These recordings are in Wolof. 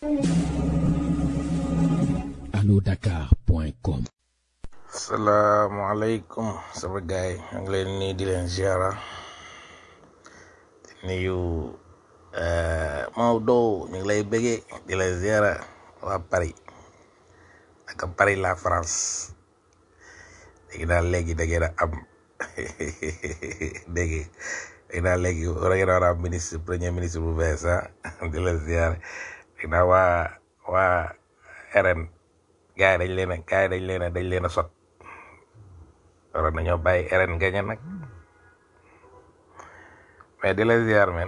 alodakar.com salaamaaleykum sama gaay maa ngi leen nii di leen ziara di nuyu Maodo ñu ngi lay bëggee di la ziara waa Paris ak Paris la France léegi daal léegi da ngeen a am dégg léegi daal léegi war ngeen a war a am ministre premier ministre bu bees ah di la ziara léegi daal waa waa RN gars yi dañ leen a gars yi dañ leen a dañ leen a sot waroon nañoo bàyyi RN gañe nag mais di la ziar men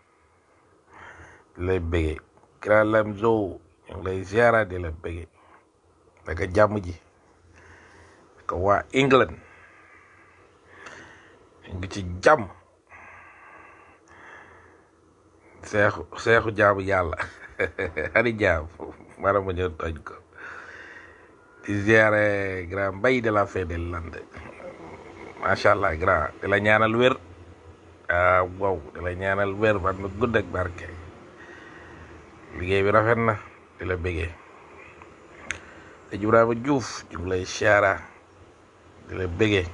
di lay bëggee Grand Lamzo ñu ngi lay ziara di la bëggee naka jàmm ji naka waa England ñu ngi ci jàmm seexu seexu jaamu yàlla xari jaam mara ma ñëw toj ko di ziare grand mbay de la fin de lande macha allah grand di la ñaanal wér ah wow di la ñaanal wér ban na gudd ak barke liggéey bi rafet na di la bëggee te Ibrahima Diouf ñu ngi lay siyaara di la bëggee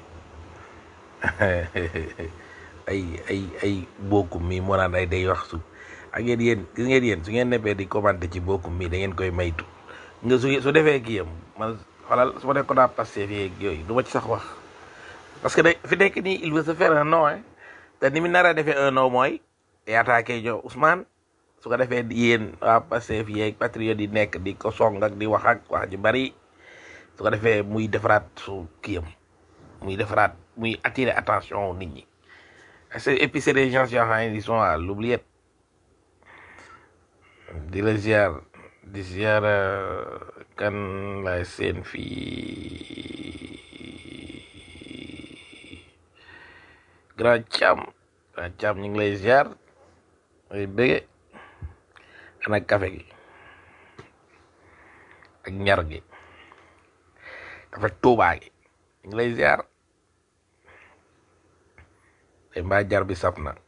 ay ay ay bokkum mi moo naan ay day wax su ak yéen yéen gis ngeen yéen su ngeen neppee di commenté ci bokkum mi da ngeen koy maytu nga su su defee kii yam man xoolal su ma nekkoon naa passé fii yooyu du ma ci sax wax parce que de fi nekk nii il veut se faire un nom hein te ni mu nar a defee un nom mooy day attaqué ñoo Ousmane su ko defee yéen waa passé fii yeeg patriote yi nekk di ko song ak di wax ak wax ju bari su ko defee muy defaraat su kiyam muy defaraat muy attirer attention nit ñi et puis c'est des gens yoo xam ne ils sont à l'oubliette di la ziar di ziar kan lay seen fii grand cam grand cam ñu ngi lay ziar ay bëgge ana café gi ak ñar gi café tuubaa gi ñu ngi lay ziar te mbaa jar bi saf na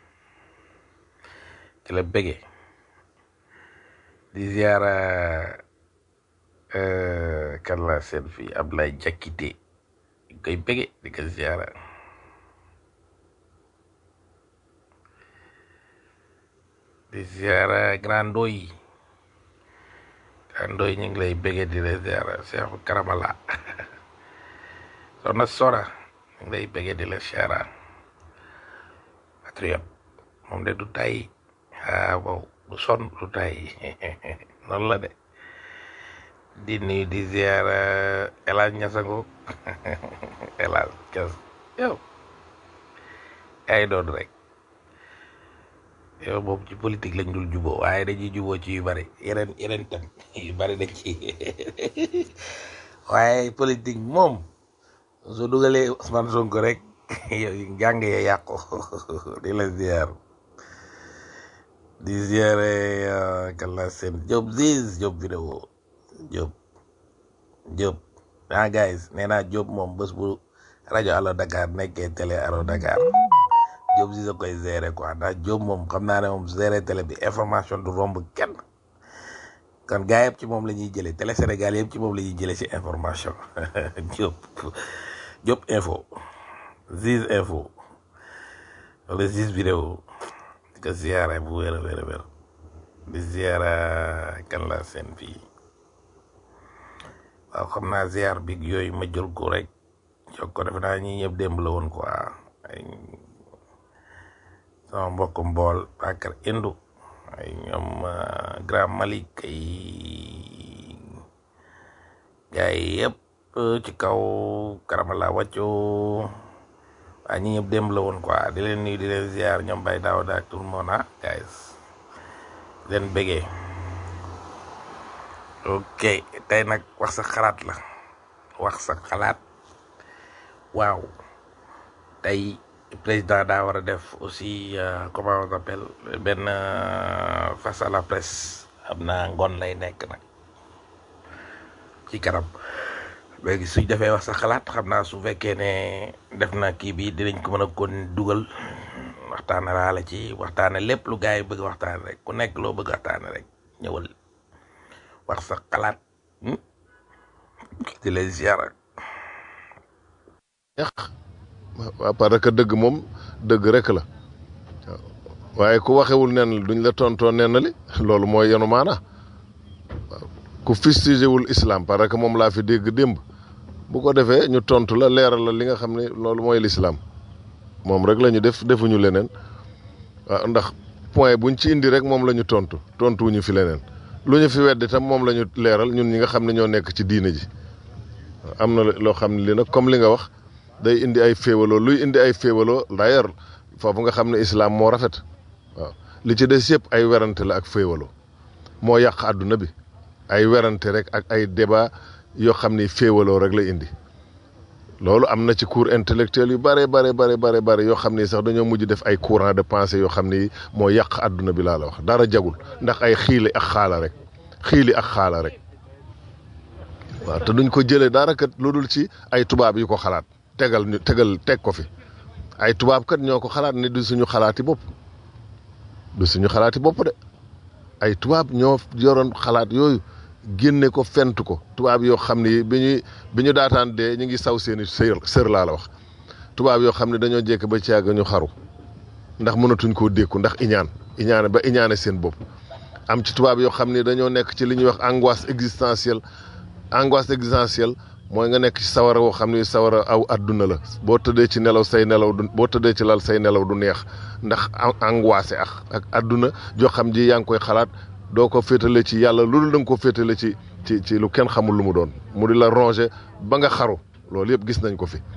ci la bëgge di ziara kan la seen fii Ablaye Jakite di koy bëgge di ko ziara di ziara Grand Ndoy Grand Ndoy ñu ngi lay bëgge di la ziara Seexu Karamala soxna Sora ñu ngi lay bëgge di la ziara patriote moom de du tay ah wow du son du tay noonu la de di nuyu di ziara El Hadj Ñasango El Hadj Ñas yow ay doon rek yow moom ci politique lañ dul juboo waaye dañuy juboo ci yu bari yeneen yeneen tam yu bari dañ ci waaye politique moom su dugalee Ousmane Sonko rek yow jàng ya yàqu di la ziar di ziare kala seen Diop Ziz Diop vidéo Diop Diop ah guys nee naa Diop moom bés bu rajo Allo Dakar nekkee télé Allo Dakar Diop Ziz a koy gérer quoi ndax Diop moom xam naa ne moom gérer télé bi information du romb kenn kon gars yëpp ci moom la ñuy jëlee télé Sénégal yëpp ci moom la ñuy jëlee ci information Diop Diop info Ziz info wala Ziz vidéo di ko ziara bu wér a wér a wér di ziara kan la seen fii waaw xam naa ziar bi yooyu ma jël ko rek jox ko defe naa ñi ñëpp démb la woon quoi ay sama mbokk mbool Bakar Indu ay ñoom Grand Malik ay gars yi yëpp ci kaw karamala wàccu waa ñi ñëpp démb la woon quoi di leen nuyu di leen ziar ñoom bay daaw daak tout le monde ah guys leen bëggee ok tey nag wax sa xalaat la wax sa xalaat waaw tey président daa war a def aussi comment on appelle benn face à la presse xam naa ngoon lay nekk nag ci kanam léegi suñ defee wax sa xalaat xam naa su fekkee ne def na kii bi dinañ ko mën a kon dugal waxtaane laala ci waxtaane lépp lu gars yi bëgg waxtaane rek ku nekk loo bëgg waxtaane rek ñëwal wax sa xalaat hmm? di lay ziara yàq waaw parce que dëgg moom dëgg rek la waaw waaye ku waxewul nen li duñ la tontoo nen li loolu mooy yenu maana waaw ku fustigé wul islam parce que moom laa fi dégg démb bu ko defee ñu tontu la leeral la li nga xam ne loolu mooy l'islam moom rek la ñu def defuñu leneen waaw ndax point buñ ci indi rek moom la ñu tontu tontuwuñu fi leneen lu ñu fi weddi tam moom la ñu leeral ñun ñi nga xam ne ñoo nekk ci diine ji am na loo xam ne li nag comme li nga wax day indi ay féewaloo luy indi ay féewaloo d'ailleurs foofu nga xam ne islam moo rafet waaw li ci des yëpp ay werante la ak féewaloo moo yàq àdduna bi ay werante rek ak ay débat yoo xam ni féewaloo rek la indi loolu am na ci cours intellectuel yu bare bare bare bare bare yoo xam ni sax dañoo mujj def ay courant de pensée yoo xam ni moo yàq àdduna bi laa la wax dara jagul ndax ay xiili ak xaala rek xiili ak xaala rek waaw te duñ ko jëlee dara kat lu dul ci ay tubaab yu ko xalaat tegal ñu tegal teg ko fi ay tubaab kat ñoo ko xalaat ni du suñu xalaati bopp du suñu xalaati bopp de ay tubaab ñoo yoroon xalaat yooyu génne ko fent ko tubaab yoo xam ni bi ñuy bi ñu daataan dee ñu ngi saw seeni sër sër laa la wax tubaab yoo xam ne dañoo jekk ba ci yàgg ñu xaru ndax mënatuñ koo dékku ndax iñaan iñaane ba iñaane seen bopp am ci tubaab yoo xam ne dañoo nekk ci li ñuy wax angoisse existentielle angoisse existentielle mooy nga nekk ci sawara woo xam ni sawara aw adduna la boo tëddee ci nelaw say nelaw du boo tëddee ci lal say nelaw du neex ndax angoissé ak ak adduna joo xam ji yaa ngi koy xalaat doo ko féetale ci yàlla loolu da nga ko féetale ci ci ci lu kenn xamul lu mu doon mu di la ronger ba nga xaru loolu yëpp gis nañ ko fi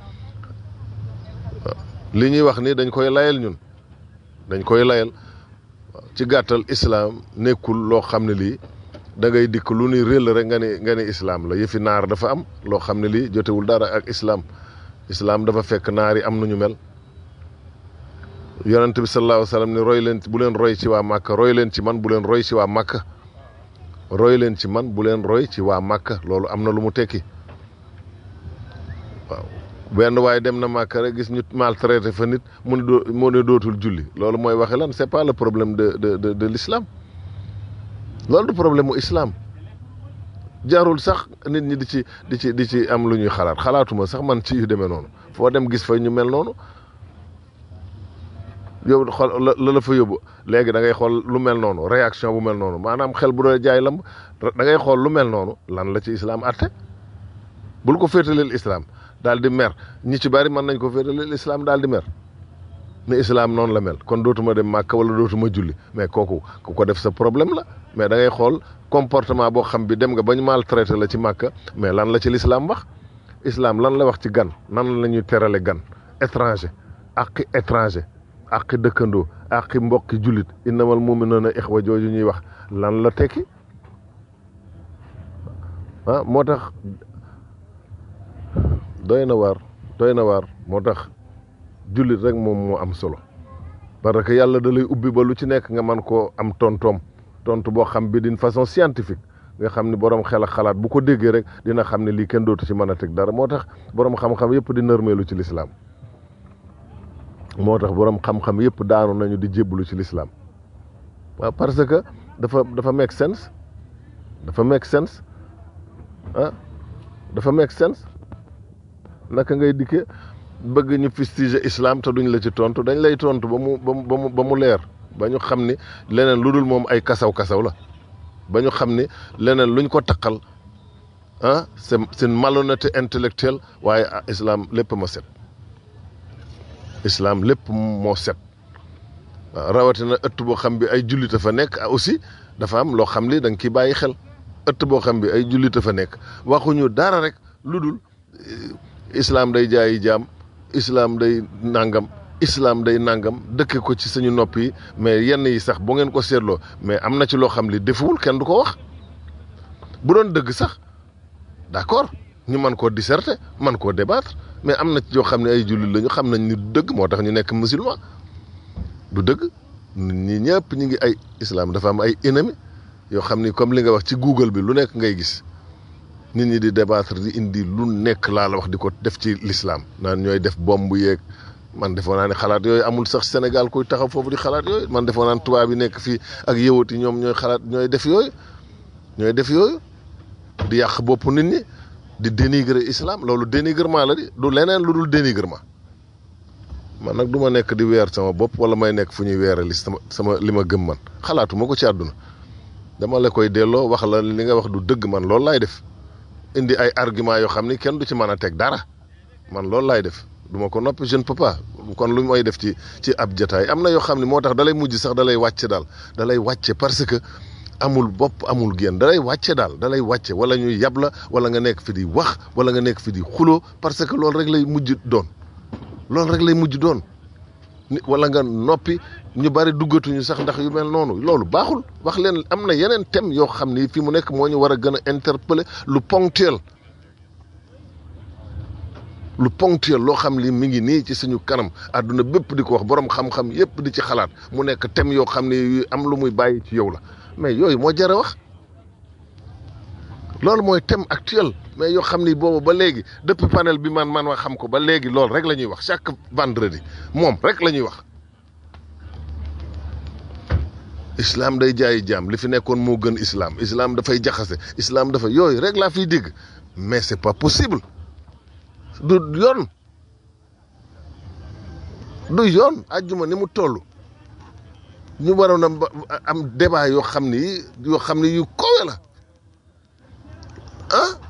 li ñuy wax ni dañ koy layal ñun dañ koy layal ci gàttal islam nekkul loo xam ne lii da ngay dikk lu ni réel rek nga ne nga ne islam la yëfi naar dafa am loo xam ne lii jotewul dara ak islam islam dafa fekk naar yi am nañu mel yonent bi sallallahu alayhi wa sallam ni roy leen bu leen roy ci waa Màkka roy leen ci man bu leen roy ci waa Màkka roy leen ci man bu leen roy ci waa Màkka loolu am na lu mu tekki waaw benn waaye dem na Màkka rek gis ñu maltraité fa nit mu ne doo mu ne dootul julli loolu mooy waxe lan c'est pas le problème de de de de l'islam loolu du problème mu islam jarul sax nit ñi di ci di ci di ci am lu ñuy xalaat xalaatuma sax man ci yu demee noonu foo dem gis fa ñu mel noonu yow xool la la fa yóbbu léegi da ngay xool lu mel noonu réaction bu mel noonu maanaam xel bu doon jaay lamb da ngay xool lu mel noonu lan la ci islam atte bul ko féetaleel islam daal di mer ñi ci bari mën nañ ko féetaleel islam daal di mer ne islam noonu la mel kon dootuma dem màkk wala dootuma julli mais kooku ku ko def sa problème la mais da ngay xool comportement boo xam bi dem nga ba ñu maltraité la ci màkk mais lan la ci l'islam wax islam lan la wax ci gan nan la ñuy terale gan étranger ak étranger ak dëkkandoo ak mbokki jullit innamal mu'minuna ixwa jooju ñuy wax lan la tekki ah moo tax doy na waar doy na waar moo tax jullit rek moom moo am solo parce que yàlla da lay ubbi ba lu ci nekk nga mën koo am tontoom tontu boo xam bi d'une façon scientifique nga xam ni borom xel ak xalaat bu ko déggee rek dina xam ne lii kenn dootu ci mën a teg dara moo tax borom xam-xam yëpp di nërmeelu ci lislaam moo tax borom xam-xam yëpp daanu nañu di jébbalu ci lislaam waaw parce que dafa dafa make sense dafa make sense ah dafa make sense naka ngay dikke bëgg ñu fustiger islam te duñ la ci tontu dañ lay tontu ba mu ba mu ba mu leer ba ñu xam ni leneen lu dul moom ay kasaw kasaw la ba ñu xam ni leneen luñ ko taqal ah c'est c'est une malhonnêteté intellectuelle waaye islam lépp ma set islam lépp moo set waaw rawatina ëtt boo xam bi ay jullita fa nekk aussi dafa am loo xam li da nga kiy bàyyi xel ëtt boo xam bi ay jullita fa nekk waxuñu dara rek lu dul islam day jaayi jaam islam day nangam islam day nangam dëkke ko ci suñu nopp yi mais yenn yi sax bu ngeen ko seetloo mais am na ci loo xam li defuwul kenn du ko wax bu doon dëgg sax d'accord ñu mën koo disserter mën koo débattre mais am na ci yoo xam ne ay jullit lañu xam nañ ni du dëgg moo tax ñu nekk musulman du dëgg ñi ñëpp ñu ngi ay islam dafa am ay ennemis yoo xam ni comme li nga wax ci Google bi lu nekk ngay gis nit ñi di débattre di indi lu nekk laa la wax di ko def ci l'islam naan ñooy def bomb yeeg man defoo naa ne xalaat yooyu amul sax Sénégal kuy taxaw foofu di xalaat yooyu man defoo naan tubaab yi nekk fii ak yëwat yi ñoom ñooy xalaat ñooy def yooyu ñooy def yooyu di yàq bopp nit ñi di dénigrer islam loolu dénigrement la di du leneen lu dul dénigrement man nag du ma nekk di weer sama bopp wala may nekk fu ñuy weerali sama sama li ma gëm man xalaatuma ko ci àdduna dama la koy delloo wax la li nga wax du dëgg man loolu laay def indi ay argument yoo xam ni kenn du ci mën a teg dara man loolu laay def du ma ko noppi je ne peux pas kon lu may def ci ci ab jataay am na yoo xam ne moo tax dalay mujj sax dalay wàcce daal dalay wàcce parce que amul bopp amul génn dalay wàcce daal dalay wàcce wala ñuy yab la wala nga nekk fi di wax wala nga nekk fi di xuloo parce que loolu rek lay mujj doon loolu rek lay mujj doon ni wala nga noppi ñu bari duggatuñu sax ndax yu mel noonu loolu baaxul wax leen am na yeneen thème yoo xam ni fi mu nekk moo ñu war a gën a interpeller lu ponctuel lu ponctuel loo xam li mi ngi nii ci suñu kanam àdduna bépp di ko wax borom xam-xam yépp di ci xalaat mu nekk thème yoo xam ne yu am lu muy bàyyi ci yow la mais yooyu moo jar a wax loolu mooy thème actuel mais yoo xam ni boobu ba léegi depuis panel bi man man wax xam ko ba léegi loolu rek la ñuy wax chaque vendredi moom rek la ñuy wax islam day jaayi jaam li fi nekkoon moo gën islam islam dafay jaxase islam dafa yooyu rek laa fiy dégg mais c'est pas possible du yoon du yoon àjjuma ni mu toll ñu waroon a am débat yoo xam ni yoo xam ni yu kowe la ah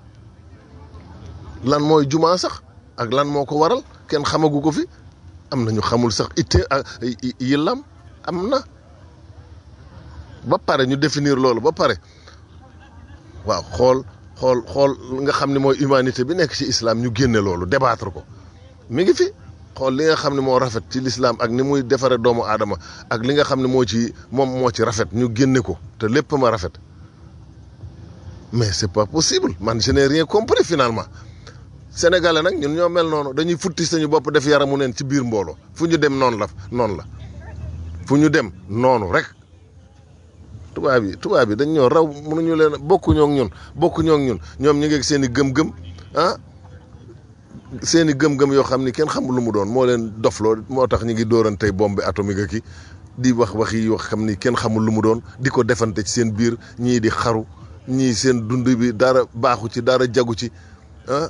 lan mooy jumaa sax ak lan moo ko waral kenn xamagu ko fi am na ñu xamul sax itte yillam am na ba pare ñu définir loolu ba pare waaw xool xool xool nga xam ne mooy humanité bi nekk ci islam ñu génne loolu débattre ko mi ngi fi xool li nga xam ne moo rafet ci l'islam ak ni muy defare doomu aadama ak li nga xam ne moo ci moom moo ci rafet ñu génne ko te lépp ma rafet mais c'est pas possible man je n'ai rien compris finalement sénégalais nag ñun ñoo mel noonu dañuy futti sañu bopp def yaramu neen ci biir mbooloo fu ñu dem noonu la noonu la fu ñu dem noonu rek tubaab yi tubaab yi dañ ñoo raw mënuñu leen bokkuñoo ak ñun bokkuñoo ak ñun ñoom ñu ngi ak seen i gëm-gëm ah seen i gëm-gëm yoo xam ni kenn xamul lu mu doon moo leen dofloo moo tax ñu ngi dóorantey bombe atomique ak ki di wax wax yi yoo xam ni kenn xamul lu mu doon di ko defante ci seen biir ñii di xaru ñii seen dund bi dara baaxu ci dara jagu ci ah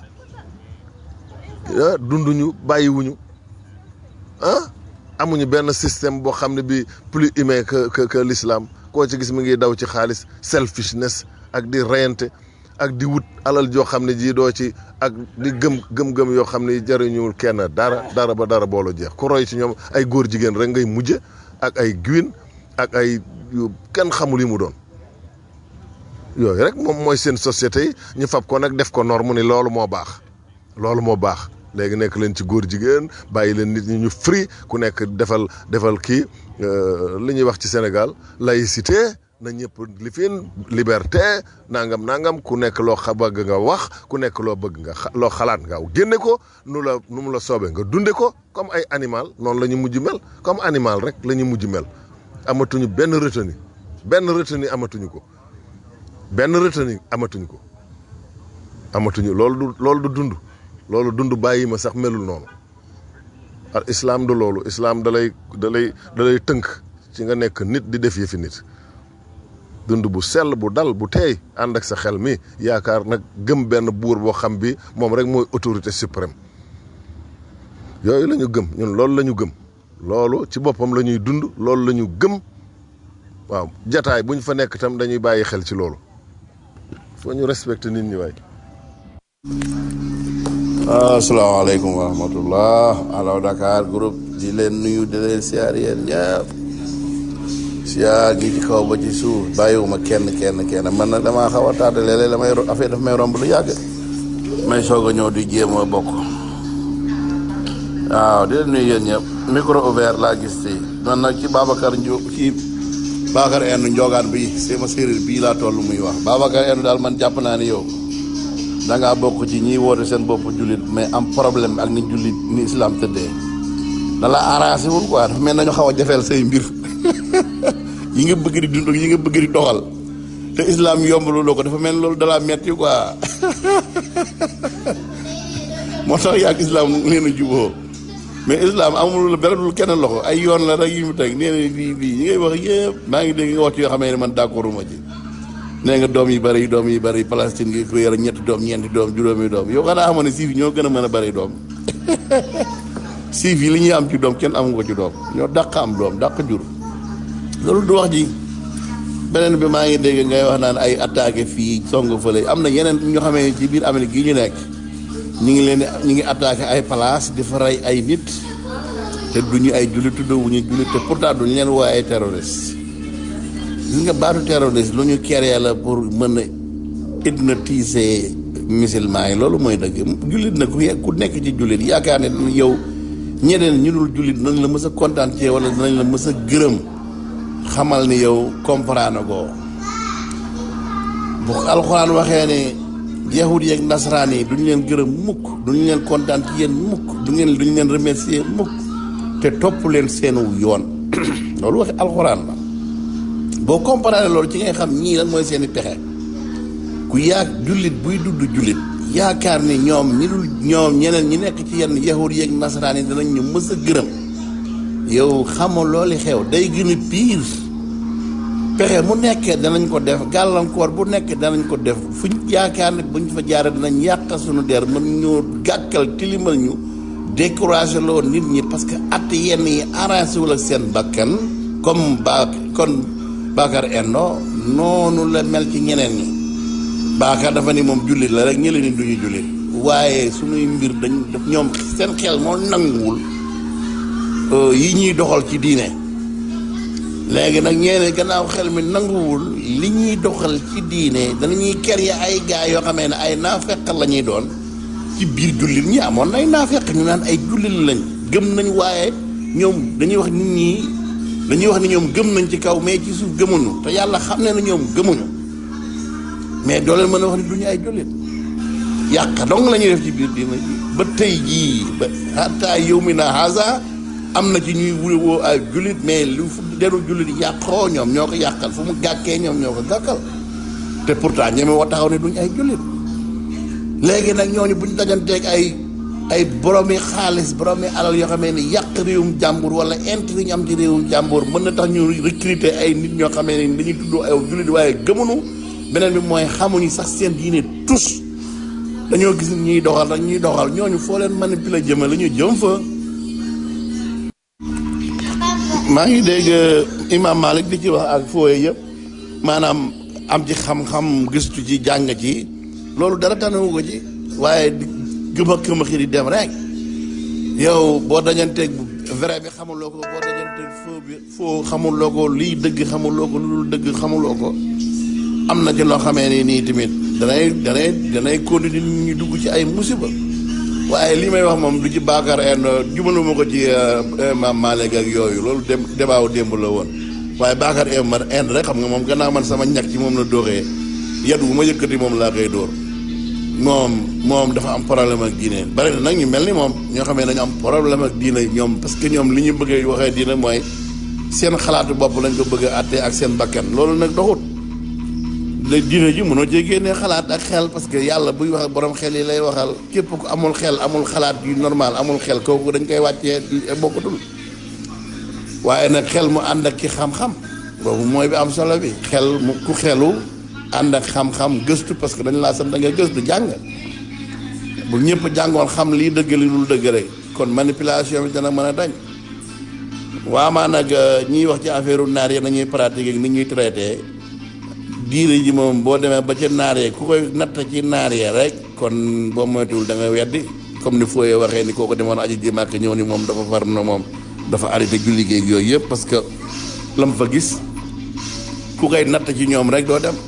ah dunduñu bàyyiwuñu ah amuñu benn système boo xam ne bi plus humain que que que l'islam koo ci gis mi ngi daw ci xaalis selfishness ak di reyante ak di wut alal joo xam ne ji doo ci ak di gëm gëm-gëm yoo xam ne jariñuwul kenn dara dara ba dara boolo jeex ku roy ci ñoom ay góor jigéen rek ngay mujje ak ay gwin ak ay yu kenn xamul yi mu doon yooyu rek moom mooy seen société yi ñu fab ko nag def ko norme ni loolu moo baax loolu moo baax léegi nekk leen ci góor jigéen bàyyi leen nit ñi ñu free ku nekk defal defal kii li ñuy wax ci Sénégal laïcité na ñëpp li fiin liberté nangam nangam ku nekk loo xa bëgg nga wax ku nekk loo bëgg nga loo xalaat nga génne ko nu la nu mu la soobee nga dunde ko comme ay animal noonu la ñu mujj mel comme animal rek la ñu mujj mel amatuñu benn retenu benn retenu amatuñu ko benn retenu amatuñu ko amatuñu loolu du loolu du dund loolu dund bàyyi ma sax melul noonu al islam du loolu islam dalay dalay dalay tënk ci nga nekk nit di def yëfi nit dund bu sell bu dal bu teey ànd ak sa xel mi yaakaar nag gëm benn buur boo xam bi moom rek mooy autorité suprême yooyu la ñu gëm ñun loolu la ñu gëm loolu ci boppam la ñuy dund loolu la ñu gëm waaw jataay bu ñu fa nekk tam dañuy bàyyi xel ci loolu foo ñu respecté nit ñi waay asalaamaaleykum wa rahmatullah alaw Dakar groupe di leen nuyu di leen siyaar yéen ñëpp siyaar gi ci kaw ba ci suuf bàyyiwuma kenn kenn kenn man nag damaa xaw a tardé léeg-léeg damay affaire daf may romb lu yàgg may soog a ñëw di jéem a bokk waaw di leen nuyu yéen ñëpp micro ouvert laa gis ci man nag ci Babacar Ndio ci Babacar Endu Njogaan bi sama séeréer bii laa toll muy wax Babacar Endu daal man jàpp naa ni yow da ngaa bokk ci ñiy woote seen bopp jullit mais am problème ak ni jullit ni islam tëddee da la arrangé wul quoi dafa mel nañu xaw a jafeel say mbir yi nga bëgg di dund yi nga bëgg di doxal te islam yombalu loo ko dafa mel loolu da la metti quoi moo tax yaa islam nee na juboo mais islam amul la benn dul kenn loxo ay yoon la rek yi mu teg nee na lii lii yi ngay wax yëpp maa ngi dégg nga wax ci yoo xam ne man d'accorduma ci nee nga doom yi bëri doom yi bëri Palestine gi ko yore ñetti doom ñeenti doom juróomi doom yow xanaa xamoon ne siif yi ñoo gën a mën a bëri doom siif yi li ñuy am ci doom kenn amu ko ci doom ñoo dàq am doom dàq jur loolu du wax ji beneen bi maa ngi dégg ngay wax naan ay attaqué fii song fële am na yeneen ñoo xamee ci biir Amérique yi ñu nekk ñu ngi leen ñu ngi attaqué ay place di fa rey ay nit te duñu ay jullit tuddoo wu ñu jullit te pourtant duñu leen woo ay terroriste gis nga baatu terroriste lu ñu créé la pour mën a hypnotiser musulman yi loolu mooy dëgg jullit na ku ye- ku nekk ci jullit yaakaar ne yow ñeneen ñu dul jullit dinañ la mës a kontaan ci wala dinañ la mës a gërëm xamal ni yow comprendre ko bu alxuraan waxee ne yahud yeeg nasaraan yi duñu leen gërëm mukk duñu leen kontaan ci yéen mukk du ngeen duñu leen remercier mukk te topp leen seenu yoon loolu waxi alxuraan la boo comparé loolu ci ngay xam ñii lan mooy seeni pexe ku yaa jullit buy dudd jullit yaakaar ni ñoom ñi dul ñoom ñeneen ñi nekk ci yenn yahud yeeg nasaraan yi danañ ñu mës a gërëm yow xamoo looli xew day gën a piir pexe mu nekkee danañ ko def gàllankoor bu nekkee danañ ko def fuñ yaakaar ne buñ fa jaaree danañ yàq suñu der mën ñoo gàkkal tilimal ñu découragé loo nit ñi parce que at yenn yi arrangé wul ak seen bakkan comme ba kon Bakar Endo noonu la mel ci ñeneen ñi Bakar dafa ni moom jullit la rek ñële ni duñu jullit waaye suñuy mbir dañ ñoom seen xel moo nanguwul yi ñuy doxal ci diine léegi nag ñeene gannaaw xel mi nanguwul li ñuy doxal ci diine danañuy créer ay gaa yoo xamee ne ay naafeq la ñuy doon ci biir jullit ñi amoon ay naafeq ñu naan ay jullit lañ gëm nañ waaye ñoom dañuy wax nit ñi dañuy wax ni ñoom gëm nañ ci kaw mais ci suuf gëmuñu te yàlla xam ne na ñoom gëmuñu mais doo leen mën a wax ni duñu ay jullit yàq dong la ñuy def ci biir diina ji ba tey jii ba hatta yow mi na haza am na ci ñuy woo ay jullit mais lu fu deru jullit yàqoo ñoom ñoo ko yàqal fu mu gàkkee ñoom ñoo ko gàkkal te pourtant ñeme woo taxaw ne duñ ay jullit léegi nag ñooñu buñ dajanteeg ay ay boromi xaalis boromi alal yoo xamee ni yàq réewum jàmbur wala intérêt ñu am ci réewum jàmbur mën na tax ñu recruter ay nit ñoo xamee ni dañuy tuddoo ay jullit waaye gëmuñu beneen bi mooy xamuñu sax seen diine tus dañoo gis ñuy doxal rek ñuy doxal ñooñu foo leen manipuler jëme la ñu jëm fa maa ngi dégg imam Malik di ci wax ak fooye yëpp maanaam am ci xam-xam gëstu ci jàng ci loolu dara tanewu ko ci waaye di gëm a këm a xiri dem rek yow boo dajanteeg vrai bi xamuloo ko boo dajanteeg foo bi foo xamuloo ko lii dëgg xamuloo ko lu dul dëgg xamuloo ko am na ci loo xamee ni nii tamit danay danay danay continuer nit ñi dugg ci ay musiba waaye li may wax moom du ci baakar en jubaluma ko ci maam Malick ak yooyu loolu dem debaaw démb la woon waaye baakar en man en rek xam nga moom gannaaw man sama ñàkk ci moom la dóoree yat bu ma yëkkati moom laa koy dóor moom moom dafa am problème ak diine bari na nag ñu mel ni moom ñoo xam ne dañu am problème ak diine ñoom parce que ñoom li ñu bëggee waxee diine mooy seen xalaatu bopp lañ ko bëgg a àtte ak seen bakkan loolu nag doxut la diine ji mënoo cee génnee xalaat ak xel parce que yàlla buy wax borom xel yi lay waxal képp ku amul xel amul xalaat yu normal amul xel kooku dañ koy wàccee bokkatul waaye nag xel mu ànd ak ki xam-xam boobu mooy bi am solo bi xel mu ku xelu ànd ak xam-xam gëstu parce que dañ laa sant da nga gëstu jàng bu ñëpp jàngoon xam lii dëgg li dul dëgg rek kon manipulation bi dana mën a dañ waamaa nag ñiy wax ci affaire naar yi nañuy pratiquer ak ni ñuy traité diine ji moom boo demee ba ca naar yee ku koy natt ci naar yee rek kon boo moytuwul da nga weddi comme ni fooyee waxee ni kooku demoon aji ji màkk ñëw ni moom dafa far na moom dafa arrêté julli géeg yooyu yëpp parce que lam fa gis ku koy natt ci ñoom rek doo dem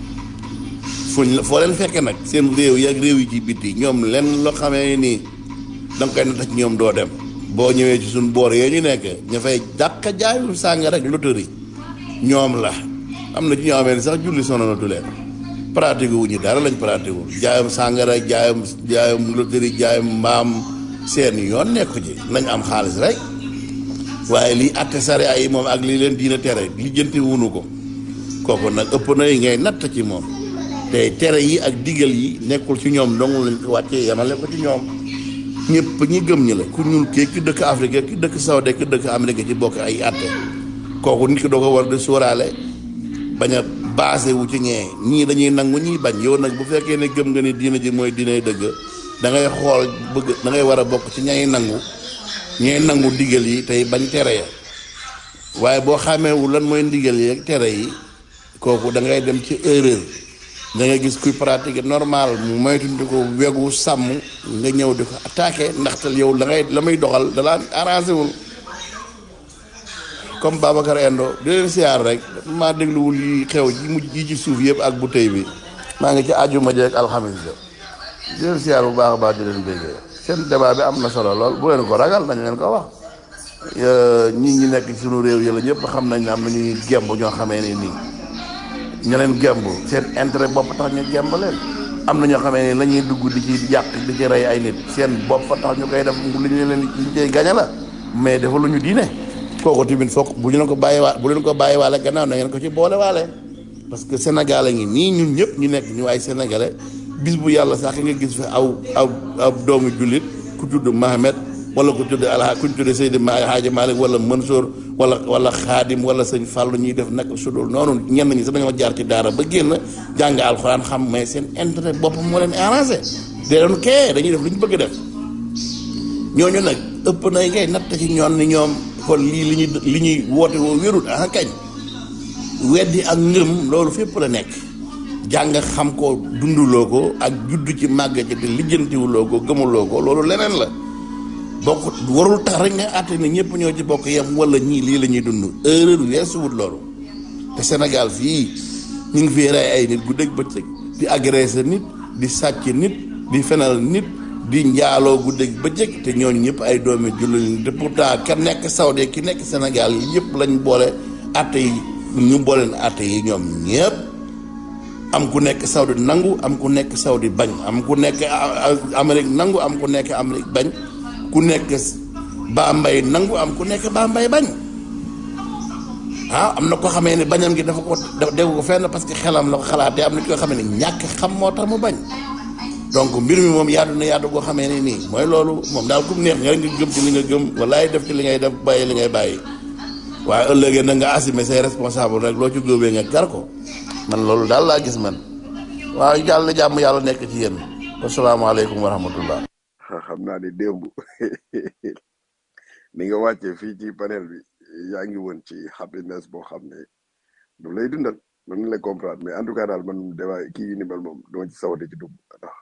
fuñ la foo leen fekke nag seen réew yi ak réew yi ci biti ñoom lenn loo xamee nii da nga koy natt ci ñoom doo dem boo ñëwee ci suñ boor yee ñu nekk ña fay dàq jaayul sàng rek loterie ñoom la am na ci ñoo xamee ne sax julli sonalatu leen pratique wu ñu dara lañ pratique wul jaayam sàngara jaayam jaayam loterie jaayam mbaam seen yoon nekku ci nañ am xaalis rek waaye lii atte sare ay moom ak lii leen diina tere lijjanti wunu ko kooku nag ëpp na yi ngay natt ci moom te tere yi ak digal yi nekkul ci ñoom dong lañ ko wàccee yemale ko ci ñoom ñëpp ñi gëm ñi la ku ñuul kii ki dëkk Afrique ki dëkk Saoudi ki dëkk Amérique ci bokk ay atte kooku nit ki doo ko war di sóoraale bañ a basé wu ci ñee ñii dañuy nangu ñii bañ yow nag bu fekkee ne gëm nga ni diina ji mooy diinay dëgg da ngay xool bëgg da ngay war a bokk ci ñay nangu ñee nangu ndigal yi tey bañ tere ya waaye boo xàmmeewu lan mooy ndigal yi ak tere yi kooku da ngay dem ci erreur da ngay gis kuy pratiquer normal mu moytundi ko wegu sàmm nga ñëw di ko attaqué ndaxte yow la ngay la muy doxal da laa arrangé wul comme Babacar Endo di leen siyaar rek maa dégluwul yi xew ji mujj yi ci suuf yëpp ak bu tey bi maa ngi ci àjjuma jeeg alxamis ja di leen siyaar bu baax a baax di leen béggee seen débat bi am na solo lool bu leen ko ragal dañ leen ko wax ñi ñi nekk ci sunu réew yi la ñëpp xam nañ ne am na ñuy gemb ñoo xamee ne nii ña leen gemb seen intérêt bopp tax ñu gemb leen am na ñoo xamee ne la ñuy dugg di ci yàq di ci rey ay nit seen bopp tax ñu koy def li ñu leen li ñu koy gañe la mais dafa lu ñu diine kooku tamit foog bu ñu leen ko bàyyi waa bu leen ko bàyyi waale gannaaw na ngeen ko ci boole waale parce que Sénégal a ngi nii ñun ñëpp ñu nekk ñu ay sénégalais bis bu yàlla sax nga gis fi aw aw aw doomu jullit ku tudd Mohamed wala ku tudd Alha ku tudd Seydi Hadji Malick wala Mansour wala wala Xaadim wala sëñ Fàllu ñuy def nag sudul noonu ñenn ñi sax dañoo jaar ci daara ba génn jàng alxuraan xam mais seen intérêt boppam moo leen arrangé de doon kee dañuy def lu ñu bëgg def ñooñu nag ëpp na ngay natt ci ñoon ni ñoom kon lii li ñuy li ñuy woote woo wérut ah kañ weddi ak ngëm loolu fépp la nekk jàng xam ko dunduloo ko ak judd ci màgg ci te lijjantiwuloo ko gëmuloo ko loolu leneen la bokk warul tax rek nga àtte ne ñëpp ñoo ci bokk yem wala ñii lii la ñuy dund erreur weesuwut loolu te Sénégal fii ñu ngi fi rey ay nit guddeeg bëccëg di agressé nit di sàcc nit di fenal nit di njaaloo guddeeg bëccëg te ñooñu ñëpp ay doomi jullit te pourtant ka nekk Saudi ki nekk Sénégal yëpp lañ boole àtte yi ñu booleen àtte yi ñoom ñëpp am ku nekk Saudi nangu am ku nekk Saudi bañ am ku nekk Amérique nangu am ku nekk Amérique bañ ku nekk Bambey nangu am ku nekk Bambey bañ ah am na ko xamee ne bañam gi dafa ko dégg ko fenn parce que xelam la ko xalaatee am na koo xamee ne ñàkk xam moo tax mu bañ donc mbir mi moom yaatu na yaatu goo xamee ne nii mooy loolu moom daal ku mu neex nga rek nga gëm ci li nga gëm walaay def ci li ngay def bàyyi li ngay bàyyi waaye ëllëgee na nga assumer say responsable rek loo ci góobee nga gar ko man loolu daal laa gis man waaw yàlla na jàmm yàlla nekk ci yéen asalaamaaleykum wa rahmatullah xam naa ne démb ni nga wàccee fii ci panel bi yaa ngi woon ci happiness boo xam ne du lay dundal mën na lay comprendre mais en tout cas daal man débat kii yi ni mel moom dama ci sawate ci dugg ndax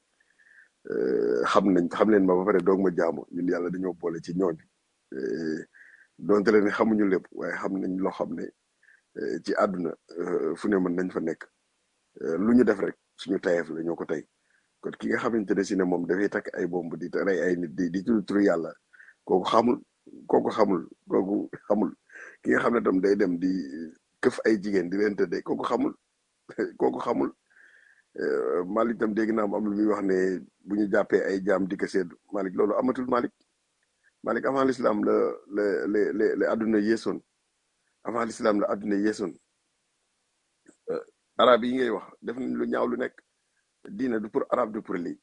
xam nañ xam leen ma ba pare doog ma jaamu ñun yàlla dañoo boole ci ñooñ donte leen xamuñu lépp waaye xam nañ loo xam ne ci àdduna fu ne mën nañ fa nekk lu ñu def rek suñu tayeef la ñoo ko tey kon ki nga xamante ne si ne moom dafay takk ay bomb di rey ay nit di di tudd turu yàlla kooku xamul kooku xamul kooku xamul ki nga xam ne tam day dem di këf ay jigéen di leen tëddee kooku xamul kooku xamul Malick tam dégg naa am lu muy wax ne bu ñu jàppee ay jaam di ko seddu Malick loolu amatul Malick Malick avant l'islam la la la la la adduna yeesoon avant l'islam la adduna yeesoon arab yi ngay wax def nañ lu ñaaw lu nekk diina du pour arabe du pour lii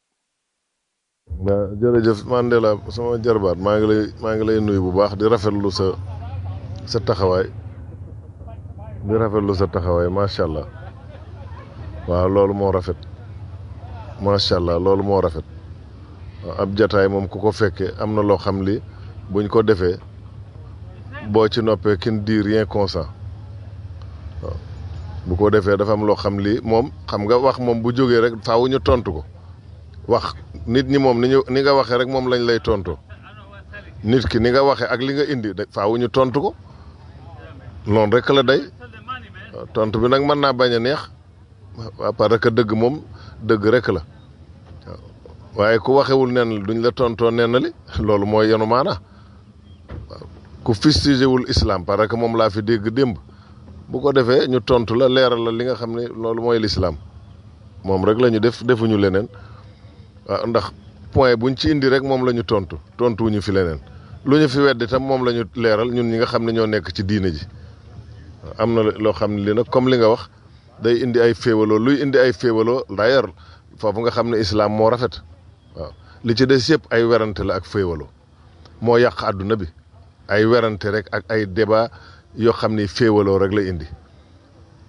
waaw jërëjëf Mandela sama jarbaat maa ngi lay maa ngi lay nuyu bu baax di rafetlu sa sa taxawaay di rafetlu sa taxawaay macha allah waaw loolu moo rafet macha allah loolu moo rafet waaw ab jataay moom ku ko fekkee am na loo xam li buñ ko defee boo ci noppee kin di rien consent waaw bu ko defee dafa am loo xam lii moom xam nga wax moom bu jógee rek faaw ñu tontu ko wax nit ñi moom ni ñu ni nga waxee rek moom lañ lay tontu nit ki ni nga waxee ak li nga indi faaw ñu tontu ko loolu rek la day tontu bi nag mën naa bañ a neex waaw parce que dëgg moom dëgg rek la waaye ku waxewul nen duñ la tontoo nen li loolu mooy yenu maana waaw ku fistigewul islam parce que moom laa fi dégg démb bu ko defee ñu tontu la leeral la li nga xam ne loolu mooy lislaam moom rek la ñu def defuñu leneen waaw ndax point buñ ci indi rek moom la ñu tontu tontuwuñu fi leneen lu ñu fi weddi tam moom la ñu leeral ñun ñi nga xam ne ñoo nekk ci diine ji am na loo xam ne li nag comme li nga wax day indi ay féewaloo luy indi ay féewaloo d'ailleurs foofu nga xam ne islam moo rafet waaw li ci des yëpp ay werante la ak féewaloo moo yàq àdduna bi ay werante rek ak ay débat yoo xam ni féewaloo rek la indi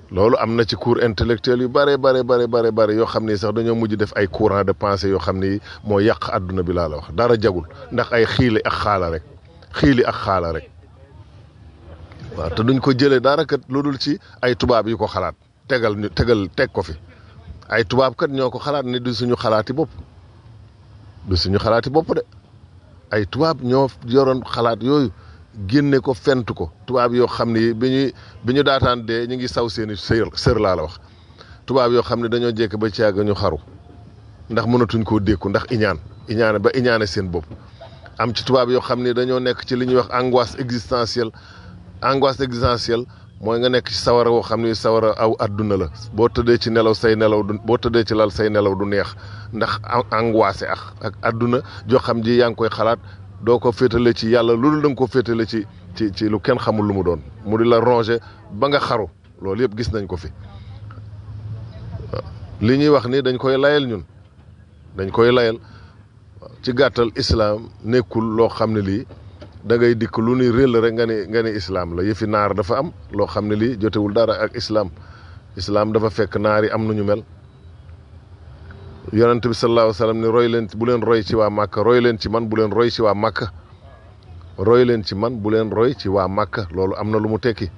loolu am na ci cours intellectuel yu bare bare bare bare bare yoo xam ni sax dañoo mujj def ay courant de pensée yoo xam ni moo yàq àdduna bi laa la wax dara jagul ndax ay xiili ak xaala rek xiili ak xaala rek waaw te duñ ko jëlee dara kat lu dul ci ay tubaab yu ko xalaat tegal ñu tegal teg ko fi ay tubaab kat ñoo ko xalaat ni du suñu xalaati bopp du suñu xalaati bopp de ay tubaab ñoo yoroon xalaat yooyu génne ko fent ko tubaab yoo xam ni bi ñuy bi ñu daataan dee ñu ngi saw seeni sër sër laa la wax tubaab yoo xam ne dañoo jekk ba ci yàgg ñu xaru ndax mënatuñ koo dékku ndax iñaan iñaane ba iñaane seen bopp am ci tubaab yoo xam ni dañoo nekk ci li ñuy wax angoisse existentielle angoisse existentielle mooy nga nekk ci sawara woo xam ni sawara aw adduna la boo tëddee ci nelaw say nelaw du boo tëddee ci lal say nelaw du neex ndax angoissé ak ak adduna joo xam ji yaa ngi koy xalaat doo ko féetale ci yàlla loolu da nga ko féetale ci ci ci lu kenn xamul lu mu doon mu di la ronger ba nga xaru loolu yëpp gis nañ ko fi li ñuy wax ni dañ koy layal ñun dañ koy layal ci gàttal islaam nekkul loo xam ne lii da ngay dikk lu ni réel rek nga ni nga ni islaam la yëfi naar dafa am loo xam ne lii jotewul dara ak islaam islaam dafa fekk naar yi am nañu mel yonent bi sallallahu alayhi wa sallam ni roy leen bu leen roy ci waa Màkka roy leen ci man bu leen roy ci waa Màkka roy leen ci man bu leen roy ci waa Màkka loolu am na lu mu tekki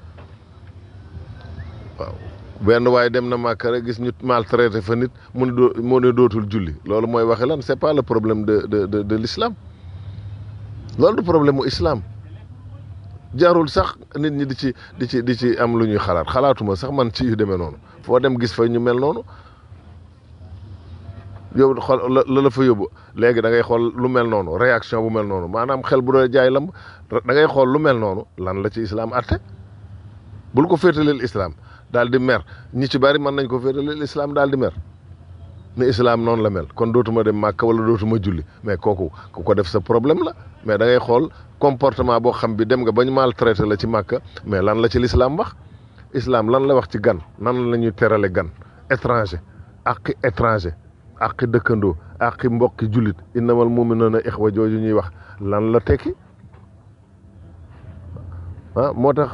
waaw benn waaye dem na Màkka rek gis ñu maltraité fa nit mu ne doo mu ne dootul julli loolu mooy waxe lan c'est pas le problème de de de de l'islam loolu du problème mu islam jarul sax nit ñi di ci di ci di ci am lu ñuy xalaat xalaatuma sax man ci yu demee noonu foo dem gis fa ñu mel noonu yow xool la la fa yóbbu léegi da ngay xool lu mel noonu réaction bu mel noonu maanaam xel bu doon jaay lamb da ngay xool lu mel noonu lan la ci islam atte bul ko féetaleel islam daal di mer ñi ci bari mën nañ ko féetaleel islam daal di mer ne islam noonu la mel kon dootuma dem màkk wala dootuma julli mais kooku ku ko def sa problème la mais da ngay xool comportement boo xam bi dem nga bañ maltraité la ci màkk mais lan la ci l'islam wax islam lan la wax ci gan nan la ñuy terale gan étranger ak étranger àqi dëkkandoo àqi mbokki jullit innamal mu'minuuna ixwa jooju ñuy wax lan la tekki ah moo tax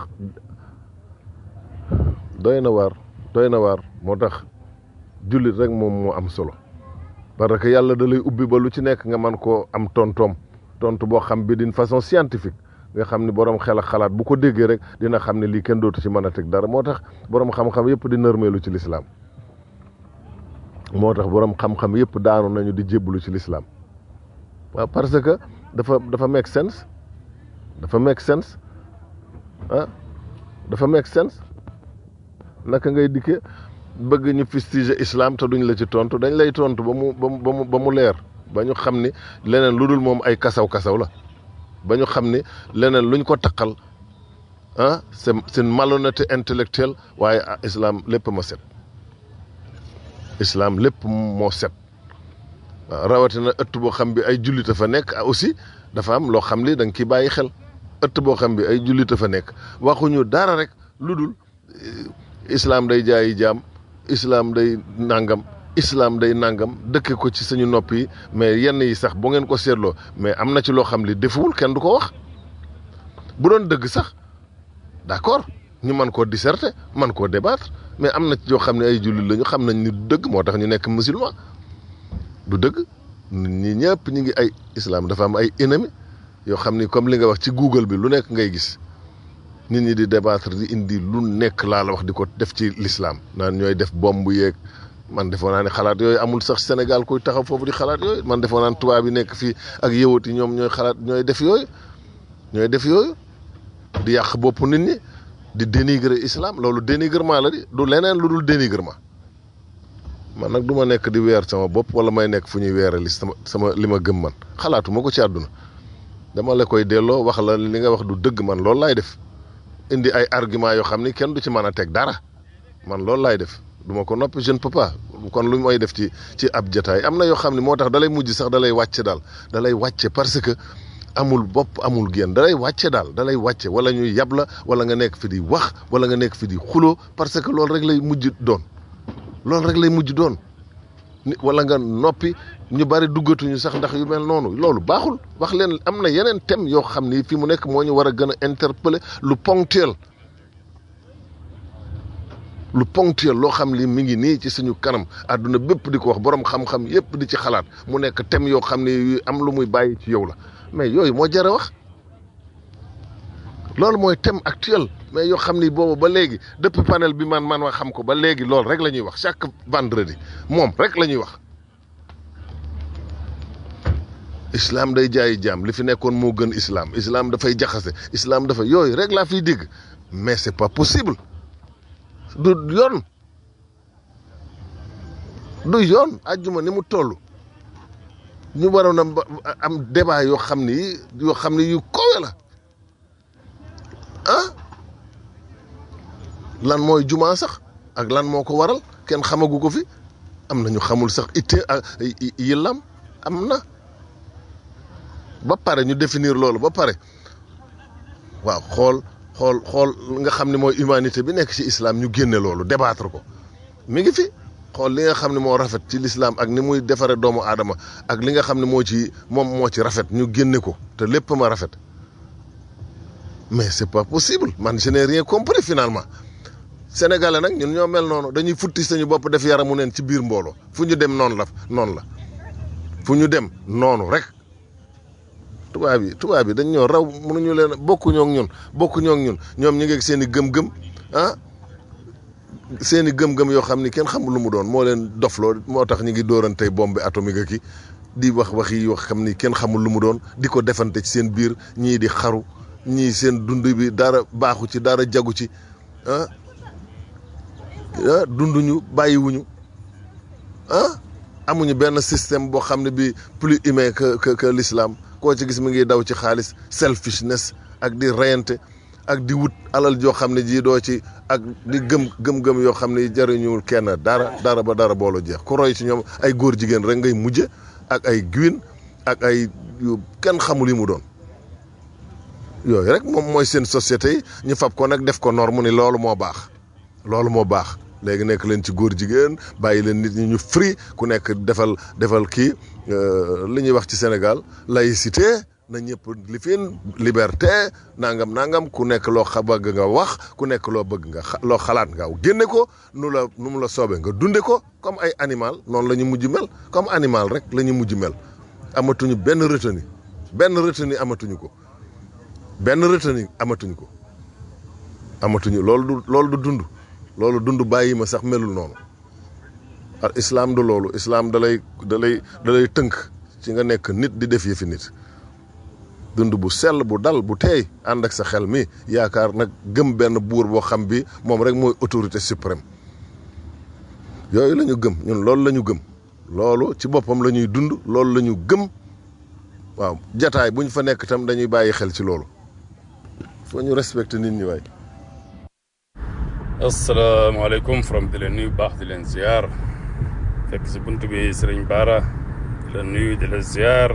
doy na waar doy na waar moo tax jullit rek moom moo am solo parce que yàlla da lay ubbi ba lu ci nekk nga man koo am tontoom tontu boo xam bi d'une façon scientifique nga xam ni borom xel ak xalaat bu ko déggee rek dina xam ne lii kenn dootu ci mën a teg dara moo tax borom xam-xam yëpp di nërmeelu ci lislaam moo tax borom xam-xam yëpp daanu nañu di jébbalu ci lislaam waaw parce que dafa dafa make sense dafa make sense ah dafa make sense naka ngay dikkee bëgg ñu fustiger islam te duñ la ci tontu dañ lay tontu ba mu ba mu ba mu leer ba ñu xam ni leneen lu dul moom ay kasaw kasaw la ba ñu xam ni leneen luñ ko taqal ah c'est c'est une malhonnêteté intellectuelle waaye islam lépp ma set. islam lépp moo set waaw rawatina ëtt boo xam bi ay jullita fa nekk aussi dafa am loo xam li da nga ciy bàyyi xel ëtt boo xam bi ay jullita fa nekk waxuñu dara rek lu dul islam day jaayi jaam islam day nangam islam day nangam dëkke ko ci suñu nopp yi mais yenn yi sax bu ngeen ko seetloo mais am na ci loo xam li defuwul kenn du ko wax bu doon dëgg sax d'accord ñu mën koo disserter man koo débattre mais am na ci yoo xam ne ay jullit lañu xam nañ ni du dëgg moo tax ñu nekk musulman du dëgg ñi ñëpp ñu ngi ay islam dafa am ay ennemis yoo xam ni comme li nga wax ci Google bi lu nekk ngay gis nit ñi di débattre di indi lu nekk laa la wax di ko def ci l'islam naan ñooy def bomb yeeg man defoo naa ne xalaat yooyu amul sax Sénégal kuy taxaw foofu di xalaat yooyu man defoo naan tubaab yi nekk fii ak yëwat yi ñoom ñooy xalaat ñooy def yooyu ñooy def yooyu di yàq bopp nit ñi di dénigrer islam loolu dénigrement la di du leneen lu dul dénigrement man nag du ma nekk di weer sama bopp wala may nekk fu ñuy weerali sama sama li ma gëm man xalaatuma ko ci àdduna dama la koy delloo wax la li nga wax du dëgg man loolu laay def indi ay argument yoo xam ni kenn du ci mën a teg dara man loolu laay def du ma ko noppi je ne peux pas kon lu may def ci ci ab jataay am na yoo xam ne moo tax dalay mujj sax dalay wàcce daal dalay wàcce parce que amul bopp amul génn dalay wàcce daal dalay wàcce wala ñuy yab la wala nga nekk fi di wax wala nga nekk fi di xuloo parce que loolu rek lay mujj doon loolu rek lay mujj doon ni wala nga noppi ñu bari duggatuñu sax ndax yu mel noonu loolu baaxul wax leen am na yeneen thème yoo xam ni fi mu nekk moo ñu war a gën a interpeller lu ponctuel lu ponctuel loo xam li mi ngi nii ci suñu kanam àdduna bépp di ko wax borom xam-xam yépp di ci xalaat mu nekk thème yoo xam ne yu am lu muy bàyyi ci yow la mais yooyu moo jar a wax loolu mooy thème actuel mais yoo xam ni boobu ba léegi depuis panel bi man man wax xam ko ba léegi loolu rek la ñuy wax chaque vendredi moom rek la ñuy wax islam day jaayi jaam li fi nekkoon moo gën islam islam dafay jaxase islam dafa yooyu rek laa fiy dégg mais c'est pas possible du yoon du yoon àjjuma ni mu toll ñu waroon a am débat yoo xam ni yoo xam ni yu kowe la ah lan mooy jumaa sax ak lan moo ko waral kenn xamagu ko fi am na ñu xamul sax itte yillam am na ba pare ñu définir loolu ba pare waaw xool xool xool nga xam ne mooy humanité bi nekk ci islam ñu génne loolu débattre ko mi ngi fi xool li nga xam ne moo rafet ci l'islam ak ni muy defare doomu aadama ak li nga xam ne moo ci moom moo ci rafet ñu génne ko te lépp ma rafet mais c'est pas possible man je n'ai rien compris finalement sénégalais nag ñun ñoo mel noonu dañuy futti sañu bopp def yaramu neen ci biir mbooloo fu ñu dem noonu la noonu la fu ñu dem noonu rek tubaab yi tubaab yi dañ ñoo raw mënuñu leen bokkuñoo ak ñun bokkuñoo ak ñun ñoom ñu ngi ak seen i gëm-gëm ah seen i gëm-gëm yoo xam ni kenn xamul lu mu doon moo leen dofloo moo tax ñu ngi dóorantey bombe atomique ki di wax wax yi yoo xam ni kenn xamul lu mu doon di ko defante ci seen biir ñii di xaru ñii seen dund bi dara baaxu ci dara jagu ci ah ah dunduñu bàyyiwuñu ah amuñu benn système boo xam ne bi plus humain que que que l'islam koo ci gis mi ngi daw ci xaalis selfishness ak di reyante ak di wut alal joo xam ne ji doo ci ak di gëm gëm-gëm yoo xam ne jariñuwul kenn dara dara ba dara boolu jeex ku roy ci ñoom ay góor jigéen rek ngay mujje ak ay guin ak ay yu kenn xamul yi mu doon yooyu rek moom mooy seen société yi ñu fab ko nag def ko norme ni loolu moo baax loolu moo baax léegi nekk leen ci góor jigéen bàyyi leen nit ñi ñu free ku nekk defal defal kii li ñuy wax ci Sénégal laïcité na ñëpp li fiin liberté nangam nangam ku nekk loo xa bëgg nga wax ku nekk loo bëgg nga loo xalaat nga génne ko nu la nu mu la soobee nga dunde ko comme ay animal noonu la ñu mujj mel comme animal rek la ñu mujj mel amatuñu benn retenu benn retenu amatuñu ko benn retenu amatuñu ko amatuñu loolu du loolu du dund loolu dund bàyyi ma sax melul noonu al islam du loolu islam da lay da lay da lay tënk ci nga nekk nit di def yëfi nit dund bu sell bu dal bu teey ànd ak sa xel mi yaakaar nag gëm benn buur boo xam bi moom rek mooy autorité suprême yooyu la ñu gëm ñun loolu la ñu gëm loolu ci boppam la ñuy dund loolu la ñu gëm waaw jataay bu ñu fa nekk itam dañuy bàyyi xel ci loolu foo ñu respecté nit ñi waay asalaamaaleykum from di leen nuyu baax di leen ziar fekk si bunt bi sëriñ Baara di la nuyu di la ziar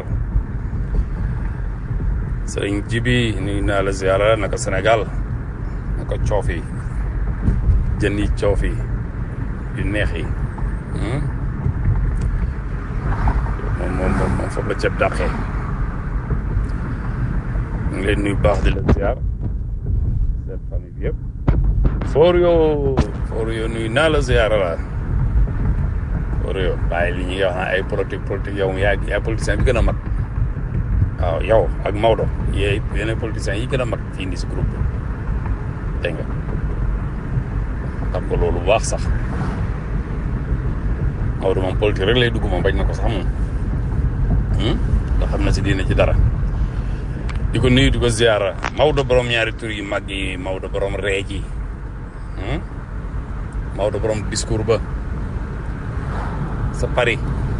sëriñ Jibi nuyu naa la ziara naka Sénégal naka coof yi jën yi coof yi yu neex yi moom moom moom moom foofu la ceeb dàqee ñu ngi leen nuyu baax di la ziar seen famille bi yëpp foor yoo foor yoo nuyu naa la ziara la foor yoo bàyyi li ñuy wax naa ay politique politique yow yaa yaa politicien bi gën a mag waaw yow ak Maodo yee yeneen politiciens yi gën a mag fii nii si groupe bi dégg nga xam ko loolu bu baax sax Maodo moom politique rek lay dugg moom bañ na ko sax moom da xam na si diine ci dara di ko nuyu di ko ziara Maodo borom ñaari tur yu mag yi Maodo borom reej yi Maodo borom discours ba sa Paris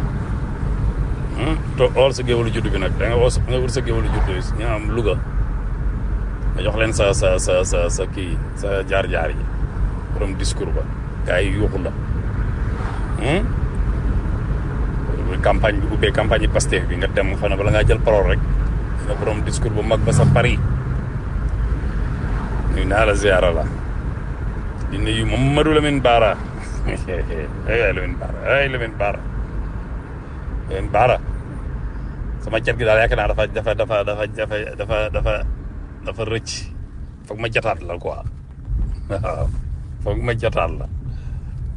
to ool sa géwalu juddu bi nag da nga woo nga wut sa géwalu juddu ñu am Louga nga jox leen sa sa sa sa sa kii sa jaar-jaar yi borom discours ba gars yi yuuxu la campagne bi ubbee campagne yi Pastef bi nga dem xam ne bala ngaa jël parole rek nga borom discours bu mag ba sa Paris nuyu naa la ziara la di nuyu Mamadou Lamine Bara ay Lamine Bara ay Lamine Bara Lamine Bara sama cat gi daal yaakaar naa dafa dafa dafa dafa dafa dafa dafa dafa rëcc foog ma jataat la quoi waaw foog ma jataat la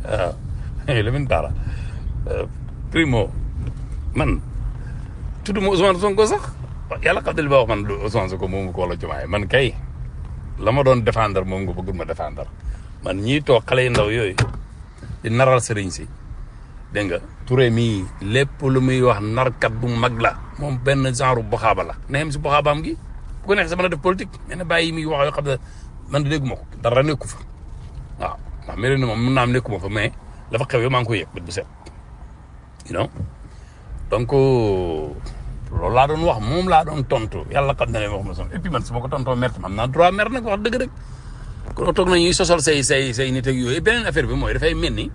waaw Lamine Bara primo man tudduma Ousmane Sonko sax yàlla xam ne li ma wax man du Ousmane Sonko moom ko wala Diomaye man kay la ma doon défendre moom nga bëggul ma défendre man ñii toog xale yu ndaw yooyu di naral sëriñ si dégg nga Touré mii lépp lu muy wax narkat bu mag la moom benn genre boxaaba la na yem si boxaabaam gi bu ko neex sa mën a def politique mais na bàyyi muy wax yoo xam ne man de dégguma ko dara nekku fa waaw ndax mel ni moom mun naa am nekkuma fa mais la fa xew yow maa ngi koy yëg bët bu set you know donc loolu laa doon wax moom laa doon tontu yàlla xam na ne wax ma son et puis man su ma ko tontoo mer am naa droit mer nag wax dëgg rek kon toog nañuy sosal say say say nit ak yooyu beneen affaire bi mooy dafay mel ni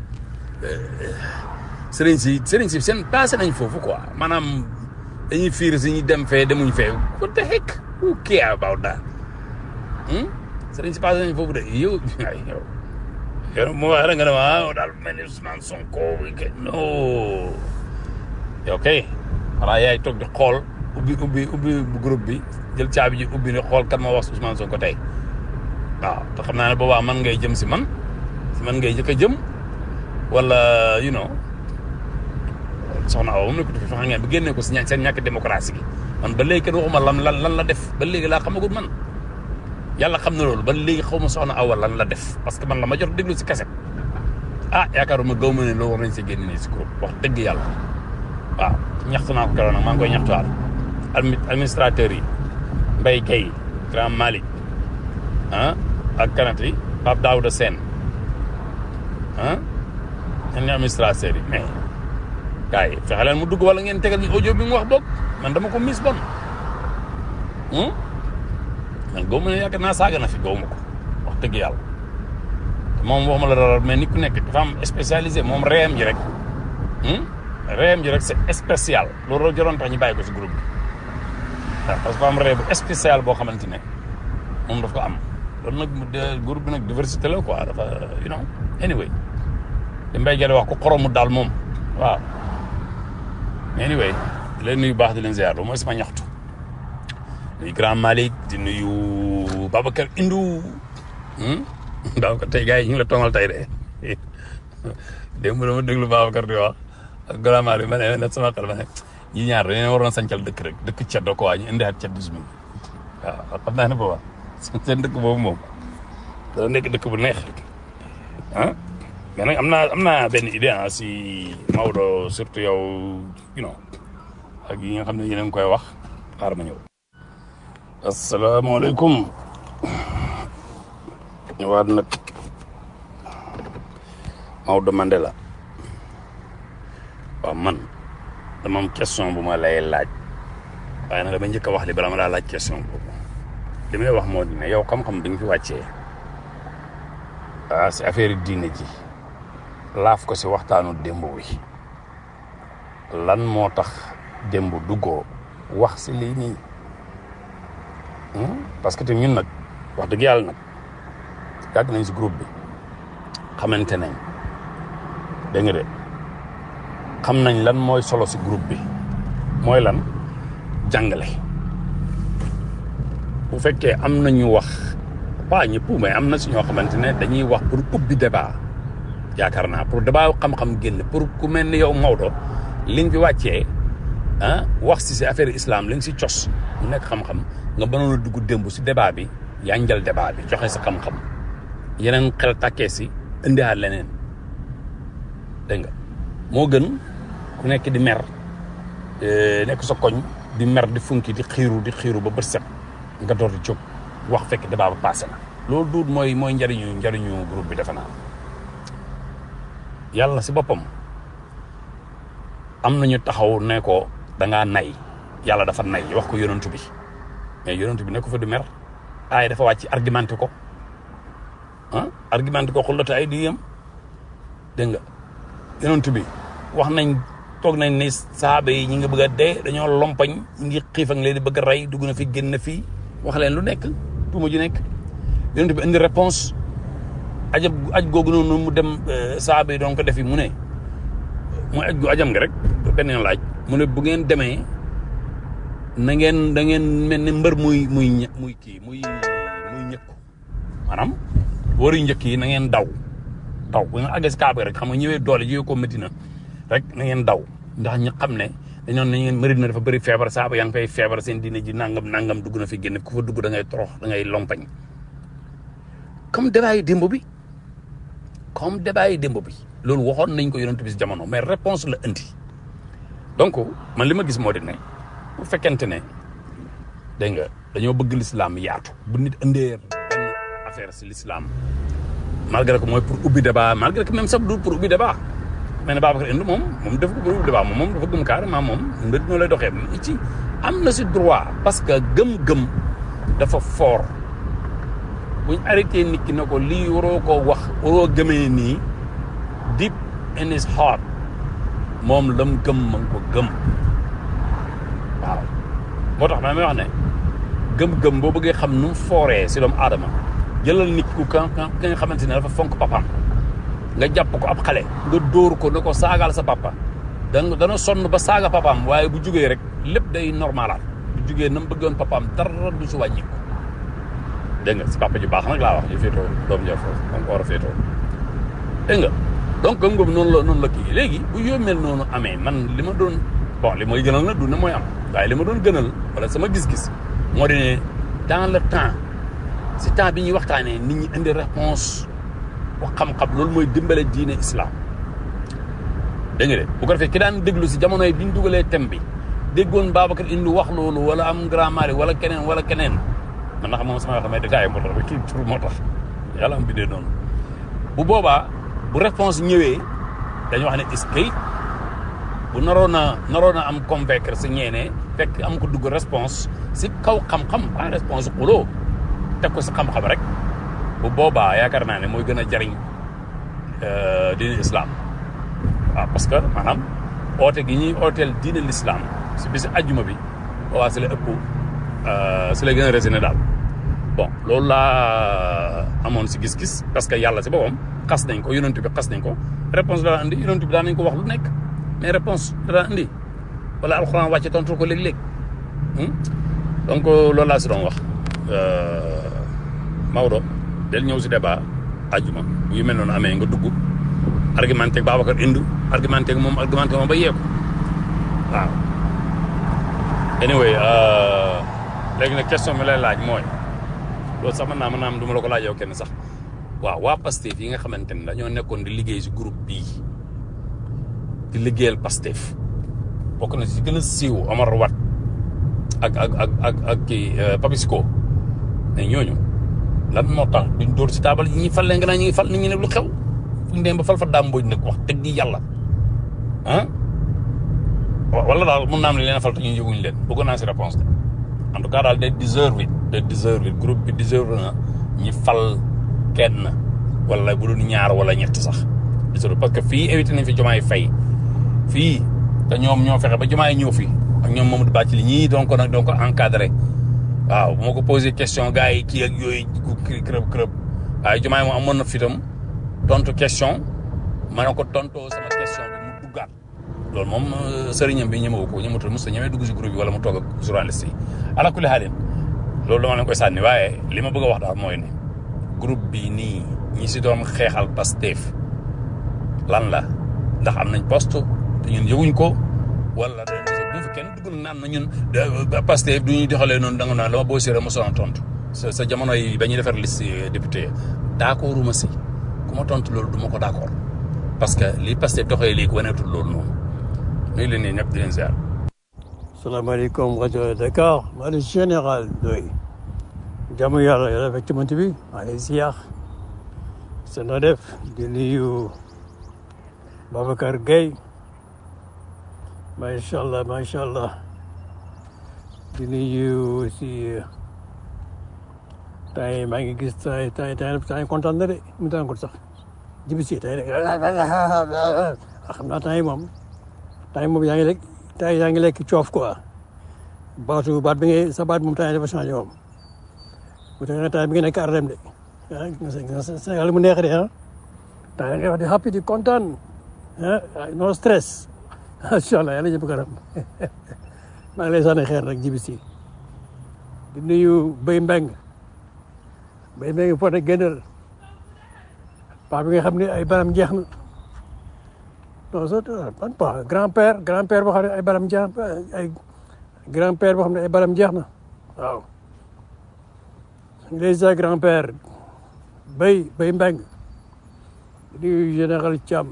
sëriñ si sëriñ si seen passé nañ foofu quoi maanaam dañuy fiir si ñu dem fee demuñ fee what the heck who care about that sëriñ si passé nañ foofu de yow ay yow yow mu wax rek nga ne ma daal mel ni Ousmane Sonko non yow kay xanaa yaay toog di xool ubbi ubbi ubbi groupe bi jël caabi ji ubbi ne xool kan ma wax Ousmane Sonko tey waaw te xam naa ne boobaa man ngay jëm si man si man ngay jëkk a jëm wala you know soxna Awa moom ne ko fi xam ngeen bi génnee ko si ña seen ñàkk démocratie gi man ba léegi kenn waxuma lan lan lan la def ba léegi laa xamagul man yàlla xam na loolu ba léegi xaw ma soxna Awa lan la def parce que man la ma jot déglu si kaset ah yaakaaruma gaw ma ne loolu war nañ si génn nii si groupe wax dëgg yàlla waaw ñaxtu naa ko keroog nag maa ngi koy ñaxtuwaat administrateur yi Mbaye Guèye Grand Malick ah ak kanat yi Pape Daouda Sène ah ñen ñi administrateur yi mais gars yi fexe leen mu dugg wala ngeen tegal ñu audio bi mu wax boog man dama ko mis bon man góob ma ne yaakaar naa saaga na fi góob ma ko wax dëgg yàlla moom waxuma la dara mais nit ku nekk dafa am spécialisé moom réem ji rek réem ji rek c'est spécial loolu la joroon tax ñu bàyyi ko si groupe bi waaw parce que am ree bu spécial boo xamante ne moom daf ko am loolu nag groupe bi nag diversité la quoi dafa you know anyway li mbay gerte wax ko xoromu daal moom waaw anyway di leen nuyu baax di leen ziar loolu mooy sama ñaxtu nuyu grand Malick di nuyu Babacar Indou Babacar tey gars yi ñu ngi la tongal tey de démb dama déglu Babacar di wax ak grand Malick ma ne nag sama xel ma ne ñi ñaar dañoo waroon sancal dëkk rek dëkk ceddo ko waa ñu indiwaat ceddisme waaw xam naa ne booba seen dëkk boobu moom dana nekk dëkk bu neex ah mais nag am naa am naa benn idée ah si Maodo surtout yow you know ak yi nga xam ne yéen a ngi koy wax xaaral ma ñëw. asalaamaaleykum ñëwaat nag Maodo Mandela waaw man dama am question bu ma lay laaj waaye nag dama njëkk a wax li bala ma laa laaj question boobu li may wax moo di ne yow xam-xam bi nga fi wàccee ah si affaire diine ji laaf ko si waxtaanu démb wi lan moo tax démb duggoo wax si lii nii parce que tamit ñun nag wax dëgg yàlla nag yàgg nañ si groupe bi xamante nañ dégg nga de xam nañ lan mooy solo si groupe bi mooy lan jàngale bu fekkee am nañu wax pas ñëpp mais am na si ñoo xamante ne dañuy wax pour ubbi débat yaakaar naa pour débat xam-xam génn pour ku mel ni yow Maodo li nga fi wàccee ah wax si si affaire islam li nga si cos mu nekk xam-xam nga mënoon a dugg démb si débat bi yaa njël débat bi joxe sa xam-xam yeneen xel tàkkee si indiwaat leneen dégg nga moo gën ku nekk di mer nekk sa koñ di mer di funki di xiiru di xiiru ba bët set nga door di jóg wax fekk débat ba passé na loolu duut mooy mooy njariñu njariñu groupe bi defe naa yàlla si boppam am nañu taxaw ne ko da ngaa nay yàlla dafa nay wax ko yonantu bi mais yonantu bi ne ko fa di mer aay dafa wàcc argumenté ko ah argumenté ko xullata ay di yem dégg nga yonantu bi wax nañ toog nañ ne saaba yi ñi nga bëgg a dee dañoo lompañ ñi ngi xiif ak leen di bëgg a rey dugg na fi génn fii wax leen lu nekk tuuma ju nekk yonent bi indi réponse ajab aj googu noonu mu dem saaba yi doon ko defi mu ne mu aj gu ajam nga rek benn laaj mu ne bu ngeen demee na ngeen da ngeen mel ne mbër muy muy muy kii muy muy ñëkku maanaam waru njëkk yi na ngeen daw daw bu nga àggee si kaaba rek xam nga ñëwee doole ñëwee ko Medina rek na ngeen daw ndax ñu xam ne dañoon na ngeen Medina dafa bëri feebar saaba yaa ngi fay feebar seen diine ji nangam nangam dugg na fi génn ku fa dugg da ngay torox da ngay lompañ comme débat yi démb bi comme débat yi démb bi loolu waxoon nañ ko yonent bi si jamono mais réponse la indi donc man li ma gis moo di ne bu fekkente ne dégg nga dañoo bëgg l'islam yaatu bu nit indee benn affaire si l'islam malgré que mooy pour ubbi débat malgré que même sax du pour ubbi débat mais ne Babacar Inde moom moom def ko pour ubbi débat moom moom dafa gëm carrément moom mbir ñoo lay doxee ci am na si droit parce que gëm-gëm dafa fort buñ arrêté nit ki ne ko lii waroo koo wax waroo gëmee nii deep in his heart moom lam gëm ma ngi ko gëm waaw moo tax ma may wax ne gëm-gëm boo bëggee xam nu mu fooree si doomu aadama jëlal nit ku ka ka nga xamante ne dafa fonk papaam nga jàpp ko ab xale nga dóor ko ne ko saagaal sa papa dan dana sonn ba saaga papaam waaye bu jugee rek lépp day normalaat bu jugee na mu bëggoon papaam dara du si wàññiku dégg nga si papa ju baax nag laa wax ñu féetoo doom ja foofu da nga ko war a féetoo dégg nga donc gëm-gëm noonu la noonu la kii léegi bu yoo mel noonu amee man li ma doon bon li mooy gënal na du ne mooy am waaye li ma doon gënal wala sama gis-gis moo di ne dans le temps si temps bi ñuy waxtaanee nit ñi indi réponse wax xam-xam loolu mooy dimbale diine islam dégg nga de bu ko defee ki daan déglu si jamono yi bi ñu dugalee thème bi déggoon Babacar indi wax loolu wala am grand mari wala keneen wala keneen man na xam moom sama wax damay détaillé moo tax ba kii tur moo tax yàlla am bindee noonu bu boobaa bu réponse ñëwee dañu wax ne est-ce que bu naroon a naroon a am convaincre si ñeenee fekk am ko dugg réponse si kaw xam-xam pas réponse xuloo teg ko si xam-xam rek bu boobaa yaakaar naa ne mooy gën a jariñ diine islam waaw parce que maanaam oote gi ñuy ooteel diine l'islam si bisi ajjuma bi boobaa si la ëpp si la gën a résine daal bon loolu laa amoon si gis-gis parce que yàlla si boppam xas nañ ko yonent bi xas nañ ko réponse daan indi yonent bi daan nañ ko wax lu nekk mais réponse daan indi wala alxuraan wàcce tontu ko léeg-léeg donc loolu laa si doon wax Maodo del ñëw si débat ajjuma bu yu mel noonu amee nga dugg argumenté ak Babacar indi argumenté ak moom argumenté moom ba yeeku waaw anyway léegi nag question bi lay laaj mooy loolu sax mën naa mën naa am du ma la ko laaj yow kenn sax waaw waa Pastef yi nga xamante ne dañoo nekkoon di liggéey si groupe bii di liggéeyal Pastef bokk na si gën a siiw Omar Wat ak ak ak ak ak kii Papisco mais ñooñu lan moo tax duñ dóor si taabal yi ñuy fal leen nga naa ñu ngi fal nit ñi ne lu xew fu ñu dem ba fal fa dàmbooj nag wax dëgg yàlla ah wala daal mun naa am ne leen fal te ñu yëguñ leen bëggoon naa si réponse de en tout cas daal day deserve it day deserve it groupe bi deserve na ñi fal kenn wala bu dul ñaar wala ñett sax deserve parce que fii évité nañ fi jomaay fay fii te ñoom ñoo fexe ba jomaay ñëw fi ak ñoom Mamadou Bathily ñii donc nag donc encadré waaw bu ma ko posé question gars yi kii ak yooyu kii kërëb kërëb waaye jomaay moom amoon na fitam tontu question ma ne ko tontoo sama question bi mu duggaat loolu moom sëriñam bi ñemewu ko ñematul mos a ñemee dugg si groupe bi wala mu toog ak journaliste yi ala kulli xaalin loolu dama leen koy sànni waaye li ma bëgg a wax daal mooy ne groupe bi nii ñi si doon xeexal Pastef lan la ndax am nañ poste te ñun yëguñ ko wala dañ bu fi kenn dugg naan na ñun Pastef du ñuy doxalee noonu da nga naan dama boo séeréer mosoon tontu sa sa jamono yi ba ñuy defar liste député d'accord uma si ku ma tontu loolu du ma ko d'accord parce que li Pastef doxee léegi waneetul loolu noonu nuyu leen nii ñëpp di leen ziar. salaamaaleykum rajo Dakar maa ngi général doy jàmm yàlla yàlla fekk ci mënt bi maa ngi ziar sa na def di nuyu Babacar Gueye macha allah macha allah di nuyu si temps yi maa ngi gis temps yi temps yi temps yi kontaan na de mu daan ko sax jibi si temps yi xam naa temps yi moom temps yi moom yaa ngi lekk temps yi yaa ngi lekk coof quoi baatu baat bi ngay sa baat moom temps yi dafa changé moom bu fekkee temps bi nga nekk arrem de ah Sénégal mu neex de ah temps yi nga wax di happy di kontaan ah no stress macha allah yàlla jëpp kanam maa ngi lay sànni xeer rek jibi si di nuyu Béy Mbeng Béy Mbeng Fodé Guédel paa bi nga xam ne ay baram jeex na non ça ban paa grand père grand père boo xam ne ay baram jeex ay grand père boo xam ne ay baram jeex na waaw les grand père bay bay mbeng di général Thiam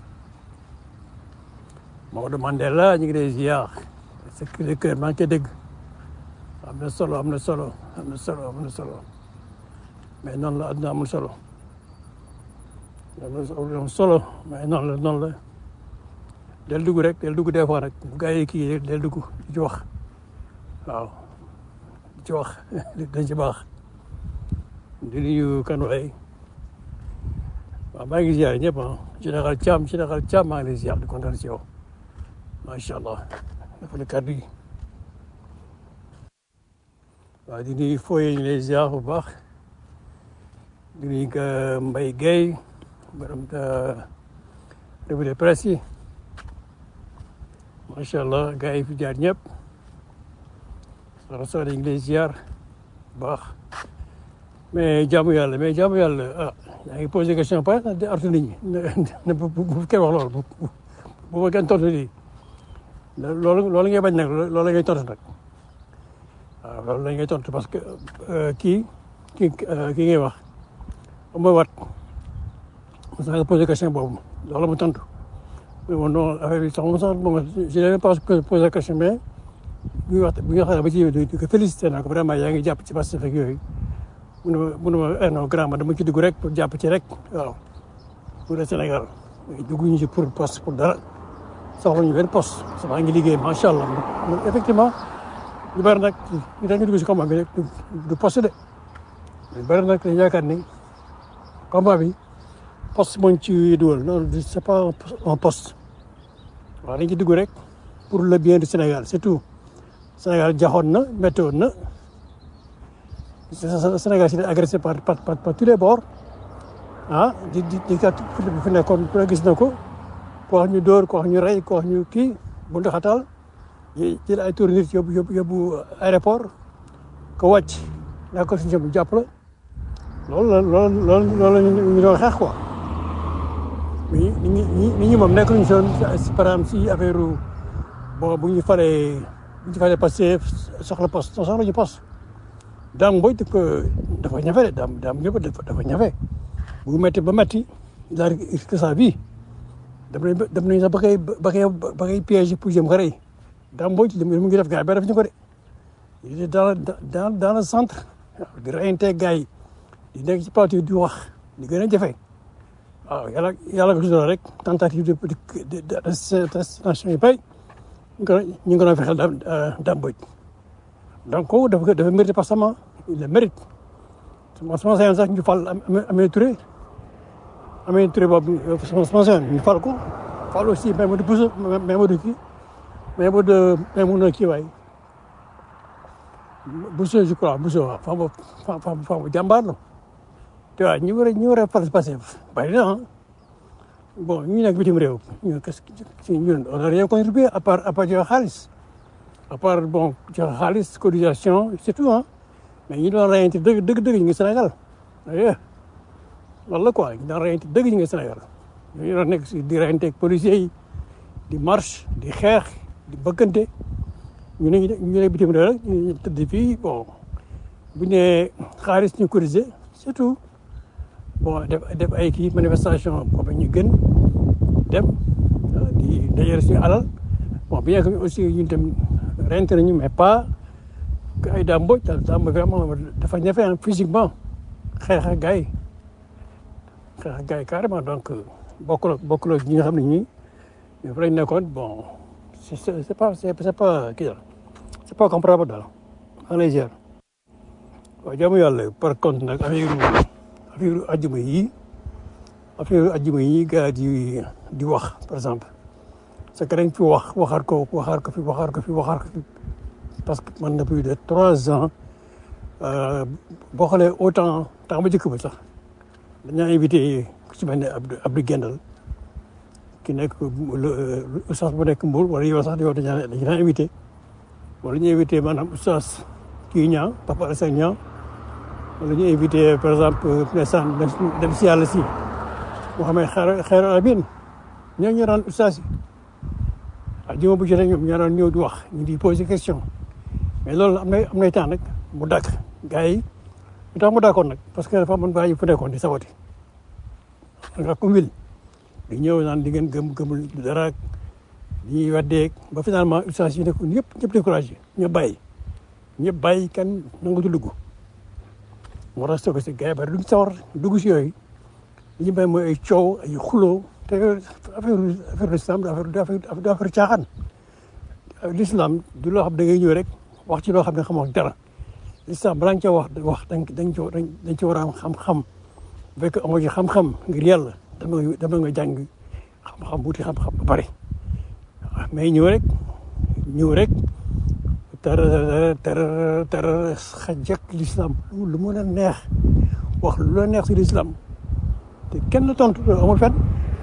Maodo Mandela ñu ngi lay ziar sa cri de cœur maa ngi koy dégg am na solo am na solo am na solo am na solo mais noonu la àdduna amul solo am solo mais noonu la noonu la del dugg rek del dugg des fois rek bu gaa yi kii del dugg di ci wax waaw di ci wax dañ ci baax di nuyu kan waxee waaw maa ngi ziar ñëpp ah général Thiam général Thiam maa ngi lay ziar di kontaan si yow macha allah dafa ne kàddu yi waaw di nuyu fooyee ñu lay ziar bu baax di nuyu que Mbaye Guèye borom revue de presse yi macha allah gars yi fi jaar ñëpp soxna Sow dañu lay ziar bu baax mais jaamu yàlla mais jaamu yàlla ah yaa ngi posé question par di artu nit ñi ne bu bu kenn wax loolu bu bu ma kenn tontu lii loolu loolu ngay bañ nag loolu ngay tontu nag waaw loolu la ngay tontu parce que kii kii kii ngay wax mooy wat mos nga posé question boobu loolu mu tontu mais bon non affaire bi sax moom sax bon je n'avais pas posé question mais bu ñu wax bu ñu waxee ba ci di ko félicité naa ko vraiment yaa ngi jàpp ci Pastef ak yooyu mu ne ma mu ne ma non grand ma dama ci dugg rek pour jàpp ci rek waaw pour le Sénégal dugguñu ci pour poste pour dara soxla ñu benn poste parce que maa ngi liggéey macha allah effectivement ñu bëri nag ñu dañu dugg si combat bi rek du poste de ñu bëri nag dañu yaakaar ni combat bi poste moo ñu ci dugal non c'est pas un poste waaw dañ ci dugg rek pour le bien du Sénégal c'est tout Sénégal jaxoon na méttoon na Sénégal si agressé par par par tous les bords ah di di di kat fi nekkoon ku ne gis na ko ko wax ñu dóor ko wax ñu rey ko wax ñu kii bu ndaxatal jël ay tour nit yóbbu yóbbu yóbbu aéroport ko wàcc daa ko si ñoom jàpp la loolu la loolu loolu loolu ñu doon xeex quoi mais ñi ñi nit ñi moom nekk nañu soon par exemple si affaire bon bu ñu falee bu ñu falee passé soxla poste soxla ñu poste daam mboj ko dafa ñafe de daam daam ñëpp dafa ñafe bu metti ba metti daal risque sa vie dem nañ ba dem nañ sax ba koy ba koy ba koy piège pour jëm xare yi daam mboj mu ngi def gars yi ba def ñu ko de il est dans dans dans le centre di reyante gars yi di nekk ci plateau di wax di gën a jafe waaw yàlla yàlla ko si rek tentative de de destination yi bay ñu ko ñu ngi ko doon fexeel daam daam mboj donc kooku dafa dafa mérité parce que il le mérite sama sama sayoon sax ñu fal Aminata Touré Aminata Touré boobu sama sama sayoon ñu fal ko fal aussi Maïmouna Bousso Maïmouna kii Maïmouna Maïmouna kii waay Bousso je crois Bousso waaw femme femme femme femme jàmbaar la te waaw ñu war a ñu war a fal passé bari na ah bon ñu nekk bitim réew ñu qu'est-ce que ñu on a rien contribué à part à part joxe xaalis à part bon joxe xaalis cotisation c'est tout ah mais ñi doon reyante dëgg dëgg dëgg ñu ngi Sénégal aye loolu la quoi ñu doon reyante dëgg ñu ngi Sénégal ñu doon nekk si di reyante ak policiers yi di marche di xeex di bëggante ñu ne ñu ne bitim réew rek ñu tëdd fii bon bu ñu nee xaalis ñu cotiser c'est tout bon def def ay kii manifestation boobu ñu gën dem di dajale suñu alal bon bien que aussi ñun tam rente nañu mais pas que ay daam mboj daal daam vraiment dafa ñafe physiquement xeex ak gars yi xeex ak gars yi carrément donc bokkul ak bokkul ak ñi nga xam ne ñii ñoo fa lañ nekkoon bon c'est c'est pas c'est pas kii daal c'est pas comparable daal en légère waaw jaamu yàlla par contre nag affaire affaire ajjuma yi affaire ajjuma yi gars di di wax par exemple c'est que dañ fi wax waxaat ko waxaat ko fi waxaat ko fi waxaat ko fi parce que man na plus de trois ans boo xoolee autant temps ba jëkk ba sax dañaa invité ku ci mel ne Abdou Abdou Gendal ki nekk oustaz bu nekk Mbour wala yow sax yow dañaa dañu daan invité wala ñu invité maanaam oustaz kii ñaa Papa Alassane ñaa wala ñu invité par exemple ndeysaan dem si yàlla si moo xam ne xeer xeer abin ñoo ñu daan ustaas yi ak juma bu jotee ñoom ñoo daan ñëw di wax ñu di poser question mais loolu am na am nay temps nag mu dàkk gars yi lu tax mu dàkkoon nag parce que dafa amoon gars yi fu nekkoon di sabati nga ko wil di ñëw naan di ngeen gëm gëmul dara di ñuy weddeeg ba finalement ustaas yi nekkoon ñëpp ñëpp découragé ñëpp bàyyi ñëpp bàyyi kenn nangutu dugg moo tax soo ko si gars yi bari duñ sawar dugg si yooyu li ñu bay mooy ay coow ay xuloo te affaire affaire l'islam du affaire du affaire du affaire caaxaan l'islam du loo xam da ngay ñëw rek wax ci loo xam ne xamoo dara l'islam balaa nga ca wax wax dañ dañ ci dañ ci war a am xam-xam bu fekkee amoo ci xam-xam ngir yàlla dama dama nga jàng xam-xam wuti xam-xam ba pare mais ñëw rek ñëw rek tara tara tara xajak l'islam lu mën a neex wax lu la neex si l'islam te kenn tontu amul fenn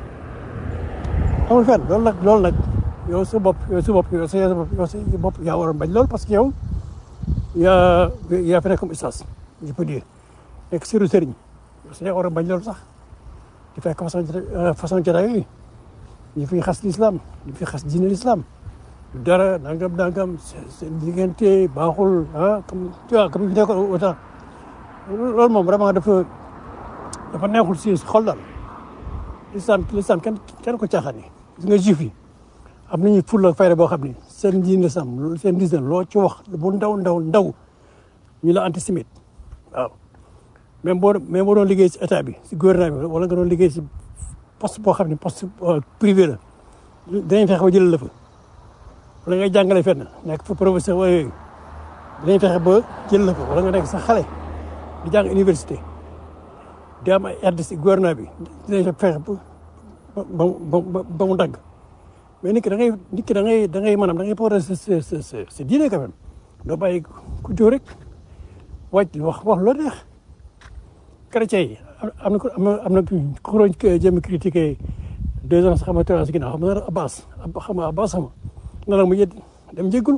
amul fenn loolu nag loolu nag yow sa bopp yow sa bopp yow sa yow sa bopp yaa war a bañ loolu parce que yow yaa yaa fi nekk comme ustaas je peux dire nekk sëriñ sëriñ yow sa yaa war a bañ loolu sax di fekk façon façon jotaay yooyu ñu fi xas l'islam ñu fi xas diine l'islam dara nangam nangam seen diggante baaxul ah comme tu vois comme ñu nekkoon autant loolu moom vraiment dafa dafa neexul si xol daal l'islam l'islam kenn kenn ko caaxaane gis nga juif yi am nañu fulla ak fayda boo xam ni seen diine l'islam seen diine loo ci wax bu ndaw ndaw ndaw ñu la antisémite waaw même boo même boo doon liggéey si état bi si gouvernement bi wala nga doon liggéey si poste boo xam ne poste privé la dinañ fexe ba jëlal la fa wala ngay jàngale fenn nekk fa professeur wala yooyu dinañ fexe ba jël la fa wala nga nekk sa xale di jàng université di am ay aide si gouvernement bi dinañ fexe ba ba ba ba mu dagg mais nit ki da ngay nit ki da ngay da ngay maanaam da ngay porter sa sa sa sa sa diine quand même doo bàyyi ku jóg rek wàcc wax wax loo neex chrétien yi am na ko am na am na ku doon jëm critiquer deux ans xam nga trois ans si ginnaaw xam nga Abbas xam nga Abbas xam nga na mu yët dem jégalu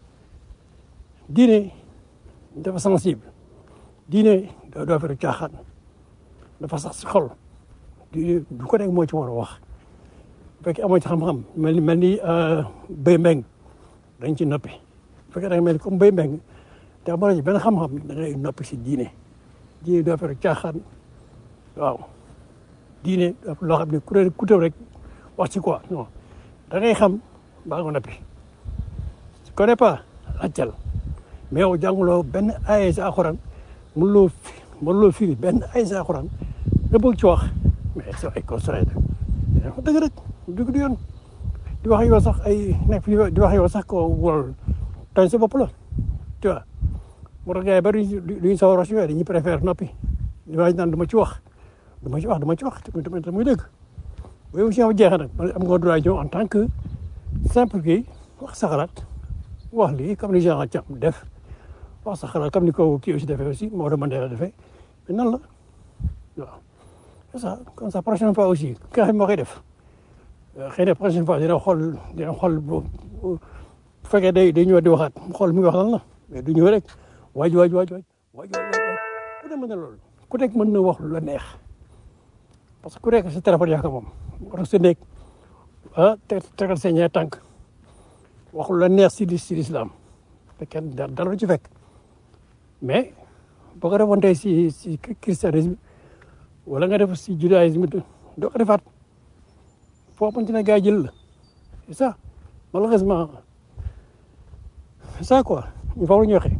diine dafa sensible diine doo doo fekk caaxaan dafa sax si xol diine du ko nekk moo ci war a wax bu fekkee amoo ci xam-xam mel ni mel ni béy mbeng dañ ci noppi bu fekkee da nga mel ni comme béy mbeng te amoo ci benn xam-xam da ngay noppi si diine diine doo fekk caaxaan waaw diine loo xam ne ku ne ku tëb rek wax ci quoi non da ngay xam baa nga noppi tu connais pas laajteel mais yow jànguloo benn ay sa alxuraan mënuloo fi mënuloo firi benn ay sa alxuraan nga bëgg ci wax mais c'est ay constraint da wax dëgg rek dugg du yoon di wax yow sax ay nekk fi di wax yow sax ko wol tooñ sa bopp la tu vois moo tax gars yi bari duñu sawar wax ci yooyu dañuy préfère noppi di waaj naan du ma ci wax du ma ci wax du ma ci wax tamit tamit muy dëgg bu émission bi jeexee nag man am nga droit ñëw en tant que simple kii wax sa xalaat wax lii comme ni Jean Thiam def wax sa xalaat comme ni ko kii aussi defee aussi Maodo Mandela defee mais nan la waaw c'est ça comme ça prochaine fois aussi ki nga xam moo koy def xëy na prochaine fois dina xool dina xool bu bu fekkee day day ñëw di waxaat mu xool mi ngi wax lan la mais du ñëw rek waaj waaj waaj waaj waaj waaj ku ne mën na loolu ku nekk mën na wax lu la neex parce que ku nekk sa téléphone yaa ko moom war sa nekk ah te tegal sa ñaari tànk wax lu la neex si si l'islam fekkee dara du ci fekk mais boo ko defoon tey si si christianisme wala nga def si judaïsme doo ko defaat foo xamante ne gars yi jël la c'est ça malheureusement c'est ça quoi ñu faaw la ñu waxee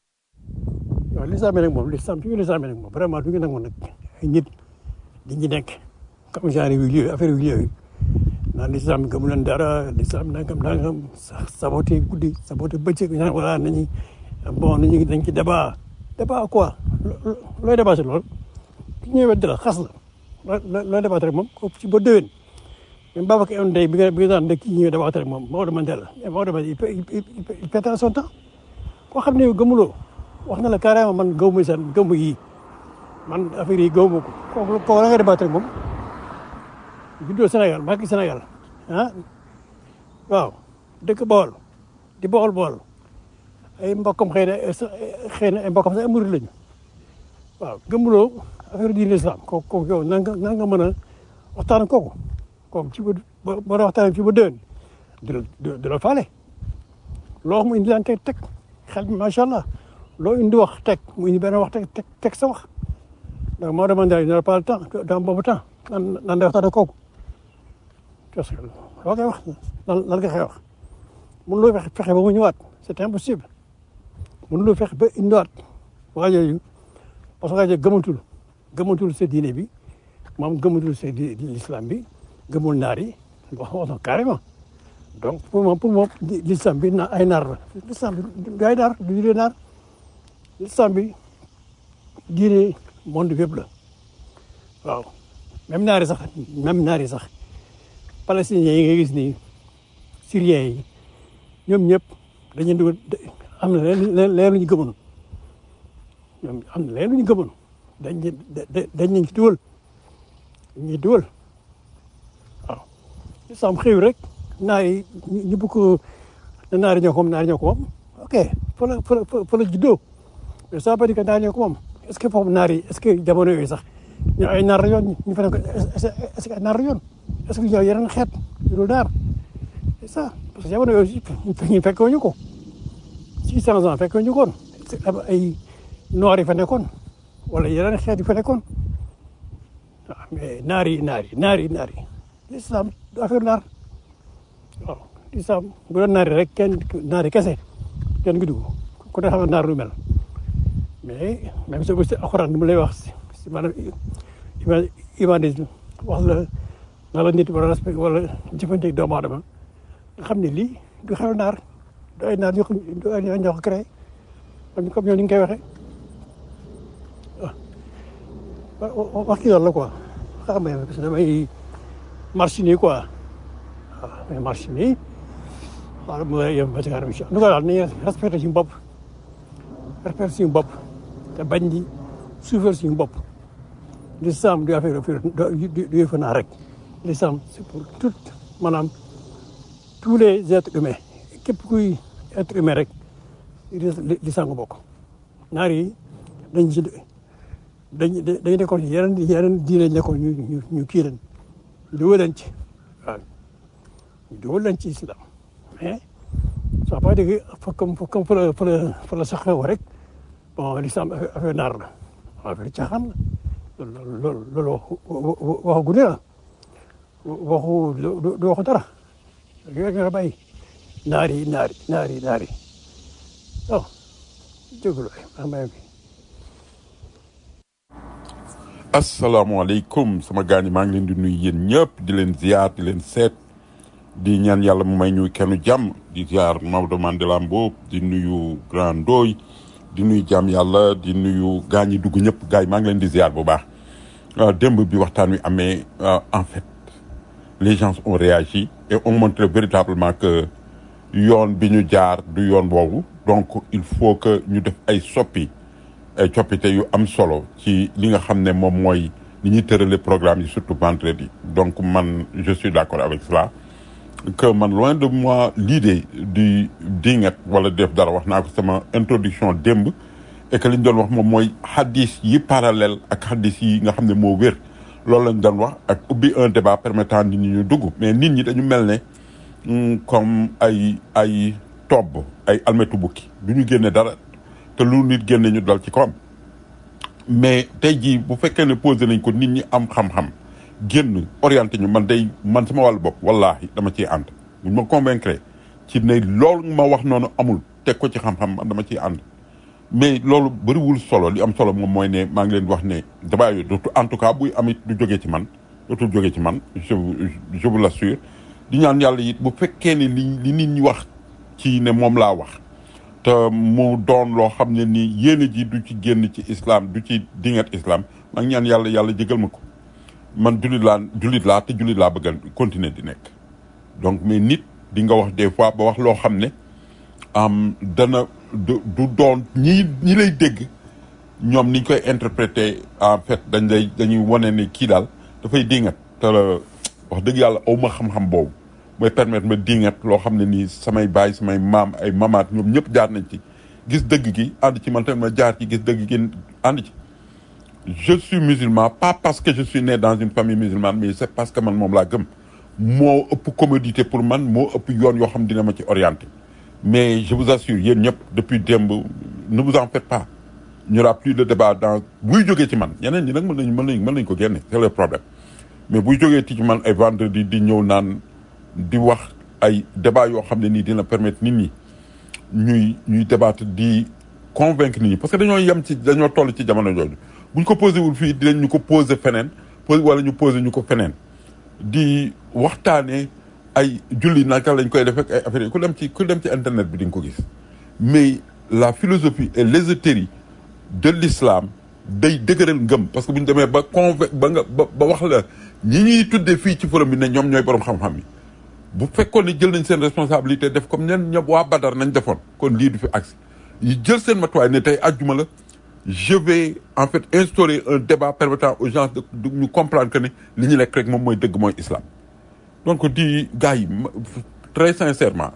waaw l'islam nag moom l'islam fi ñu l'islam nag moom vraiment du ñu nangu nag ay nit di ñu nekk comme genre yu yooyu affaire yu yooyu naan l'islam gëmu leen dara l'islam nangam nangam saboté guddi saboté bëccëg ñaan voilà nañu bon nañu dañ ci débat débat quoi looy débat si loolu ki ñëwee dara xas la looy débat rek moom ko ci ba déwén même Babacar Ewone Ndeye bi nga bi nga daan kii ñëwee débat rek moom Maodo Mandela Maodo Mandela il pète son temps koo xam ne gëmuloo wax na la carrément man gëmu seen gëmu yi man affaire yi gëmu ko kooku kooku la nga débat rek moom juddoo Sénégal màgg Sénégal ah waaw dëkk Bawol di Bawol Bawol ay mbokkam xëy na xëy na ay mbokkam sax ay murid lañu waaw gëmuloo affaire diine l'islam kooku kooku yow nan nga nan nga mën a waxtaan ak kooku kooku ci ba ba ba waxtaan ci ba déwén du la du du la faale loo wax mu indi laan teg teg xel bi macha allah loo indi wax teg mu indi benn wax teg teg teg sa wax donc moo demandé il n'aura pas le temps dans boobu temps nan nan day waxtaan ak kooku parce que loo koy wax lan lan nga koy wax mënuloo fexe fexe ba mu ñëwaat c'est impossible mënuloo fexe ba indiwaat waa yooyu parce que waa yooyu gëmatul gëmatul sa diine bi moom gëmatul sa di l'islam bi gëmul naar yi wax wax na carrément donc pour moom pour moom l'islam bi na ay naar la l'islam bi du ay naar du diine naar l'islam bi diine monde bi yëpp la waaw même naar yi sax même naar yi sax palestiniens yi nga gis nii syriens yi ñoom ñëpp dañuy dugal am na leen leen lu ñu gëmoon ñoom am na leen lu ñu gëmoon dañ dañ nañ ci dugal ñuy dugal waaw sam xëy rek naar yi ñu bëgg ko naar yi ñoo ko moom naar yi ñoo ko moom ok fa la fa la fa la juddoo mais ça veut dire que naar yi ñoo ko moom est ce que foofu naar yi est ce que jamono yooyu sax ñoo ay naar yoon ñu fa ne ko est ce que ay naar yoon est ce que ñoo yeneen xeet yu dul naar c'est ça parce que jamono yooyu ñu fekkoo ñu ko six cent ans fekkoo ñu ko woon ay noir yi fa nekkoon wala yeneen xeet yi fa nekkoon waaw mais naar yi naar yi naar yi naar yi l'islam du affaire naar waaw l'islam bu doon naar yi rek kenn naar yi kese kenn gi dugg ku ne xam ne naar lu mel mais même soo si alxuraan ni mu lay wax si maanaam humanisme wax la nga la nit wala respect wala jëfante doomu aadama nga xam ne lii du xew naar du ay naar ñoo ko du ay ñoo ko créé comme ñoom ni nga koy waxee waaw wax ki loolu la quoi xam nga parce que damay marché nii quoi waaw damay marché nii waaw mu yem ba ci kanam incha allah daal nañu respecté suñu bopp respecté suñu bopp te bañ di suufeel suñu bopp l'islam du affaire du du yëfu naa rek l'islam c'est pour tout maanaam tous les êtres humains képp kuy être humain rek l'islam nga bokk naar yi dañ ci dañ dañ nekkoon yeneen yeneen diine nekkoon ñu ñu ñu kii leen dugal leen ci waaw ñu dugal leen ci islam mais ça pas dire que comme comme fa la fa la fa la saxew rek bon l'islam affaire naar la affaire caaxaan la loolu loolu loolu waxu gune la waxu du waxu dara yooyu nga bàyyi naar yi naar yi naar yi naar yi oh jégalu waay maa ngi asalaamaaleykum sama gaañ maa ngi leen di nuyu yéen ñëpp di leen ziar di leen seet di ñaan yàlla mu may ñu kenn jàmm di ziar Maodo Mandela Mbow di nuyu Grand Ndoy di nuyu jàmm yàlla di nuyu gaañ yi dugg ñëpp gars yi maa ngi leen di ziar bu baax démb bi waxtaan wi amee en fait les gens ont réagi et ont montré véritablement que yoon bi ñu jaar du yoon boobu donc il faut que ñu def ay soppi ay coppite yu am solo ci li nga xam ne moom mooy ni ñuy tërale programme yi surtout vendredi donc man je suis d'accord avec cela que man loin de moi l'idée du dingat wala def dara wax naa ko sama introduction démb et que li ñu doon wax moom mooy hadis yi parallèle ak hadis yi nga xam ne moo wér loolu lañ doon wax ak ubbi un débat permettant nit ñi ñu dugg mais nit ñi dañu mel ne comme ay ay tobb ay almetu bukki du ñu génne dara te lu nit génne ñu dal ci kawam mais tey jii bu fekkee ne posé nañ ko nit ñi am xam-xam génn orienté ñu man day man sama wàllu bopp wallaahi dama ciy ànd buñ ma convaincre ci ne loolu ma wax noonu amul teg ko ci xam-xam man dama ciy ànd mais loolu bëriwul solo li am solo moom mooy ne maa ngi leen wax ne débat yooyu dootu en tout cas buy amit du jógee ci man dootul jógee ci man je je vous l'assure di ñaan yàlla it bu fekkee ne li li nit ñi wax ci ne moom laa wax te mu doon loo xam ne ni yéene ji du ci génn ci islam du ci dingat islam maa ngi ñaan yàlla yàlla jégal ma ko man jullit laa jullit laa te jullit laa bëgg a continuer di nekk donc mais nit di nga wax des fois ba wax loo xam ne am dana du du doon ñi ñi lay dégg ñoom niñ koy interpréter en fait dañ lay dañuy wane ne kii daal dafay dingat te wax dëgg yàlla aw ma xam-xam boobu mooy permettre ma dingat loo xam ne nii samay baay samay maam ay mamaat ñoom ñëpp jaar nañ ci gis dëgg gi ànd ci man tamit ma jaar ci gis dëgg gi ànd ci je suis musulman pas parce que je suis né dans une famille musulmane mais c'est parce que man moom laa gëm moo ëpp commodité pour man moo ëpp yoon yoo xam dina ma ci orienté mais je vous assure yéen ñëpp depuis démb ne vous en faites pas il n'y aura plus de débat dans buy jógee ci man ñeneen ñi nag mën nañ mën nañ mën nañ ko génne c'est le problème mais buy jógee ci man ay vendredi di ñëw naan di wax ay débat yoo xam ne nii dina permettre nit ñi ñuy ñuy débattre di convaincre nit ñi parce que dañoo yem ci dañoo toll ci jamono jooju buñ ko posé wul fii dinañ ñu ko posé feneen posé wala ñu posé ñu ko feneen di waxtaanee ay julli naka lañ koy def ak ay affaires yi ku dem ci ku dem ci internet bi di nga ko gis mais la philosophie et l'ésotérie de l'islam day dëgëral ngëm parce que bu ñu demee ba convain ba nga ba ba wax la ñi ñuy tuddee fii ci forum bi ne ñoom ñooy borom xam-xam yi bu fekkoon ne jël nañ seen responsabilité def comme ñen ñëpp waa Badar nañ defoon kon lii du fi agsi yi jël seen matuwaay ne tey àjjuma la je vais en fait instaurer un débat permettant aux gens de de ñu comprendre que ne li ñu nekk rek moom mooy dëgg mooy islam donc di gars yi ma- très sincèrement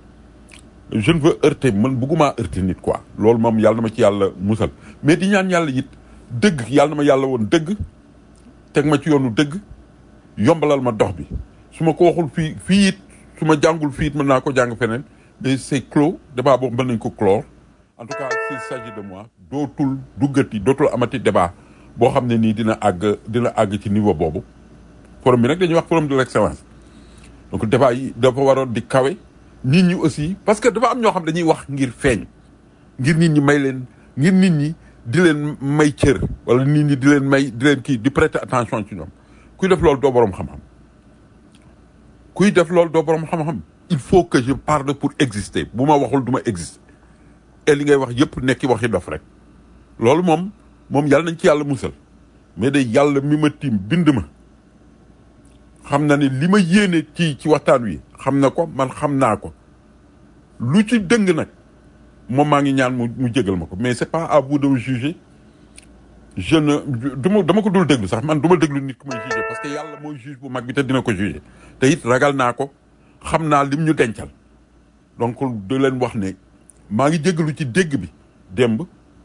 je ne veux heurter man bëgguma heurter nit quoi loolu moom yàlla na ma ci yàlla musal mais di ñaan yàlla it dëgg yàlla na ma yàlla woon dëgg teg ma ci yoonu dëgg yombalal ma dox bi su ma ko waxul fii fii it su ma jàngul fii it mën naa ko jàng feneen mais c'est clos débat boobu mën nañ ko clore en tout cas s'il s'agit de moi dootul duggati dootul amati débat boo xam ne nii dina àgg dina àgg ci niveau boobu forum bi nag dañuy wax forum de l'excellence donc débat yi dafa waroon di kawe nit ñi aussi parce que dafa am ñoo xam dañuy wax ngir feeñ ngir nit ñi may leen ngir nit ñi di leen may cër wala nit ñi di leen may di leen kii di prêter attention ci ñoom kuy def loolu doo borom xam-xam kuy def loolu doo borom xam-xam il faut que je parle pour exister bu ma waxul du ma exister et li ngay wax yëpp nekki waxi dof rek loolu moom moom yàlla nañ ci yàlla musal mais de yàlla mi ma tiim bind ma xam na ne li ma yéene ci ci waxtaan wi xam na ko man xam naa ko lu ci dëng nag moom maa ngi ñaan mu mu jégal ma ko mais c'est pas à vous de me juger je ne du ma dama ko dul déglu sax man du ma déglu nit ku may juger parce que yàlla mooy juge bu mag bi te dina ko juger te it ragal naa ko xam naa lim ñu dencal donc di leen wax ne maa ngi jégalu ci dégg bi démb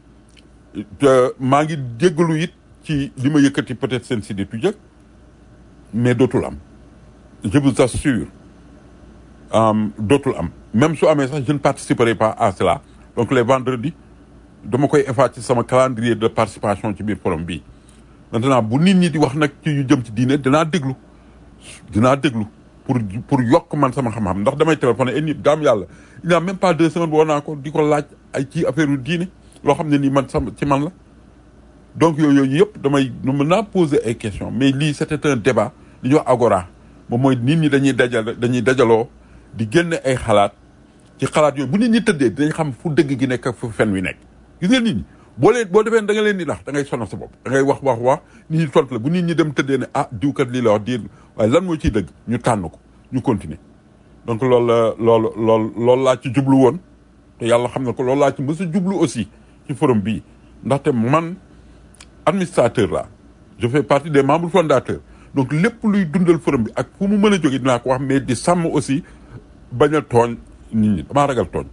te maa ngi jégalu it ci li ma yëkkati peut-être seen si tu jëkk mais dootul am je vous assure euh, dootul am même su amee sax je ne participerai pas à cela donc les vendredis dama koy effacer ci sama calendrier de participation ci biir forum bii maintenant bu nit ñi di wax nag ci yu jëm ci diine dinaa déglu dinaa déglu pour pour yokk man sama xam-xam ndax damay téléphoné et nit daam yàlla il n'y a même pas deux semaines woo naa ko di ko laaj ay ci affaire yu diine loo xam ne nii man sama ci man la donc yooyu yooyu yëpp damay mën naa poser ay questions mais lii c'était un débat li ñuy wax agora moom mooy nit ñi dañuy dajal dañuy dajaloo di génne ay xalaat ci xalaat yooyu bu nit ñi tëddee dinañ xam fu dëgg gi nekk ak fu fen wi nekk gis nga nit ñi boo leen boo defee da nga leen di nax da ngay sonal sa bopp da ngay wax wax wax nit ñi tontu la bu nit ñi dem tëddee ne ah diwkat lii la wax di waaye lan moo ciy dëgg ñu tànn ko ñu continuer donc loolu la loolu loolu loolu laa ci jublu woon te yàlla xam na ko loolu laa ci mës a jublu aussi ci forum bii ndaxte man administrateur là je fais partie des membres fondateurs donc lépp luy dundal forum bi ak fu mu mën a jóge dinaa ko wax mais di sàmm aussi bañ a tooñ nit ñi damaa ragal tooñ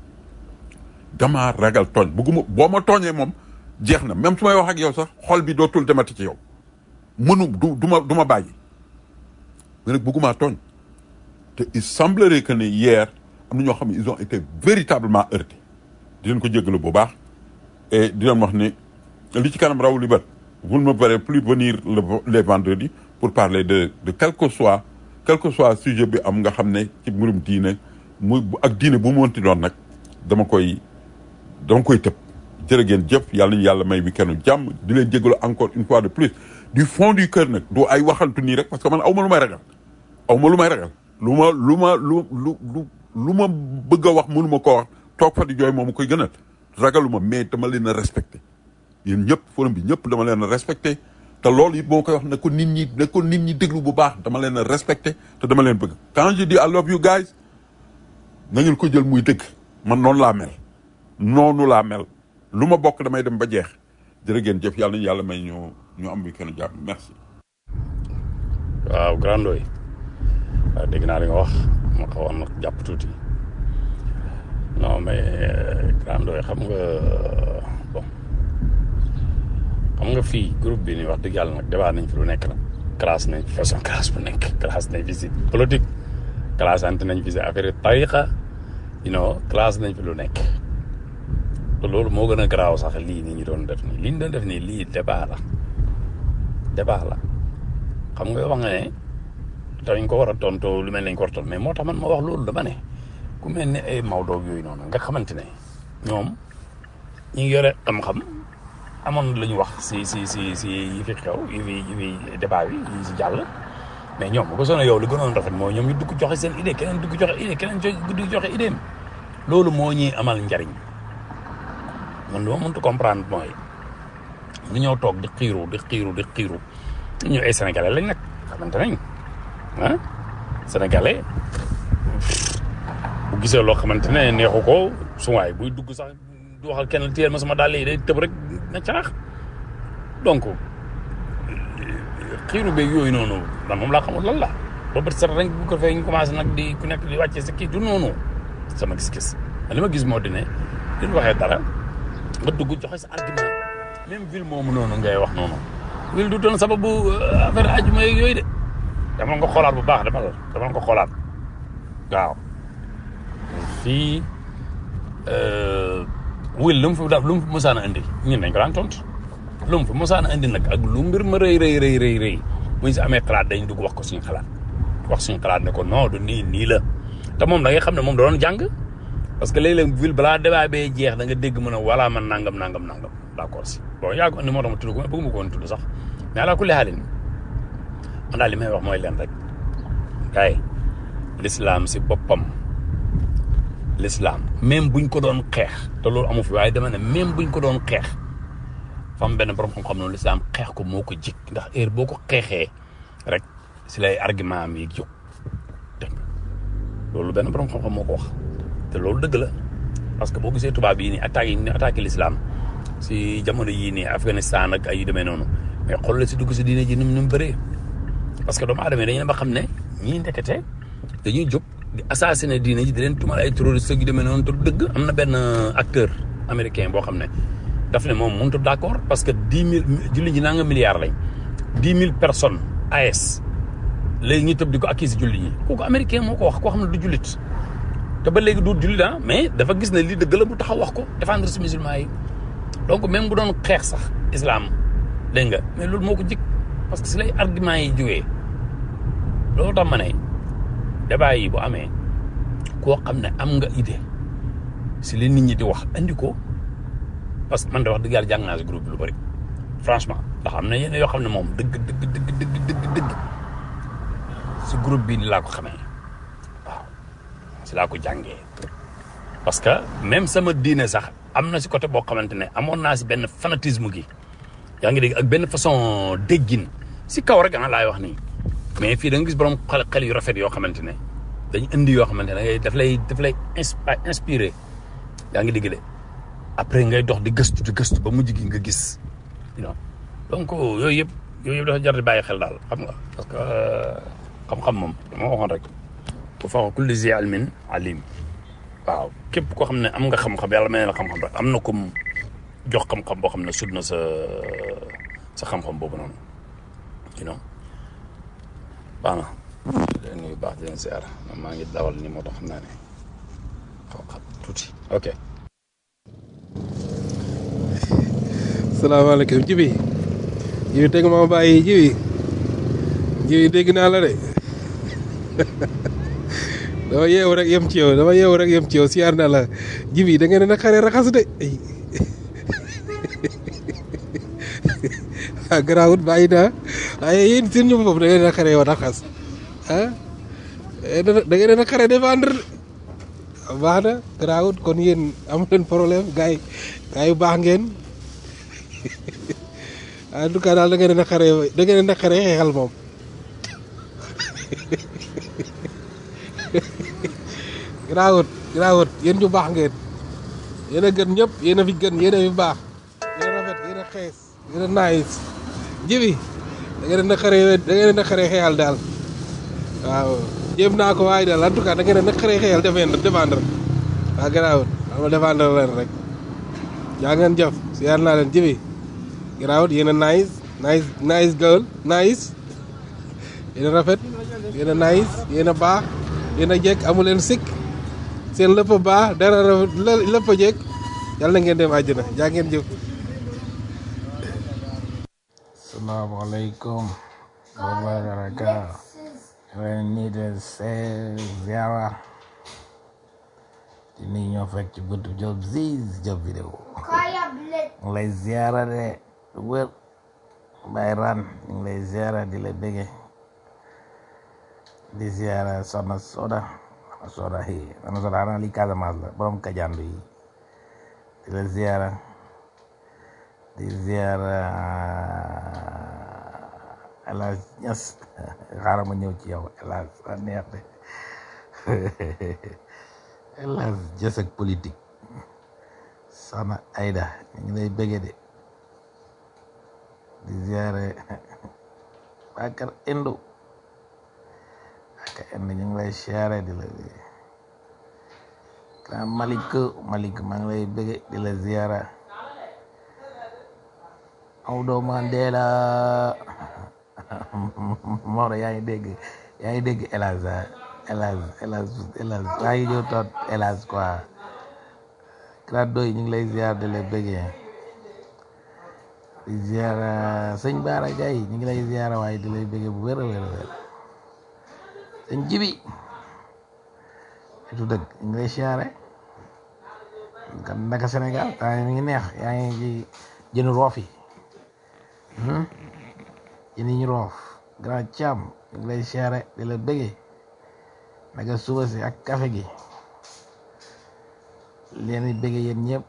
damaa ragal tooñ bugguma boo ma tooñee moom jeex na même su may wax ak yow sax xol bi dootul demati ci yow mënu du du ma du ma bàyyi mais nag buggumaa tooñ te il semblerait que ne hier am na ñoo xam ne ils ont été véritablement heurtés di leen ko jéggalu bu baax et di leen wax ne li ci kanam raw li bët vous ne me verrez plus venir le les vendredis pour parler de de quel que soit quel que soit sujet bi am nga xam ne ci mbirum diine muy ak diine bu mu mënti doon nag dama koy dama koy tëb jërë ngeen jëf yàlla ñu yàlla may bi kenn jàmm di leen jégalu encore une fois de plus du fond du cœur nag du ay waxantu nii rek parce que man aw ma lu may ragal aw ma lu may ragal lu ma lu ma lu lu lu lu ma bëgg a wax mënu ma ko wax toog fa di jooy moom koy gënal ragaluma mais dama leen a respecté yéen ñëpp forum bi ñëpp dama leen a respecté te loolu it boo koy wax ne ko nit ñi ne ko nit ñi déglu bu baax dama leen a respecté te dama leen bëgg quand je dis I love you guys na ngeen ko jël muy dëgg man noonu laa mel noonu laa mel lu ma bokk damay dem ba jeex jërë ngeen jëf yàlla nañu yàlla may ñu ñu am bi kenn jàmm merci waaw grand doy waaw dégg naa li nga wax ma xawoon nag jàpp tuuti non mais grand doy xam nga bon xam nga fii groupe bi ni wax dëgg yàlla nag débat nañ fi lu nekk nag classe nañ fi façon classe bu nekk classe nañ fi si politique classe ante nañ fi si affaire tariqa you know classe nañ fi lu nekk te loolu moo gën a garaaw sax lii ni ñu doon def nii li ñu doon def nii lii débat la débat la xam nga wax nga ne dañ ko war a tontoo lu mel nañ ko war a tontu mais moo tax man ma wax loolu dama ne ku mel ne ay Maodo yooyu noonu nga xamante ne ñoom ñi ngi yore xam-xam amoon la ñu wax si si si si yi fi xew yi fi yi fi débat bi yi si jàll mais ñoom bu ko sonné yow li gënoon rafet mooy ñoom ñu dugg joxe seen idée keneen dugg joxe idée keneen dugg joxe idée loolu moo ñuy amal njariñ man dama mënut comprendre mooy ñu ñëw toog di xiiru di xiiru di xiiru ñu ay sénégalais lañ nag xamante nañ ah sénégalais bu gisee loo xamante ne neexu ko suwaay buy dugg sax du waxal kenn téyel ma sama dàll yi day tëb rek na carax donc xiiru beeg yooyu noonu man moom laa xamul lan la ba bët set rek bu ko defee ñu commencé nag di ku nekk di wàccee sa kii du noonu sama gis-gis li ma gis moo di ne li ñu waxee dara nga dugg joxe sa argument même ville moomu noonu ngay wax noonu ville du doon sababu affaire ajuma yeeg yooyu de dama nga xoolaat bu baax dama la dama nga xoolaat waaw fii wil lu mu fi daal lu mu fi mosaan a indi ñun dañ ko daan tontu lu mu fi mosaan a indi nag ak lu mbir ma rëy rëy rëy rëy rëy bu ñu si amee xalaat dañ dugg wax ko suñu xalaat wax suñu xalaat ne ko non du nii nii la te moom da ngay xam ne moom da doon jàng parce que léeg-léeg ville balaa débat bee jeex da nga dégg mën a wala man nangam nangam nangam d'accord si bon yaa ko andi moo tax ma tudd ko mais bëgguma ko woon tudd sax mais ala kulli xaalin man daal li may wax mooy leen rek kay l'islam si boppam l'islam même buñ ko doon xeex te loolu amu fi waaye dama ne même buñ ko doon xeex fam benn borom xam-xam noonu l'islam xeex ko moo ko jik ndax heure boo ko xeexee rek si lay argument am yi jóg dégg nga loolu benn borom xam-xam moo ko wax te loolu dëgg la parce que boo gisee tubaab yi nii attaques yi ni attaqué l'islam si jamono yii nii Afghanistan ak ay yu demee noonu mais xool la si dugg si diine ji ni mu ni mu bëree parce que doomu aadama yi dañu ne ba xam ne ñii ndekete dañuy jóg di assassiner diine ji di leen tumal ay terroriste yu demee noonu te du dëgg am na benn acteur américain boo xam ne daf ne moom mënut d' accord parce que dix mille julli ñi naa nga milliards lañ dix mille personnes AS léegi ñu tëb di ko accuser julli ñi kooku américain moo ko wax koo xam ne du jullit te ba léegi du jullit ah mais dafa gis ne lii dëgg la mu taxaw wax ko défendre si musulman yi donc même bu doon xeex sax islam dégg nga mais loolu moo ko jik parce que si lay argument yi jógee loolu tax ma ne débat yi bu amee koo xam ne am nga idée si li nit ñi di wax andi ko parce que man de wax dëgg yàlla jàng naa si groupe bi lu bëri franchement ndax am na yenn yoo xam ne moom dëgg dëgg dëgg dëgg dëgg dëgg si groupe bi ni laa ko xamee waaw si laa ko jàngee parce que même sama diine sax am na si côté boo xamante ne amoon naa si benn fanatisme gi yaa ngi dégg ak benn façon déggin si kaw rek ah laay wax nii mais fii da nga gis borom xel xel yu rafet yoo xamante ne dañ indi yoo xamante ne daf lay daf lay inspiré yaa ngi dégg de après ngay dox di gëstu di gëstu ba mujj gi nga gis non donc yooyu yëpp yooyu yëpp dafa jar di bàyyi xel daal xam nga parce que xam-xam moom dama waxoon rek bu fa kulli zi ilmin alim waaw képp koo xam ne am nga xam-xam yàlla may na la xam-xam rek am na comme jox xam-xam boo xam ne sut na sa sa xam-xam boobu noonu you know baax na leen nuyu baax di leen ziar maa ngi dawal ni moo tax xam naa ne xaw xam tuuti ok salaamaaleykum jibi jibi teg ma bàyyi jibi jibi dégg naa la de dama yeewu rek yem ci yow dama yeewu rek yem ci yow siyaar naa la jibi da ngeen a xare raxas de ah garaawut bàyyi naa waaye yéen seen ñoom boobu da ngeen a xare yow raxas ah da ngeen a xare défendre baax na garaawut kon yéen amu leen problème gars yi gars yu baax ngeen en tout cas daal da ngeen a xare da ngeen a xare xeexal moom garaawut garaawut yéen ñu baax ngeen yéen a gën ñëpp yéen a fi gën yéen a fi baax yéen a rafet yéen a xees yéen a nice jibi da ngeen a xare da ngeen a xare xeexal daal waaw jéem naa ko waaye daal en tout cas da ngeen a xare xeexal défendre défendre waaw garaawut ama défendre leen rek yaa ngeen jëf siyaar naa leen jibi garaawut yéen a nice nice nice girl nice yéen a rafet yéen a nice yéen a baax yéen a jekk amu leen sikk seen lépp a baax dara rafet lé- lépp a jekk yàlla na ngeen dem àjjana jaa ngeen jëf Assalamualaikum warahmatullahi wabarakatuh. ren nii de see ziara di nuyu ñoo fekk ci buntu job ziz job vidéo ñu ngi lay ziara de wër bay ran ñu ngi lay ziara di la bége di ziara soxna soda soxna soda hi soxna soda xanaa li Casamance la borom kajandu yi di la ziara di ziara El Hadj Niass xaaral ma ñëw ci yow El Hadj sa neex de El Hadj Niass ak politique soxna Aida ñu ngi lay bëgge de di ziare Bakar Indo Bakar Indo ñu ngi lay ziare di la bëgge grand Malik Malik maa ngi lay bëgge di la ziara Maodo Mandela Maodo yaa ngi dégg yaa ngi dégg El Hadj ah El Hadj El Hadj El Hadj maa ngi ñëw toog El Hadj quoi grand doy ñu ngi lay ziar di la bëggee di ziar sëñ Baara Gaye ñu ngi lay ziar waaye di lay bëggee bu wér a wér a wér sëñ Jibi itu dëgg ñu ngi lay ziare kan naka Sénégal temps yi mi ngi neex yaa ngi ci jënu roof yi hmm? jën yi ñu roof grand Thiam ñu ngi lay ziare di la bëggee naka suba si ak café gi leen di bëggee yéen ñëpp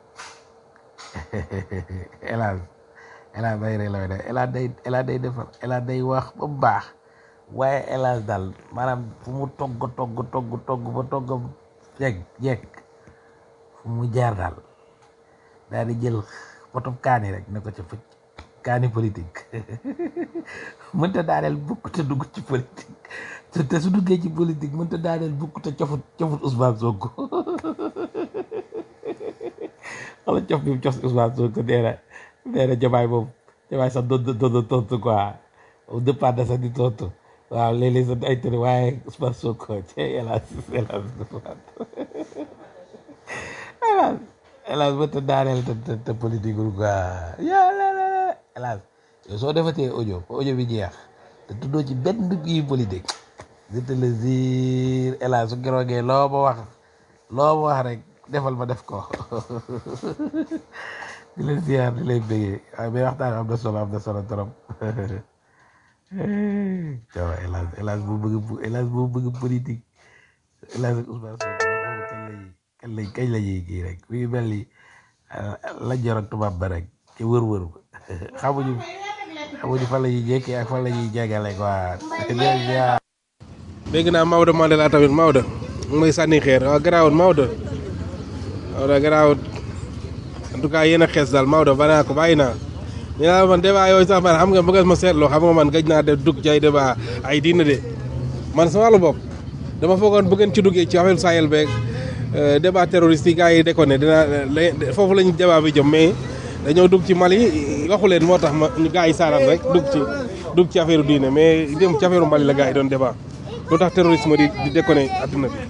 hélas hélas day rey la de hélas day hélas day defar hélas day wax ba mu baax waaye hélas daal maanaam fu mu togg togg togg togg ba togg jekk jekk fu mu jaar daal daal di jël potub kaani rek ne ko ca fëcc kaani politique mënta daaneel bukk te dugg ci politique te te su duggee ci politique mënta daaneel bukk te cofut cofut Ousmane Sonko wala cof bi mu cof Ousmane Sonko nee na nee na jamaay moom jamaay sax doon doon doon tontu quoi au départ da sax di tontu waaw léeg-léeg sax ay tëri waaye Ousmane Sonko ci hélas hélas hélas hélas mënta daaneel te te te politique wul quoi yàlla la hélas yow soo defatee audio ba audio bi jeex te tuddoo ci benn kii politique je te le jure hélas su keroogee loo ma wax loo ma wax rek defal ma def ko di leen ziar di lay bëggee waaye mais waxtaan am na solo am na solo trop caw hélas hélas bu bëgg bu hélas bu bëgg politique hélas ak Ousmane Sonko kañ lay kañ lay kañ la ñuy kii rek mi ngi mel ni la jor ak tubaab ba rek ci wër-wër ba xamuñu xamuñu fan la ñuy jékkee ak fan la ñuy jégale quoi di leen ziar dégg naa Maodo Mandela tamit Maodo mu may sànni xeer waaw garaawut Maodo Maodo garaawut en tout cas yéen a xees daal Maodo ba naa ko bàyyi naa ñu naa man débat yooyu sax man xam nga bëgg ma seetloo xam nga man gëj naa def dugg ci ay débat ay diina de man sama wàllu bopp dama foogoon bu ngeen ci duggee ci affaire Sahel beeg débat terroriste yi gars yi déconné dina foofu lañu débat bi jëm mais dañoo dugg ci Mali waxu leen moo tax ma ñu gars yi saaral rek dugg ci dugg ci affaire diine mais dem ci affaire Mali la gars yi doon débat lu tax terrorisme di di déconné adduna bi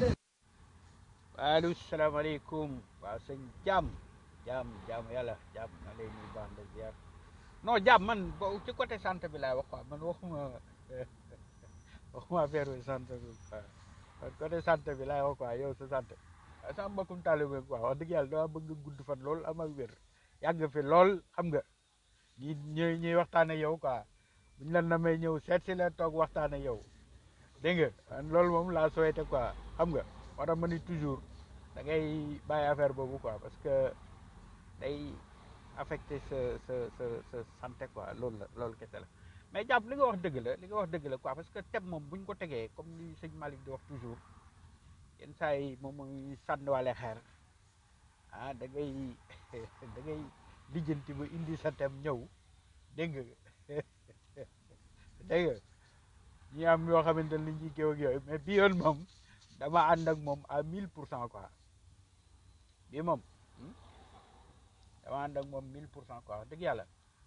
allo salaamaaleykum waaw sëñ jaam jaam jaam yàlla jaam ma lay nuyu baax la ziar non jaam man bo ci côté santé bi laay wax quoi man waxuma waxuma affaire bi santé bi quoi man côté santé bi laay wax quoi yow sa santé waaye sama mbokkum taalibe quoi wax dëgg yàlla dama bëgg gudd fan lool am ak wér yàgg fi lool xam nga ñi ñuy ñuy waxtaan ak yow quoi buñ la namee ñëw seet si la toog waxtaan ak yow dégg nga man loolu moom laa souhaité quoi xam nga moo tax ma ni toujours da ngay bàyyi affaire boobu quoi parce que day affecté sa sa sa sa santé quoi loolu la loolu kese la mais jàpp li nga wax dëgg la li nga wax dëgg la quoi parce que thème moom bu ñu ko tegee comme li sëñ Malick di wax toujours yenn saa yi moom muy sànniwaale xeer ah da ngay da ngay lijjanti ba indi sa thème ñëw dégg nga dégg nga ñi am yoo xamante ne li ñuy géew ak yooyu mais bii yoon moom dama ànd ak moom à mille pour cent quoi bii moom dama ànd ak moom mille pour cent quoi wax dëgg yàlla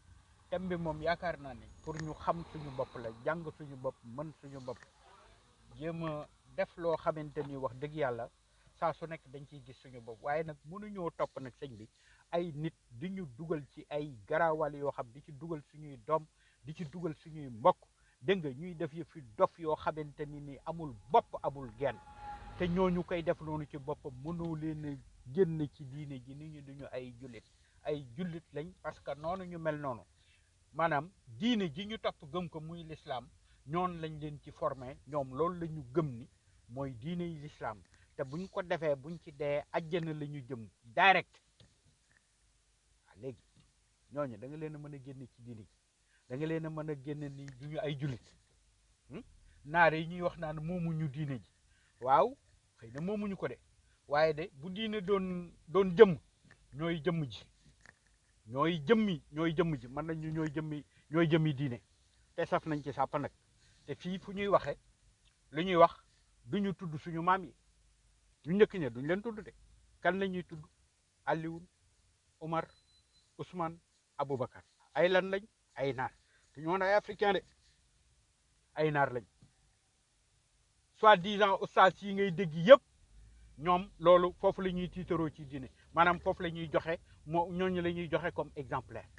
thème bi moom yaakaar naa ni pour ñu xam suñu bopp la jàng suñu bopp mën suñu bopp jéem a def loo xamante ni wax dëgg yàlla saa su nekk dañ ciy gis suñu bopp waaye nag mënuñoo topp nag sëñ bi ay nit di ñu dugal ci ay garaawal yoo xam di ci dugal suñuy doom di ci dugal suñuy mbokk dégg nga ñuy def yëfi dof yoo xamante ni ni amul bopp amul genn te ñooñu koy def noonu ci boppam mënoo leen a génn ci diine ji nit ñi duñu ay jullit ay jullit lañ parce que noonu ñu mel noonu maanaam diine ji ñu topp gëm ko muy lislaam ñoon lañ leen ci formé ñoom loolu la ñu gëm ni mooy diine yi lislaam te buñ ko defee buñ ci dee ajjana la ñu jëm direct waaw léegi ñooñu da nga leen a mën a génne ci diine ji da nga leen a mën a génne ni duñu ay jullit hmm? naar yi ñuy wax naan moomuñu diine ji waaw xëy na moomuñu ko de waaye de bu diine doon doon jëmm ñooy jëmm ji ñooy jëmmi ñooy jëmm ji mën nañu ñooy jëmmi ñooy jëmmi diine te saf nañ ci sàpp nag te fii fu ñuy waxe lu ñuy wax duñu tudd suñu maam yi ñu njëkk ña duñ leen tudd de kan la ñuy tudd Alioune Omar Ousmane Aboubacar ay lan lañ ay naar te ñoo ay africain de ay naar lañ soi-disant ustaas yi ngay dégg yëpp ñoom loolu foofu la ñuy tiitaroo ci diine maanaam foofu la ñuy joxe moo ñooñu la ñuy joxe comme exemplaire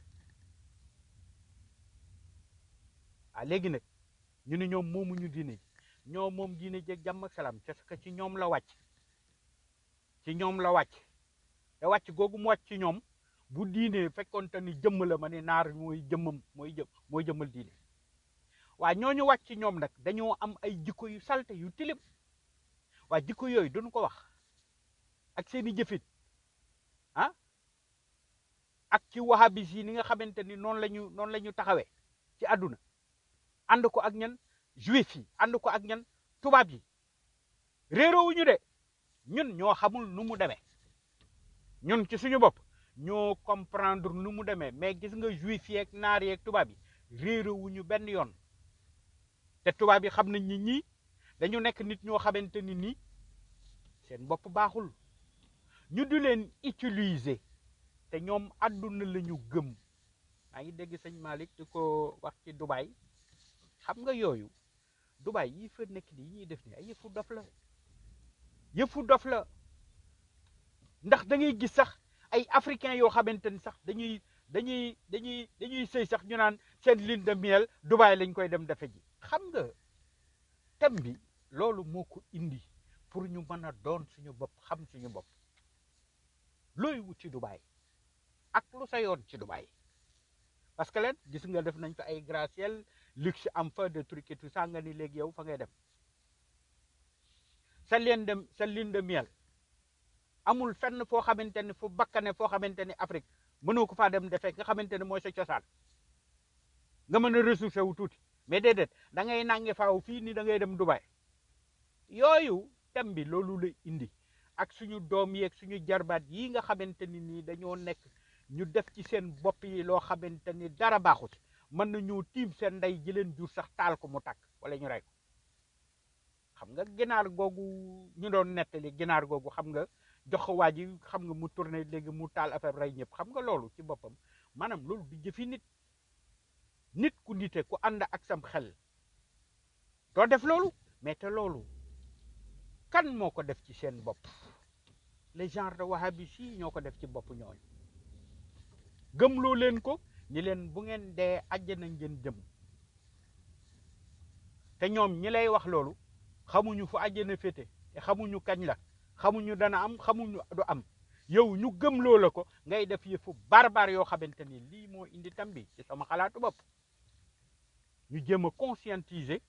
ah léegi nag ñu ne ñoom moomuñu diine ji ñoo moom diine jeeg jàmm ak salaam parce que ci ñoom la wàcc ci ñoom la wàcc te wàcc googu mu wàcc ci ñoom bu diine fekkoonte ni jëmm la ma ne naar mooy jëmmam mooy jëm mooy jëmmal diine waa ñooñu wàcc ci ñoom nag dañoo am ay jikko yu salte yu tilim waa jikko yooyu duñu ko wax ak seeni jëfit ah ak ci wahabis yi ni nga xamante ni noonu la ñu noonu la ñu taxawee ci àdduna ànd ko ak ñan juif yi ànd ko ak ñan tubaab yi réeroowuñu de ñun ñoo xamul nu mu demee ñun ci suñu bopp ñoo comprendre nu mu demee mais gis nga juif yeeg naar yeeg tubaab yi réeroowuñu benn yoon te tubaab yi xam nañ ni ñii dañu nekk nit ñoo xamante ni nii seen bopp baaxul ñu di leen utiliser te ñoom àdduna la ñu gëm maa ngi dégg sëñ Malick di ko wax ci Dubaï xam nga yooyu Dubaï yi fa nekk nii ñuy def ni ay yëfu dof la yëfu dof la ndax da ngay gis sax ay africains yoo xamante ni sax dañuy dañuy dañuy dañuy sëy sax ñu naan seen lune de miel Dubaï lañ koy dem defe ji xam nga thème bi loolu moo ko indi pour ñu mën a doon suñu bopp xam suñu bopp looy wut ci Dubaï ak lu sa yoon ci Dubaï parce que leen gis nga def nañ ko ay gratte-ciel luxe am fa de trucs et tout ça nga ni léegi yow fa ngay dem sa leen de sa lune de miel amul fenn foo xamante ni fu bakkane foo xamante ni Afrique mënoo ko faa dem defee nga xamante ni mooy sa cosaan nga mën a ressourcé wu tuuti mais déedéet da ngay nange faaw fii ni da ngay dem Dubaï yooyu thème bi loolu la indi ak suñu doom yeeg suñu jarbaat yi nga xamante ni nii dañoo nekk ñu def ci seen bopp yi loo xamante ni dara baaxu ci mën nañoo tiim seen ndey ji leen jur sax taal ko mu tàkk wala ñu rey ko xam nga ginaar googu ñu doon nettali ginaar googu xam nga jox ko waa ji xam nga mu tourné léegi mu taal affaire rey ñëpp xam nga loolu ci boppam maanaam loolu du jëfi nit nit ku nite ku ànd ak sam xel doo def loolu mais te loolu kan moo ko def ci seen bopp les genres de wahhabis yi ñoo ko def ci bopp ñooñu gëmloo leen ko ñi leen bu ngeen dee àjjana ngeen jëm te ñoom ñi lay wax loolu xamuñu fu àjjana féete te xamuñu kañ la xamuñu dana am xamuñu du am yow ñu gëmloo la ko ngay def yëfu barbar yoo xamante ni lii moo indi tam bi ci sama xalaatu bopp ñu jéem a conscientiser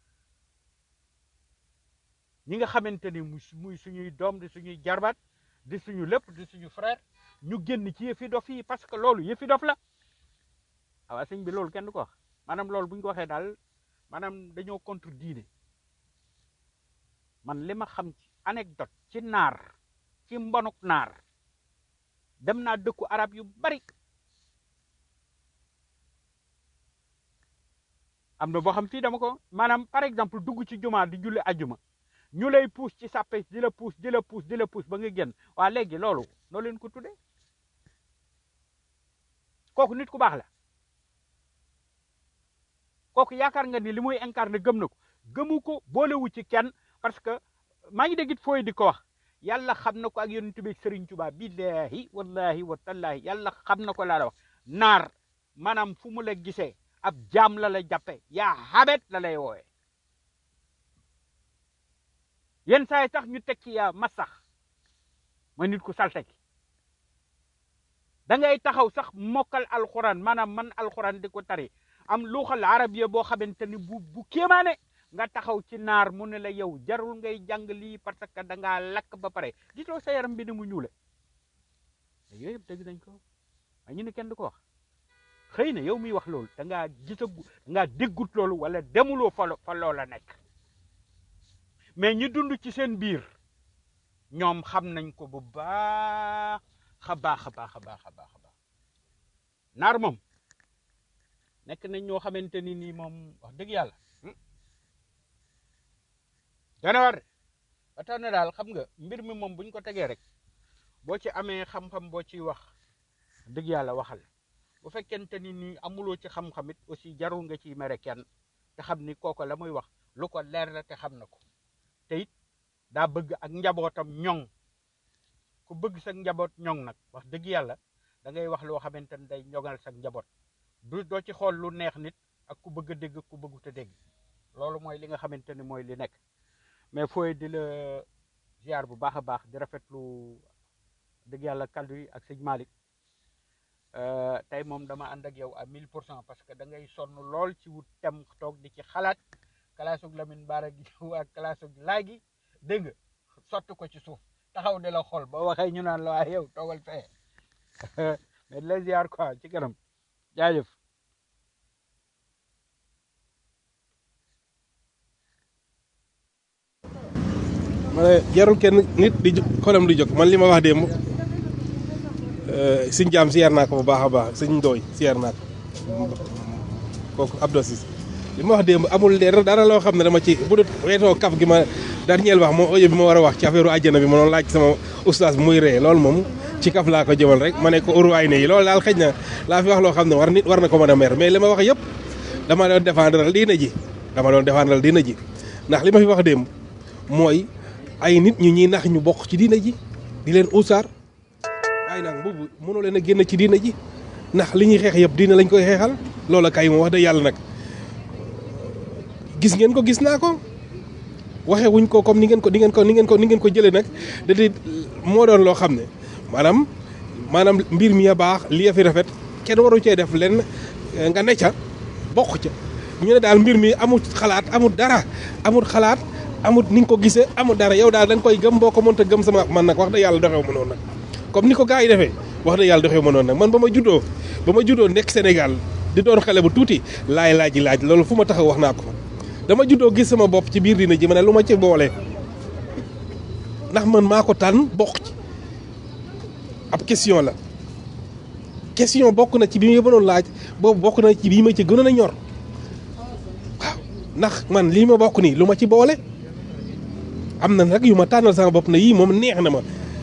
ñi nga xamante ni muy muy suñuy doom di suñuy jarbaat di suñu lépp di suñu frère ñu génn ci yëfi dof yi parce que loolu yëfi dof la waaw sëñ bi loolu kenn du ko wax maanaam loolu bu ñu ko waxee daal maanaam dañoo contre diine man li ma xam ci anecdote ci naar ci mbonuk naar dem naa dëkku arab yu bari am na boo xam fii dama ko maanaam par exemple dugg ci jumaa di julli ajuma ñu lay puus ci sàppe di la puus di la puus di la puus ba nga génn waa léegi loolu noo leen ko tudde kooku nit ku baax la kooku yaakaar nga ni li muy incarné gëm na ko gëmu ko boolewu ci kenn parce que maa ngi dégg it fooy di ko wax yàlla xam na ko ak yonent bi Serigne Touba billahi wallahi wa tallahi yàlla xam na ko laa la wax naar maanaam fu mu la gisee ab jaam la la jàppe yaa xabet la lay woowe yenn saa yi tax ñu teg ci yaa masax ma nit ku salte ki da ngay taxaw sax mokkal alxuraan maanaam man alxuraan di ko tari am luuxal arabiya boo xamante ni bu bu kéemaane nga taxaw ci naar mu ne la yow jarul ngay jàng lii parce que da ngaa lakk ba pare gisoo sa yaram bi ni mu ñuule yooyu yëpp dégg nañ ko waaye ñu ne kenn du ko wax xëy na yow miy wax loolu da ngaa gisagu da ngaa déggut loolu wala demuloo fa lo- fa loola nekk mais ñi dund ci seen biir ñoom xam nañ ko bu baax a baax a baax a baax a baax a baax naar moom nekk nañ ñoo xamante ni nii moom wax dëgg yàlla hmm, dana war de ba tax na daal xam nga mbir mi moom buñ ko tegee rek boo ci amee xam-xam boo ciy wax dëgg yàlla waxal bu fekkente ni nii amuloo ci xam-xam it aussi jarul nga ciy mere kenn te xam ni kooku la muy wax lu ko leer la te xam na ko te it daa bëgg ak njabootam ñoŋ ku bëgg sa njaboot ñoŋ nag wax dëgg yàlla da ngay wax loo xamante ni day ñoŋal sa njaboot du doo ci xool lu neex nit ak ku bëgg a dégg ku bëggut a dégg loolu mooy li nga xamante ni mooy li nekk mais fooy di la ziar bu baax a baax di rafetlu dëgg yàlla kaddu yi ak sëñ Malick Euh, tey moom dama ànd ak yow à 1000 pour cent parce que da ngay sonn lool ci wut tem toog di ci xalaat kalaasug Lamine Bara gi ak kalaasug laay gi dégg nga sotti ko ci suuf taxaw di la xool ba waxee ñu naan la waaye yow toogal fee mais di la ziar quoi ci kanam jaajëf ma ne jarul kenn nit di jóg xolam di jóg man li ma wax démb sëñ jaam siyaar naa ko bu baax a baax sëñ ndooy siyaar naa ko kooku Abdou Sis li ma wax démb amul dara dara loo xam ne dama ci bu dut weetoo kaf gi ma dernier wax moo audio bi ma war a wax ci affaire àjjana bi ma doon laaj sama oustaz bi muy ree loolu moom ci kaf laa ko jëmal rek ma ne ko uruwaay ne yi loolu daal xëj na laa fi wax loo xam ne war nit war na ko mën a mer mais li ma wax yëpp dama doon défendre diina ji dama doon défendre diina ji ndax li ma fi wax démb mooy ay nit ñu ñuy nax ñu bokk ci diina ji di leen usaar waaye nag boobu mënoo leen a génn ci diina ji ndax li ñuy xeex yëpp diina lañ koy xeexal loola kay moom wax dëgg yàlla nag gis ngeen ko gis naa ko waxee wuñ ko comme ni ngeen ko ni ngeen ko ni ngeen ko ni ngeen ko jëlee nag da di moo doon loo xam ne maanaam maanaam mbir mi a baax li fi rafet kenn waru cee def lenn nga ne ca bokk ca ñu ne daal mbir mi amul xalaat amul dara amul xalaat amul ni nga ko gisee amul dara yow daal da nga koy gëm boo ko mënta gëm sama man nag wax dëgg yàlla doxewu ma noonu nag comme ni ko gars yi defee wax dëgg yàlla doxewu ma noonu nag man ba ma juddoo ba ma juddoo nekk Sénégal di doon xale bu tuuti laay laaj laaj loolu fu ma taxaw wax naa ko dama juddoo gis sama bopp ci biir dina ji ma ne lu ma ci boole ndax man maa ko tànn bokk ci ab question la question bokk na ci bi ma mënoon laaj boobu bokk na ci bii ma ci gënoon a ñor waaw ndax man lii ma bokk nii lu ma ci boole am na nag yu ma tànnal sama bopp na yii moom neex na ma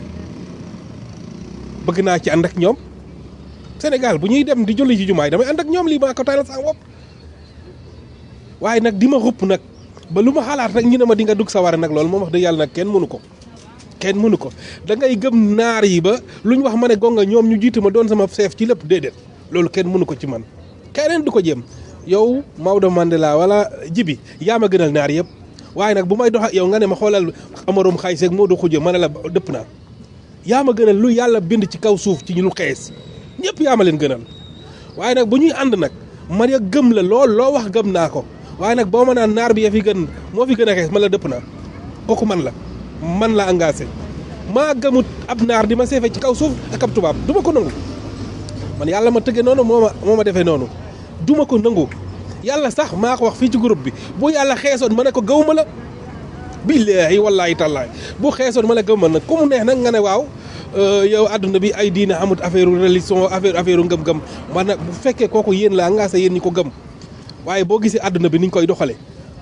bëgg naa ci ànd ak ñoom Sénégal bu ñuy dem di julli ci jumaay damay ànd ak ñoom lii maa ko tànnal sama bopp waaye nag di ma xupp nag ba lu ma xalaat rek ñu ne ma di nga dugg sawara nag loolu moom wax dëgg yàlla nag kenn mënu ko kenn mënu ko da ngay gëm naar yi ba lu ñu wax ma ne gonga ñoom ñu jiitu ma doon sama chef ci lépp déedéet loolu kenn mënu ko ci man keneen du ko jéem yow Maodo Mandela wala Jibi yaa ma gënal naar yëpp waaye nag bu may dox ak yow nga ne ma xoolal amarum xay seeg moo du xujje ma ne la dëpp naa yaa ma gënal lu yàlla bind ci kaw suuf ci ñu lu xees ñëpp yaa ma leen gënal waaye nag bu ñuy ànd nag man ya gëm la lool loo wax gëm naa ko waaye nag boo ma naan naar bi ya fi gën moo fi gën a xees ma la dëpp naa kooku man la man la engagé maa gëmut ab naar di ma seefe ci kaw suuf ak ab tubaab du ma ko nangu man yàlla ma tëggee noonu moo ma moo ma defee noonu du ma ko nangu yàlla sax maa ko wax fii ci groupe bi bu yàlla xeesoon ma ne ko gaw ma la billaahi wallaahi tallaahi bu xeesoon ma ne gaw ma nag ku mu neex nag nga ne waaw yow àdduna bi ay diine amut affaire religion affaire affaire ngëm-ngëm man nag bu fekkee kooku yéen la engagé yéen ñi ko gëm waaye boo gisee àdduna bi ni ñu koy doxalee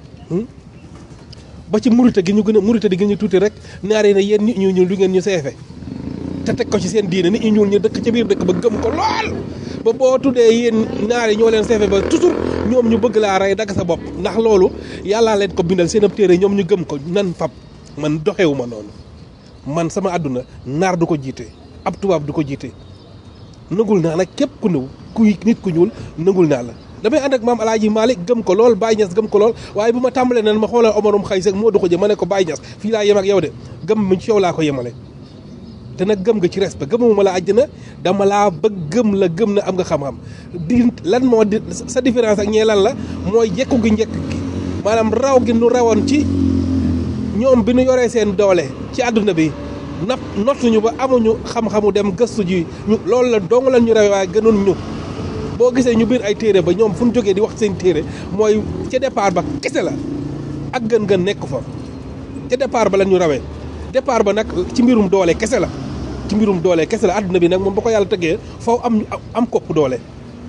ba ci murite gi ñu gën a murite di gën ñu tuuti rek naar yi ne yéen nit ñu ñuul du ngeen ñu seefe te teg ko ci seen diine nit ñu ñuul ñu dëkk ca biir dëkk ba gëm ko lool ba boo tuddee yéen naar yi ñoo leen seefe ba toujours ñoom ñu bëgg laa rey dagg sa bopp ndax loolu yàllaa leen ko bindal seen ab téere ñoom ñu gëm ko nan fab man doxewu ma noonu man sama àdduna naar du ko jiite ab tubaab du ko jiite nangul naa nag képp ku ñëw kuy nit ku ñuul nangul naa la damay ànd ak maam alaaji Malick gëm ko lool Baye Niass gëm ko lool waaye bu ma tàmbalee nan ma xoolal Omarum xëy sag moo du ko jë ma ne ko Baye Niass fii laa yem ak yow de gëm mu ci yow laa ko yemale te nag gëm nga ci respect gëmuma la àjjana dama laa bëgg gëm la gëm na am nga xam-xam di lan moo di sa différence ak ñee lan la mooy jekku gi njëkk gi maanaam raw gi nu rawoon ci ñoom bi nu yoree seen doole ci àdduna bi nap nottuñu ba amuñu xam-xamu dem gëstu ji ñu loolu la dong lan ñu rawee waaye gënoon ñu boo gisee ñu biir ay téere ba ñoom fu ñu jógee di wax seen téere mooy ca départ ba kese la ak gën-gën nekk fa ca départ ba lan ñu rawee départ ba nag ci mbirum doole kese la ci mbirum doole kese la àdduna bi nag moom ba ko yàlla tëggee faw am am ko ëpp doole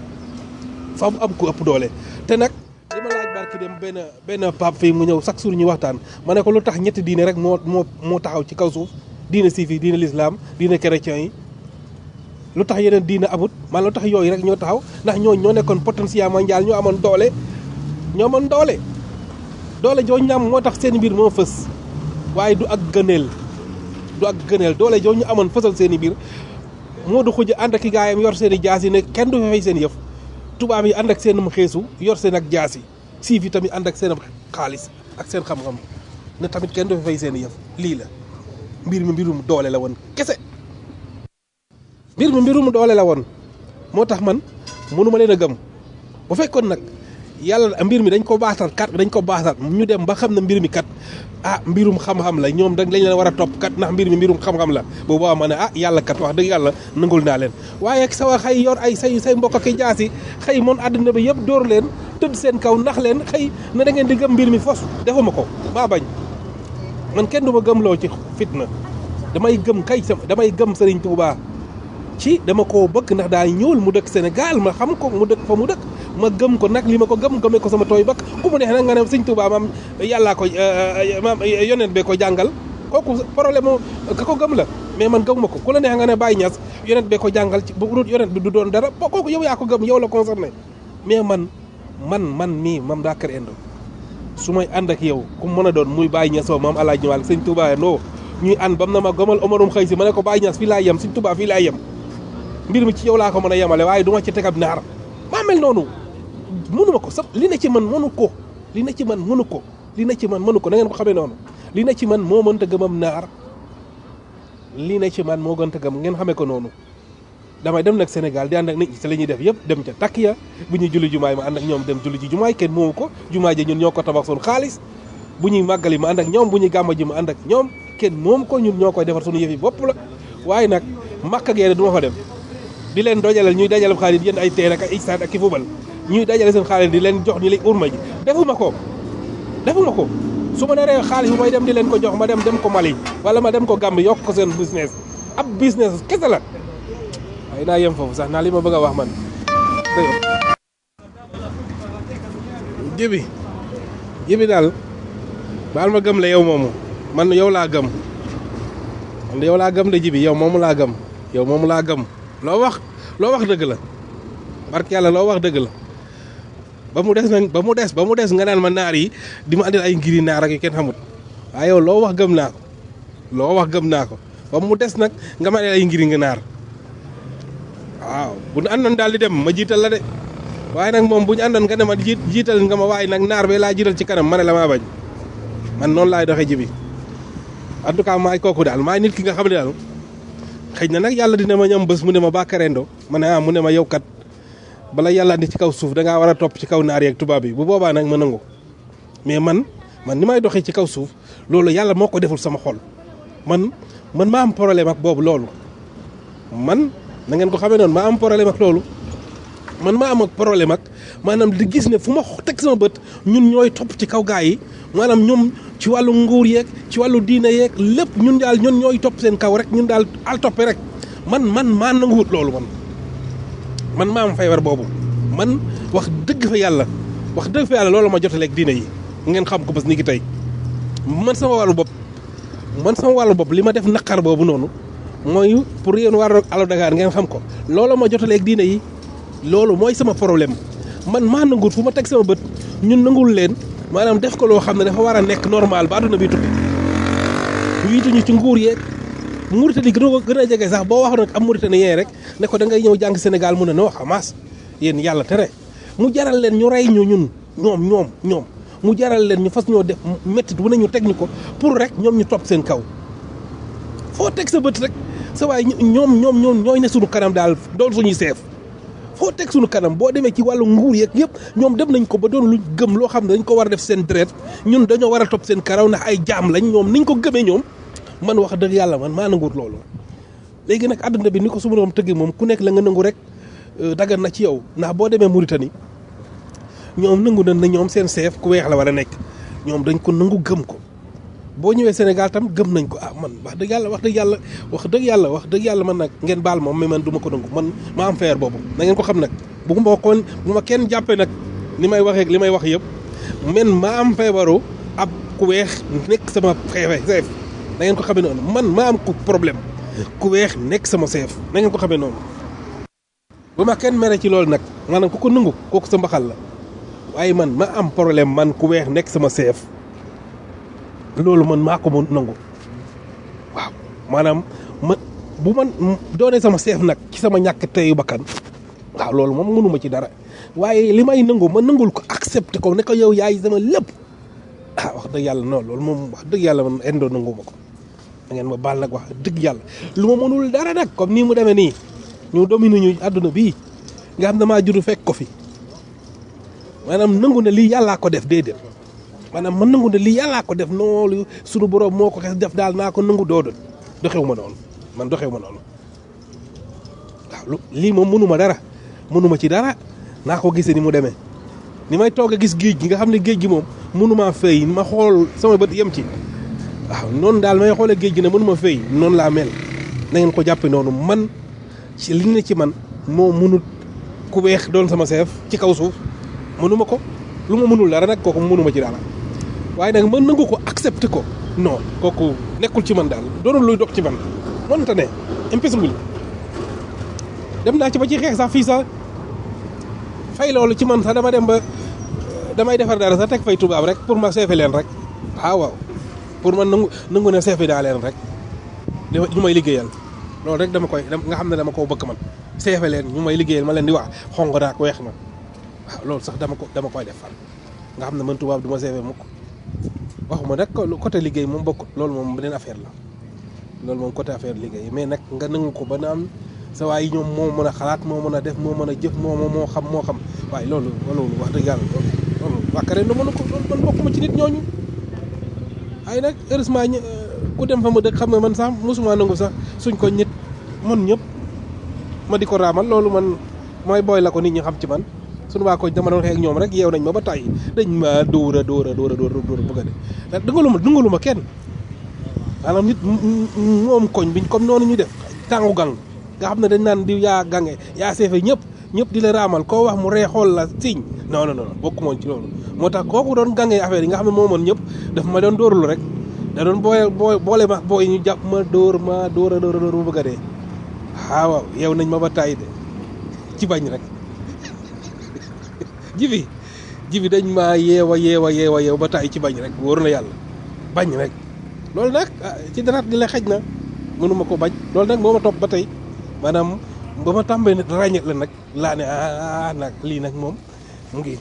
faw am ko ëpp doole te nag li ma laaj barki dem benn benn pape fii mu ñëw chaque jour ñu waxtaan ma ne ko lu tax ñetti diine rek moo moo moo taxaw ci kaw suuf diine siif yi diine l'islam diine chrétien yi lu tax yeneen diine amut man lu tax yooyu rek ñoo taxaw ndax ñoo ñoo nekkoon potentiel mondial ñoo amoon doole ñoo amoon doole doole joo ñam moo tax seen mbir moo fës waaye du ak gëneel du ak gëneel doole joo ñu amoon fësal seen i biir moo du xuj ànd ak i gaayam yor seen i jaas yi ne kenn du fa fay seen yëf tubaab yi ànd ak seen xeesu yor seen ak jaas yi siif yi tamit ànd ak seen xaalis ak seen xam-xam ne tamit kenn du fa fay seen yëf lii la mbir mi mbirum doole la woon kese mbir mi mbirum doole la woon moo tax man mënuma leen a gëm bu fekkoon nag yàlla mbir mi dañ ko baatal kat dañ ko baatal ñu dem ba xam ne mbir mi kat ah mbirum xam-xam la ñoom dañ lañ leen war a topp kat ndax mbir mi mbirum xam-xam la bu boobaa ma ne ah yàlla kat wax dëgg yàlla nangul naa leen waaye ak sawa xëy yor ay say say mbokk ak i jaasi xëy moon àddina bi yëpp dóor leen tëdd seen kaw ndax leen xëy ne da ngeen di gëm mbir mi fos defuma ko maa bañ man kenn du ma gëmloo ci fitna damay gëm kay sama damay gëm Serigne Touba ci dama koo bëgg ndax daa ñuul mu dëkk Sénégal ma xam ko mu dëkk fa mu dëkk ma gëm ko nag li ma ko gëm gëmee ko sama tooy bakk ku mu neex nag nga ne Serigne Touba maam yàllaa ko maam yonent bee ko jàngal kooku problème mu ka ko gëm la mais man gëmuma ko ku la neex nga ne Baye Niass yonent bee ko jàngal ci bu dul yonent bi du doon dara bo kooku yow yaa ko gëm yow la concerné mais man man man mii mam daa kër endo su may ànd ak yow ku mën a doon muy Baye Niass maam El Hadj Malick Serigne Touba ndoo ñuy ànd bam na ma gëmal Omarum xëy si ma ne ko Baye Niass fii laa yem Serigne Touba fii laa yem mbir mi ci yow laa ko mën a yemale waaye du ma ci tegab naar maa mel noonu mënu ma ko sax li ne ci man mënu ko li ne ci man mënu ko li ne ci man mënu ko na ngeen ko xamee noonu li ne ci man moo mënta gëmam naar li ne ci man moo gënta gëm ngeen xamee ko noonu damay dem nag Sénégal di ànd ak nit ñi te la ñuy def yëpp dem ca takk ya bu ñuy julli jumaay ma ànd ak ñoom dem julli ji jumaay kenn moomu ko jumaay ja ñun ñoo ko tabax suñu xaalis bu ñuy màggali ma ànd ak ñoom bu ñuy gàmma ji ma ànd ak ñoom kenn moom ko ñun ñoo koy defar suñu yëf yi bopp la waaye nag màkka geene du ma fa dem di leen dojaleel ñuy dajaleel xaalis yéen ay teen ak ay istaat ak ki fubal ñuy dajale seen xaalis di leen jox ñu lay urma ji defuma ko defuma ko su ma naree xaalis bu may dem di leen ko jox ma dem dem ko Mali wala ma dem ko Gambie yokk ko seen business ab business kese la waaye naa yem foofu sax naa li ma bëgg a wax man jibi jibi daal baal ma gëm la yow moomu man yow laa gëm man yow laa gëm de jibi yow moomu laa gëm yow moomu laa gëm loo wax loo wax dëgg la barke yàlla loo wax dëgg la ba mu des nag ba mu des ba mu des nga naan ma naar yi di ma andil ay ngiri naar ak yu kenn xamut waaye yow loo wax gëm naa ko loo wax gëm naa ko ba mu des nag nga ma andil ay ngiri nga naar waaw bu ñu àndoon daal di dem ma jiital la de waaye nag moom bu ñu àndoon nga ne ma jiit jiital nga ma waaye nag naar bee laa jiital ci kanam ma ne la maa bañ man noonu laay doxee ji bi en tout cas maay kooku daal maay nit ki nga xam ne daal xëy na nag yàlla dina ma ñam bés mu ne ma bàkkarendo ma ne ah mu ne ma yow kat bala yàlla andi ci kaw suuf da ngaa war a topp ci kaw naar yeeg tubaab yi bu boobaa nag ma nangu mais man man ni may doxee ci kaw suuf loolu yàlla moo ko deful sama xol man man maa am problème ak boobu loolu man na ngeen ko xamee noonu maa am problème ak loolu man maa am ak problème ak maanaam di gis ne fu ma teg sama bët ñun ñooy topp ci kaw gaa yi maanaam ñoom ci wàllu nguur yeeg ci wàllu diine yeeg lépp ñun daal ñun ñooy topp seen kaw rek ñun daal al toppe rek man man maa nanguwut loolu man man maa am feebar boobu man wax dëgg fa yàlla wax dëgg fa yàlla loolu ma jotaleeg diine yi ngeen xam ko bés ni ki tey man sama wàllu bopp man sama wàllu bopp li ma def naqar boobu noonu mooy pour yéen war Allo Dakar ngeen xam ko loolu ma jotaleeg diine yi loolu mooy sama problème man maa nanguwul fu ma teg sama bët ñun nangul leen maanaam def ko loo xam ne dafa war a nekk normal ba àdduna bi tukki wiituñu ci nguur yeeg Mauritanie gën a gën a jege sax boo waxoon nag am Mauritanien rek ne ko da ngay ñëw jàng Sénégal mu ne non Hamas yéen yàlla tere mu jaral leen ñu rey ñu ñun ñoom ñoom ñoom mu jaral leen ñu fas ñoo def méttit wu ne ñu teg ñu ko pour rek ñoom ñu topp seen kaw foo teg sa bët rek sa waay ñoom ñoom ñoom ñooy ne suñu kanam daal doon suñuy seef foo teg suñu kanam boo demee ci wàllu nguur yeeg yëpp ñoom dem nañ ko ba doon lu gëm loo xam ne dañ ko war a def seen deret ñun dañoo war a topp seen karaw ndax ay jaam lañ ñoom niñ ko gëmee ñoom man wax dëgg yàlla man maa nanguwut loolu léegi nag àdduna bi ni ko su ma doon tëggee moom ku nekk la nga nangu rek dagan na ci yow ndax boo demee Mauritanie ñoom nangu nañ ne ñoom seen chef ku weex la war a nekk ñoom dañ ko nangu gëm ko boo ñëwee Sénégal tam gëm nañ ko ah man wax dëgg yàlla wax dëgg yàlla wax dëgg yàlla wax dëgg yàlla man nag ngeen baal moom mais man du ma ko nangu man ma am feer boobu na ngeen ko xam nag bu ma ko bu ma kenn jàppee nag li may waxee li may wax yëpp man ma am feebaru ab ku weex nekk sama xeefe chef na ngeen ko xamee noonu man ma am ku problème ku weex nekk sama chef na ngeen ko xamee noonu bu ma kenn mere ci loolu nag maanaam ku ko nangu kooku sa mbaxal la waaye man ma am problème man ku weex nekk sama chef loolu man maa ko mun nangu waaw maanaam ma bu man doonee sama chef nag ci sama ñàkk teyu bakkan waaw loolu moom mënuma ci dara waaye li may nangu ma nangul ko accepté ko ne ko yow yaay sama lépp ah wax dëgg yàlla non loolu moom wax dëgg yàlla man indoo nangu ma ko da ngeen ma baal nag wax dëgg yàlla lu ma mënul dara nag comme nii mu demee nii ñu domine ñu àdduna bii nga xam damaa juddu fekk ko fi maanaam nangu ne lii yàllaa ko def déedéet maanaam man nangu ne lii yàllaa ko def noolu sunu borom moo ko xes def daal naa ko nangu doodul doxewu ma noonu man doxewu ma noonu waaw lu lii moom mënuma dara mënuma ci dara naa ko gisee ni mu demee ni may toog a gis géej gi nga xam ne géej gi moom mënuma fay ma xool sama bët yem ci waaw noonu daal may xoolee géej gi ne mënuma fay noonu laa mel na ngeen ko jàppe noonu man ci li ne ci man moo mënut ku weex doon sama chef ci kaw suuf mënuma ko lu ma mënul dara nag kooku mënuma ci dara waaye nag mën nangu ko accepté ko non kooku nekkul ci man daal doonul luy dog ci man mënta ne impossible dem naa ci ba ci xeex sax fii sax fay loolu ci man sax dama dem ba damay defar dara sax teg fay tubaab rek pour ma seefe leen rek waaw waaw pour man nangu nangu ne seefe daa leen rek ñu may liggéeyal loolu rek dama koy nga xam ne dama ko bëgg man seefe leen ñu may liggéeyal ma leen di wax xong naak weex na waaw loolu sax dama ko dama koy def fan nga xam ne man tubaab du ma seefe mukk waxuma nag côté liggéey moom bokkut loolu moom beneen affaire la loolu moom côté affaire liggéey mais nag nga nangu ko ba na am sa waay ñoom moo mën a xalaat moo mën a def moo mën a jëf moo moo xam moo xam waaye loolu loolu wax dëgg yàlla loolu wàkkare na mënu ko loolu man bokkuma ci nit ñooñu waaye nag heureusement ku dem fa ma dëkk xam nga man sax mosuma nangu sax suñ ko nit man ñëpp ma di ko raamal loolu man mooy booy la ko nit ñi xam ci man suñu waa ko dama doon xeex ak ñoom rek yeew nañ ma ba tàyyi dañ ma dóor a dóor a dóor a dóor a dóor a bëgg a de dëngalu ma dëngalu ma kenn maanaam nit moom koñ biñ comme noonu ñu def tàngu gang nga xam ne dañ naan di yaa gange yaa seefe ñëpp ñëpp di la raamal koo wax mu ree xool la siñ non non non bokku moon ci loolu moo tax kooku doon gange affaire yi nga xam ne moo mën ñëpp daf ma doon dóorlu rek da doon booy booy boole ma booy ñu jàpp ma dóor ma dóor a dóor a dóor ma bëgg a dee waaw yeew nañ ma ba tàyyi de ci bañ rek jibi jibi dañ maa yeewa yeewa yeewa yeew ba tàyyi ci bañ rek wóor na yàlla bañ rek loolu nag ci daraat di la xej na mënuma ko bañ loolu nag moo ma topp ba tey maanaam ba ma tàmbee nag ràññet la nag laa ne ah nag lii nag moom mu ngi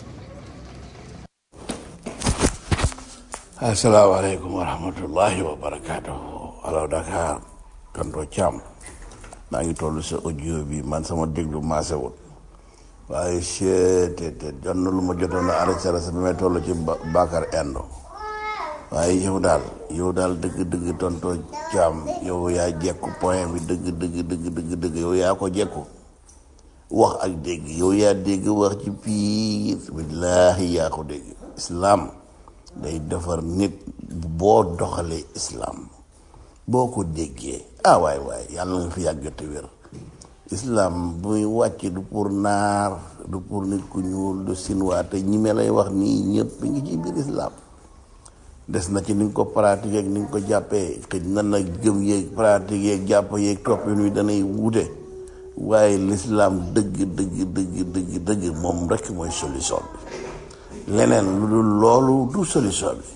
asalaamaaleykum wa rahmatullahi wa barakaatu alaw Dakar tonto Thiam maa ngi toll sa audio bi man sama déglu maasewul waaye seete te jot na lu ma jotoon a arrêté sa bi may toll ci Bakar Endo waaye yow daal yow daal dëgg dëgg tonto Thiam yow yaa jekku point bi dëgg dëgg dëgg dëgg dëgg yow yaa ko jekku wax ak dégg yow yaa dégg wax ci piir billaahi yaa ko dégg islam day defar nit boo doxalee islam boo ko déggee ah waay waay yàlla nga fi yàgg te wér islam buy wàcc du pour naar du pour nit ku ñuul du sinwaa te ñi me lay wax nii ñëpp ngi ci biir islam des na ci ni nga ko pratiquer ak ni nga ko jàppee xëj na nag gëm yeeg pratique yeeg jàpp yeeg toppin wi danay wuute waaye lislaam dëgg dëgg dëgg dëgg dëgg moom rek mooy solution bi leneen lu dul loolu du solution bi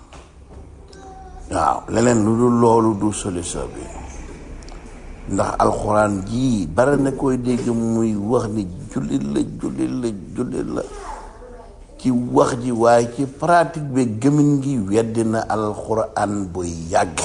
waaw leneen lu dul loolu du solution bi ndax alxuraan jii bare na koy dégg muy wax ni jullit la jullit la jullit la ci wax ji waaye ci pratique bi gëmin gi weddi na alxuraan bu yàgg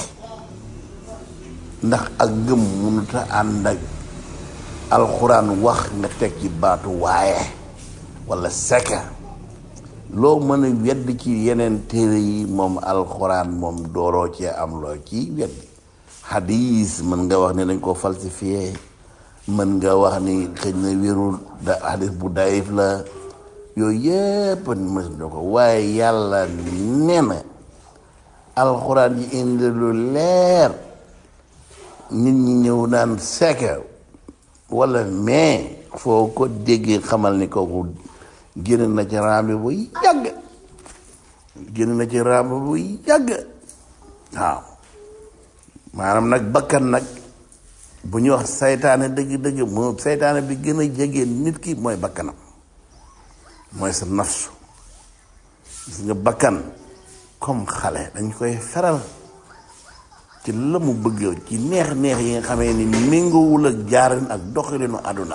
ndax ak gëm mënuta ànd ak alxuraan wax nga teg ci baatu waaye walla sekka loo mën a wedd ci yeneen téere yi moom alxuraan moom dooroo cee am loo ci wedd xadiis mën nga wax ni dañ ko falsifié mën nga wax ni xëy na wérul da xadiis bu dayif la yooyu yépp mës na ko waaye yàlla nee na alxuraan yi indi lu leer nit ñi ñëw naan sekka walla mais foo ko déggee xamal ni kooku génn na ci raambi bu yàgg génn na ci raambi bu yàgg waaw maanaam nag bakkan nag bu ñuy wax saytaane dëgg-dëgg moo saytaane bi gën a jege nit ki mooy bakkanam mooy sa nafsu gis nga bakkan comme xale dañ koy feral ci la mu bëgg ci neex-neex yi nga xamee ni méngoowul ak jaarin ak doxalinu àdduna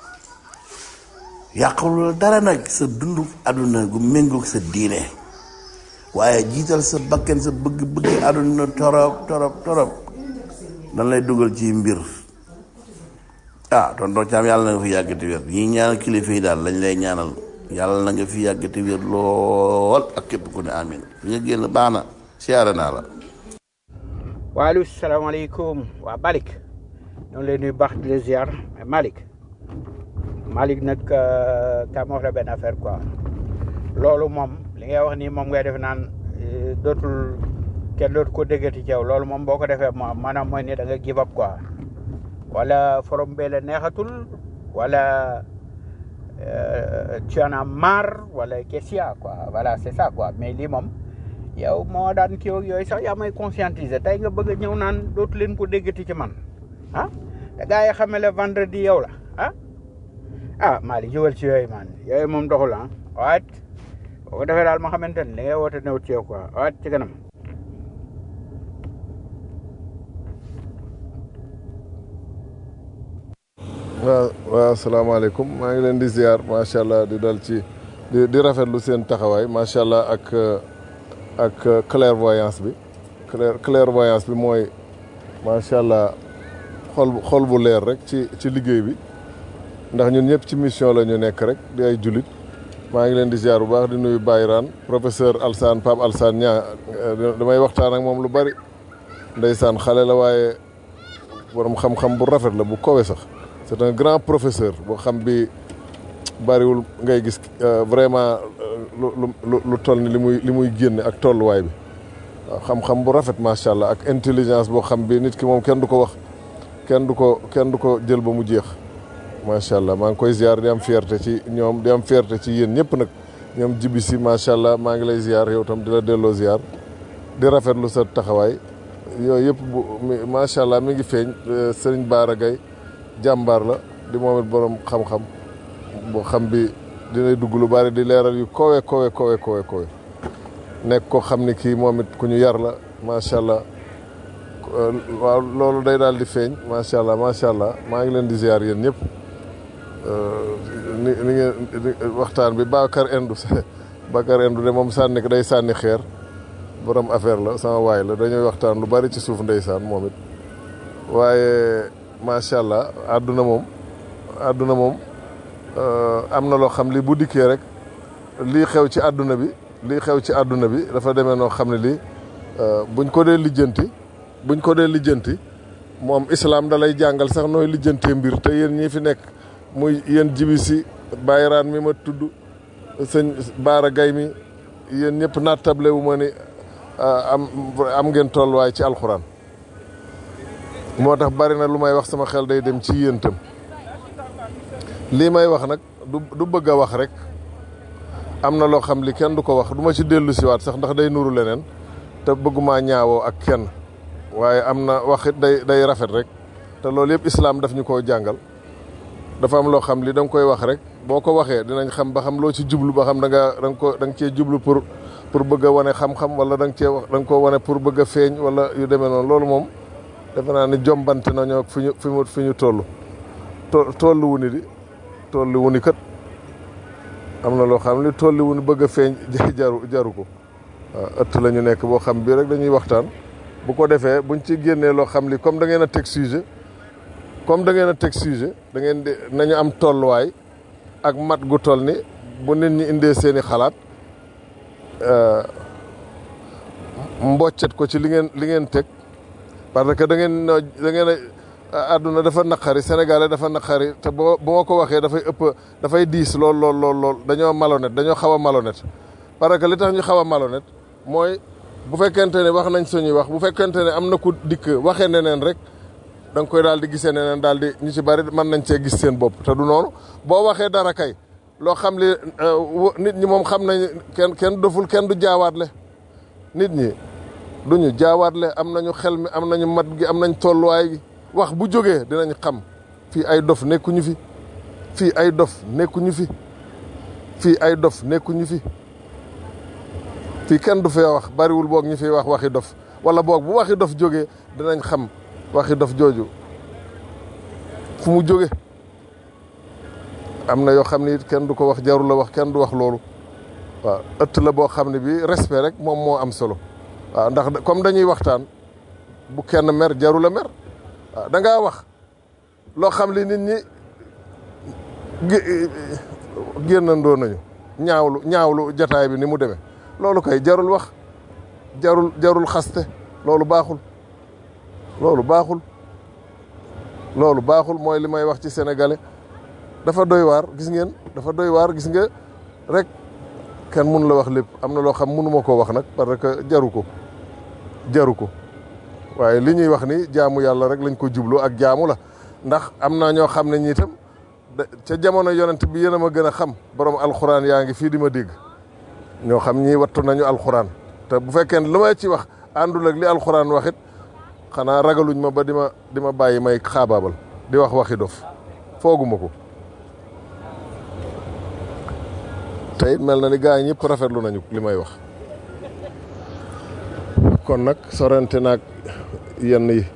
yàqulul dara nag sa dundu àdduna gu méngoog sa diine waaye jiital sa bakkan sa bëgg-bëgg àdduna torop torop torop dan lay dugal ci mbir ah tonton Thiam yàlla na nga fi yàggati wér ñii ñaanal kilifa yi daal lañ lay ñaanal yàlla na nga fi yàggati wér lool ak képp ku ne amin fi nga génn baax na siyaare naa la waaleykum salaamaaleykum waa Malick ñoo ngi lay nuyu baax di la ziar mais Malick Malick nag ka ma wax la benn affaire quoi loolu moom li ngay wax nii moom ngay def naan eh, dootul kenn dootu ko déggati ci yow loolu moom boo ko defee moom maanaam mooy ne da nga give up quoi wala forom bee la neexatul wala euh, tu en as marre wala qu'est-ce qu'il y a quoi voilà c'est ça quoi mais lii moom yow moo daan kii ak yooyu sax yaa may conscientiser tey nga bëgg a ñëw naan dootu leen ko déggati ci man ah te gars yi xamee le vendredi yow la ah ah Malick jógal ci yooyu man yooyu moom doxul ah waat boo ko defee daal ma xamante ne li ngay woote néew ci yow quoi waat ci kanam waaw waaw asalaamaaleykum maa ngi leen di ziar macha allah di dal ci di di rafetlu seen taxawaay macha allah ak ak clairvoyance bi clair clairvoyance bi mooy macha allah xol xol bu leer rek ci ci liggéey bi ndax ñun ñëpp ci mission la ñu nekk rek di ay julit maa ngi leen di ziar bu baax di nuyu Bayraan professeur Alsane Pape Alsane ñaa damay waxtaan ak moom lu bari ndeysaan xale la waaye borom xam-xam bu rafet la bu kowe sax c'est un grand professeur boo xam bi bariwul ngay gis vraiment lu lu lu toll ni li muy li muy génne ak tolluwaay bi waaw xam-xam bu rafet macha allah ak intelligence boo xam bi nit ki moom kenn du ko wax kenn du ko kenn du ko jël ba mu jeex macha allah maa ngi koy ziar di am fierté ci ñoom di am fierté ci yéen ñëpp nag ñoom jibi si macha allah maa ngi lay ziar yow tam di la delloo ziar di rafetlu sa taxawaay yooyu yëpp bu macha allah mi ngi feeñ Serigne Bara Gaye jàmbaar la di moom it borom xam-xam boo xam bi dinay dugg lu bari di leeral yu kowe kowe kowe kowe kowe nekk ko xam ni kii moom it ku ñu yar la macha allah waaw loolu day daal di feeñ macha allah macha allah maa ngi leen di ziar yéen ñëpp ni ni ngeen waxtaan bi Bakar Indu Bakar Indu de moom sànni day sànni xeer borom affaire la sama waay la dañuy waxtaan lu bari ci suuf ndeysaan moom it waaye macha allah àdduna moom àdduna moom am na loo xam li bu dikkee rek lii xew ci àdduna bi lii xew ci àdduna bi dafa demee noo xam ne lii buñ ko dee lijjanti buñ ko dee lijjanti moom islam da lay jàngal sax nooy lijjantee mbir te yéen ñii fi nekk muy yéen jibi si bayraan mi ma tudd sëñ Baara Gay mi yéen ñëpp nattable wu ma ni am am ngeen tolluwaay ci alxuraan moo tax bari na lu may wax sama xel day dem ci yéen itam lii may wax nag du du bëgg a wax rek am na loo xam li kenn du ko wax du ma ci dellu siwaat sax ndax day nuru leneen te bëgguma ñaawoo ak kenn waaye am na wax it day day rafet rek te loolu yëpp islaam daf ñu koo jàngal dafa am loo xam li da nga koy wax rek boo ko waxee dinañ xam ba xam loo ci jublu ba xam da nga da nga ko da nga cee jublu pour pour bëgg a wane xam-xam wala da nga cee wax da nga koo wane pour bëgg a feeñ wala yu demee noonu loolu moom defe naa ni jombante nañoo fi ñu fi mu fi ñu toll to tollu wu ni di tollu wu ni kat am na loo xam li tollu wu ni bëgg a feeñ jaru jaru ko waaw ëtt la ñu nekk boo xam bii rek dañuy waxtaan bu ko defee buñ ci génnee loo xam li comme da ngeen a teg sujet comme da ngeen a teg sujet da ngeen di nañu am tolluwaay ak mat gu toll ni bu nit ñi indee seeni xalaat mboccet ko ci li ngeen li ngeen teg parce que da ngeen da ngeen a àdduna dafa naqari sénégalais dafa naqari te boo bu ma ko waxee dafay ëpp dafay diis lool lool lool lool dañoo malhonnête dañoo xaw a malhonnête parce que li tax ñu xaw a malhonnête mooy bu fekkente ne wax nañ suñuy wax bu fekkente ne am na ku dikk waxee neneen rek da nga koy daal di gisee neneen daal di ñu ci bari mën nañ cee gis seen bopp te du noonu boo waxee dara kay loo xam li nit ñi moom xam nañ kenn kenn doful kenn du jaawaatle nit ñi duñu jaawaatle am nañu xel mi am nañu mat gi am nañ tolluwaay gi wax bu jógee dinañ xam fii ay dof nekkuñu fi fii ay dof nekkuñu fi fii ay dof nekkuñu fi fii kenn du fee wax bariwul boog ñi fiy wax waxi dof wala boog bu waxi dof jógee dinañ xam waxi dof jooju fu mu jóge am na yoo xam ne it kenn du ko wax jarul la wax kenn du wax loolu waaw ëtt la boo xam ne bi respect rek moom moo am solo waaw ndax comme dañuy waxtaan bu kenn mer jarul la mer waaw da ngaa wax loo xam li nit ñi génnandoo nañu ñaawlu ñaawlu jataay bi ni mu demee loolu kay jarul wax jarul jarul xaste loolu baaxul loolu baaxul loolu baaxul mooy li may wax ci sénégalais dafa doy waar gis ngeen dafa doy waar gis nga rek kenn mun la wax lépp am na loo xam mënuma koo wax nag parce que jaru ko jaru ko waaye li ñuy wax ni jaamu yàlla rek lañ ko jublu ak jaamu la ndax am na ñoo xam ne ñi itam ca jamono yonent bi yéen a ma gën a xam borom alxuraan yaa ngi fii di ma dégg ñoo xam ñii wattu nañu alxuraan te bu fekkee ne lu may ci wax àndul ak li alxuraan waxit xanaa ragaluñ ma ba di ma di ma bàyyi may xaabaabal di wax waxi dof fooguma ko te it mel na ni gaa yi ñëpp rafetlu nañu li may wax kon nag sorante naag yenn yi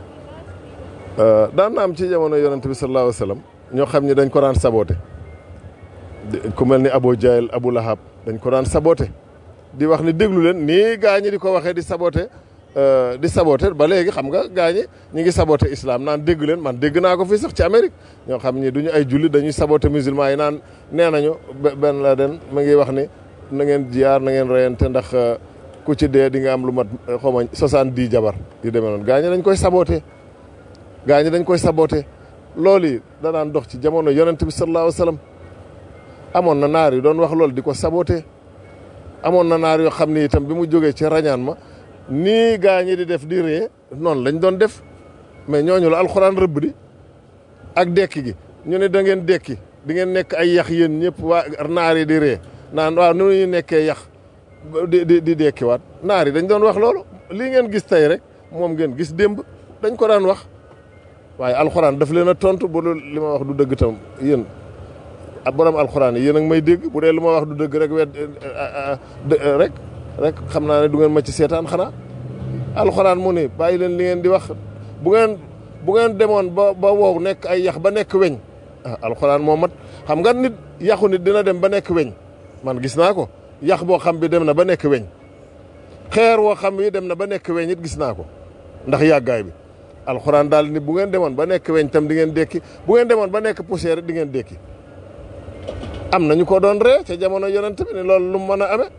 daan na am ci jamono yonent bi sallallahu alayhi wa sallam ñoo xam ni dañ ko daan saboté ku mel ni Abu Jahl Abu Lahab dañ ko daan saboté di wax ni déglu leen nii gaa ñi di ko waxee di saboté di saboté ba léegi xam nga gaa ñi ñu ngi saboté islam naan dégg leen man dégg naa ko fii sax ci Amérique ñoo xam ni duñu ay jullit dañuy saboté musulman yi naan nee nañu benn la den mu ngi wax ni na ngeen jiyaar na ngeen reyante ndax ku ci dee di nga am lu mat xaw ma soixante-dix jabar yu demee noonu gaa ñi dañ koy saboté gaa ñi dañ koy saboté loolu yi da daan dox ci jamono yonent bi sallallahu alayhi wa sallam amoon na naar yu doon wax loolu di ko saboté amoon na naar yoo xam ni itam bi mu jógee ci rañaan ma nii gaa ñi di def di ree noonu lañ doon def mais ñooñu la alxuraan rëbb di ak dekki gi ñu ne da ngeen dekki di ngeen nekk ay yax yéen ñëpp waa naar yi di ree naan waaw nu ñu nekkee yax di di di dekkiwaat naar yi dañ doon wax loolu lii ngeen gis tey rek moom ngeen gis démb dañ ko daan wax waaye alxuraan daf leen a tontu bu dul li ma wax du dëgg tam yéen ak borom alxuraan yi yéen a ngi may dégg bu dee lu ma wax du dëgg rek wet rek rek xam naa ne du ngeen ma ci seetaan xanaa alxuraan mu ne bàyyi leen li ngeen di wax bu ngeen bu ngeen demoon ba ba wow nekk ay yax ba nekk weñ ah alxuraan moo mat xam nga nit yaxu nit dina dem ba nekk weñ man gis naa ko yax boo xam bi dem na ba nekk weñ xeer woo xam bi dem na ba nekk weñ it gis naa ko ndax yàggaay bi alxuraan daal ni bu ngeen demoon ba nekk weñ tam di ngeen dekki bu ngeen demoon ba nekk poussière di ngeen dekki am nañu ko doon ree ca jamono yonent bi ne loolu lu mu mën a amee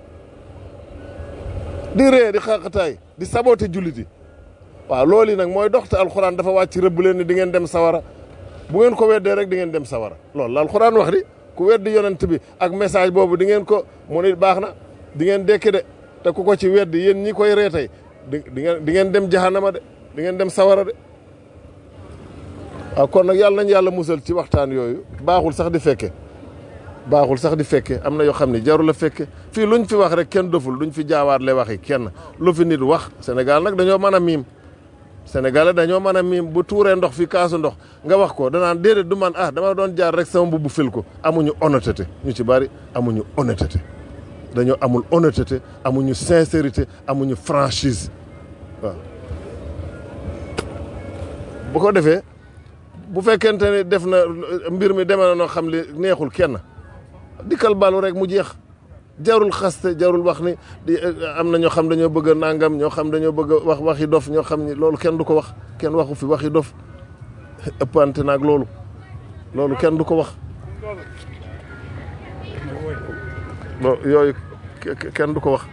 di ree di xaqataay di saboté jullit yi waaw loolu yi nag mooy dox te alxuraan dafa wàcc rëbb leen ni di ngeen dem sawara bu ngeen ko weddee rek di ngeen dem sawara loolu la alxuraan wax di ku weddi yonent bi ak message boobu di ngeen ko mu ni baax na di ngeen dekki de te ku ko ci weddi yéen ñi koy ree tey di di ngeen di ngeen dem jahannama de di ngeen dem sawara de waaw kon nag yàlla nañ yàlla musal ci waxtaan yooyu baaxul sax di fekke baaxul sax di fekke am na yoo xam ne jarul a fekke fii luñ fi wax rek kenn doful duñ fi jaawaat le waxi kenn lu fi nit wax Sénégal nag dañoo mën a miim sénégalais dañoo mën a miim bu tuuree ndox fi kaasu ndox nga wax ko danaan déedéet du man ah dama doon jaar rek sama mbubb fil ko amuñu honnêteté ñu ci bari amuñu honnêteté dañoo amul honnêteté amuñu sincérité amuñu franchise waaw bu ko defee bu fekkente ne def na mbir mi demee na noo xam li neexul kenn dikkal balu rek mu jeex jarul xaste jarul wax ni di am na ñoo xam dañoo bëgg a nangam ñoo xam dañoo bëgg a wax waxi dof ñoo xam ni loolu kenn du ko wax kenn waxu fi waxi dof ëppante naag loolu loolu kenn du ko wax lo yooyu kenn du ko wax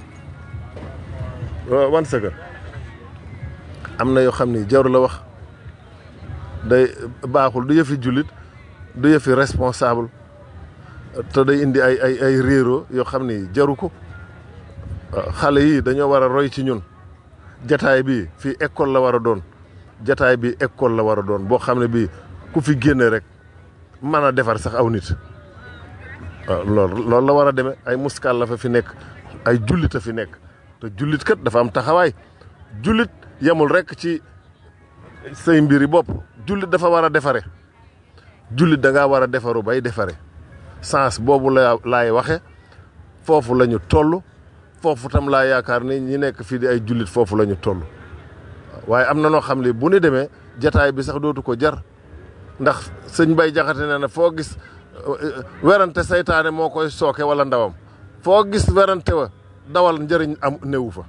wan second am na yoo xam ni jaru la wax day baaxul du yëfi jullit du yëfi responsable te day indi ay ay ay réero yoo xam ni jaru ko xale yi dañoo war a roy ci ñun jataay bi fii école la war a doon jataay bi école la war a doon boo xam ne bii ku fi génne rek mën a defar sax aw nit waaw loolu loolu la war a demee ay muskal la fa fi nekk ay jullit a fi nekk te jullit kat dafa am taxawaay jullit yemul rek ci say mbiri bopp jullit dafa war a defare jullit da ngaa war a defaru bay defare sens boobu la laay waxe foofu la ñu toll foofu tam laa yaakaar ni ñi nekk fii di ay jullit foofu la ñu toll waaye am na noo xam ne bu ñu demee jataay bi sax dootu ko jar ndax sëñ bay jaxate ne na foo gis werante saytaane moo koy sooke wala ndawam foo gis werante wa dawal njëriñ am néewu fa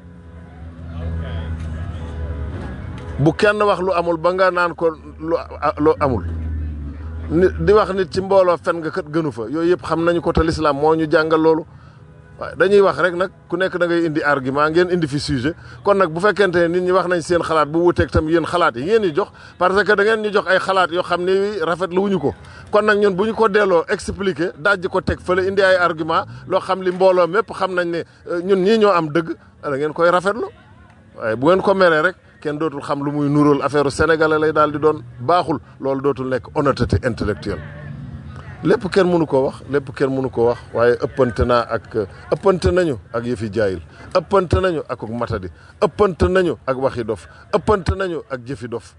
bu kenn wax lu amul ba nga naan ko lu amul nit di wax nit ci mbooloo fen nga kat gënu fa yooyu yëpp xam nañu ko te lislaam moo ñu jàngal loolu waaye dañuy wax rek nag ku nekk da ngay indi argument ngeen indi fi sujet kon nag bu fekkente ne nit ñi wax nañ seen xalaat bu wuteeg tam yéen xalaat yi ngeen ñu jox parce que da ngeen ñu jox ay xalaat yoo xam ne rafet lu wuñu ko kon nag ñun bu ñu ko delloo expliquer dajj ko teg fële indi ay argument loo xam li mbooloo mépp xam nañ ne ñun ñii ñoo am dëgg da ngeen koy rafetlu waaye bu ngeen ko meree rek kenn dootul xam lu muy nuróol affaire sénégalais lay daal di doon baaxul loolu dootul nekk honnêteté intellectuelle lépp kenn mënu koo wax lépp kenn mënu koo wax waaye ëppante naa ak ëppante nañu ak yëfi jaayil ëppante nañu ak matadi ëppante nañu ak waxi dof ëppante nañu ak jëfi dof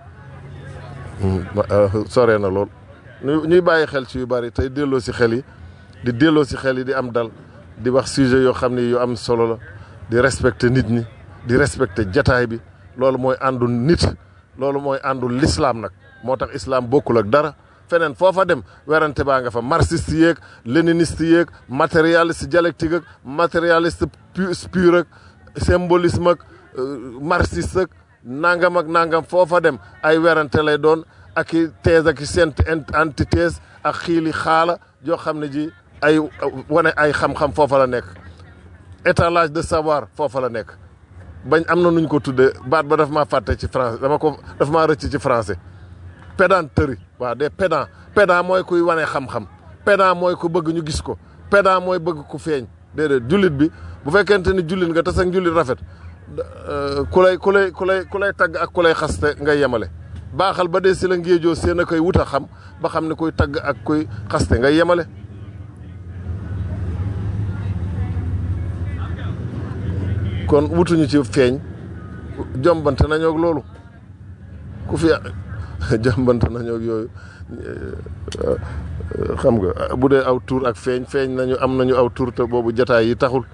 sore na lool ñuy bàyyi xel ci yu bari tey delloo si xel yi di delloo si xel yi di am dal di wax sujet yoo xam ne yu am solo la di respecter nit ñi di respecter jataay bi loolu mooy àndu nit loolu mooy àndu l'islam nag moo tax islam bokkul ak dara feneen foofa dem werante baa nga fa marxiste yeeg léniniste yeeg matérialiste dialectique ak matérialiste pur ak symbolisme ak marxiste ak nangam ak nangam foofa dem ay werante lay doon ak i thèse ak i sent antithèse ak xiili xaala joo xam ne ji ay wane ay xam-xam foofa la nekk étalage de savoir foofa la nekk bañ am na nuñ ko tuddee baat ba daf maa fàtte ci français dama ko daf maa rëcc ci français pédanterie waaw des pédant pédant mooy kuy wane xam-xam pédant mooy ku bëgg ñu gis ko pédant mooy bëgg ku feeñ déedéet jullit bi bu fekkente ni jullit nga tas ak jullit rafet ku lay ku lay ku lay ku lay tagg ak ku lay xaste ngay yemale baaxal ba dee si la ngéejoo seen a koy wut a xam ba xam ne kuy tagg ak kuy xaste ngay yemale kon wutuñu ci feeñ jombante nañoo ak loolu ku fi jombante nañoo ak yooyu xam nga bu dee aw tur ak feeñ feeñ nañu am nañu aw tur te boobu jataay yi taxul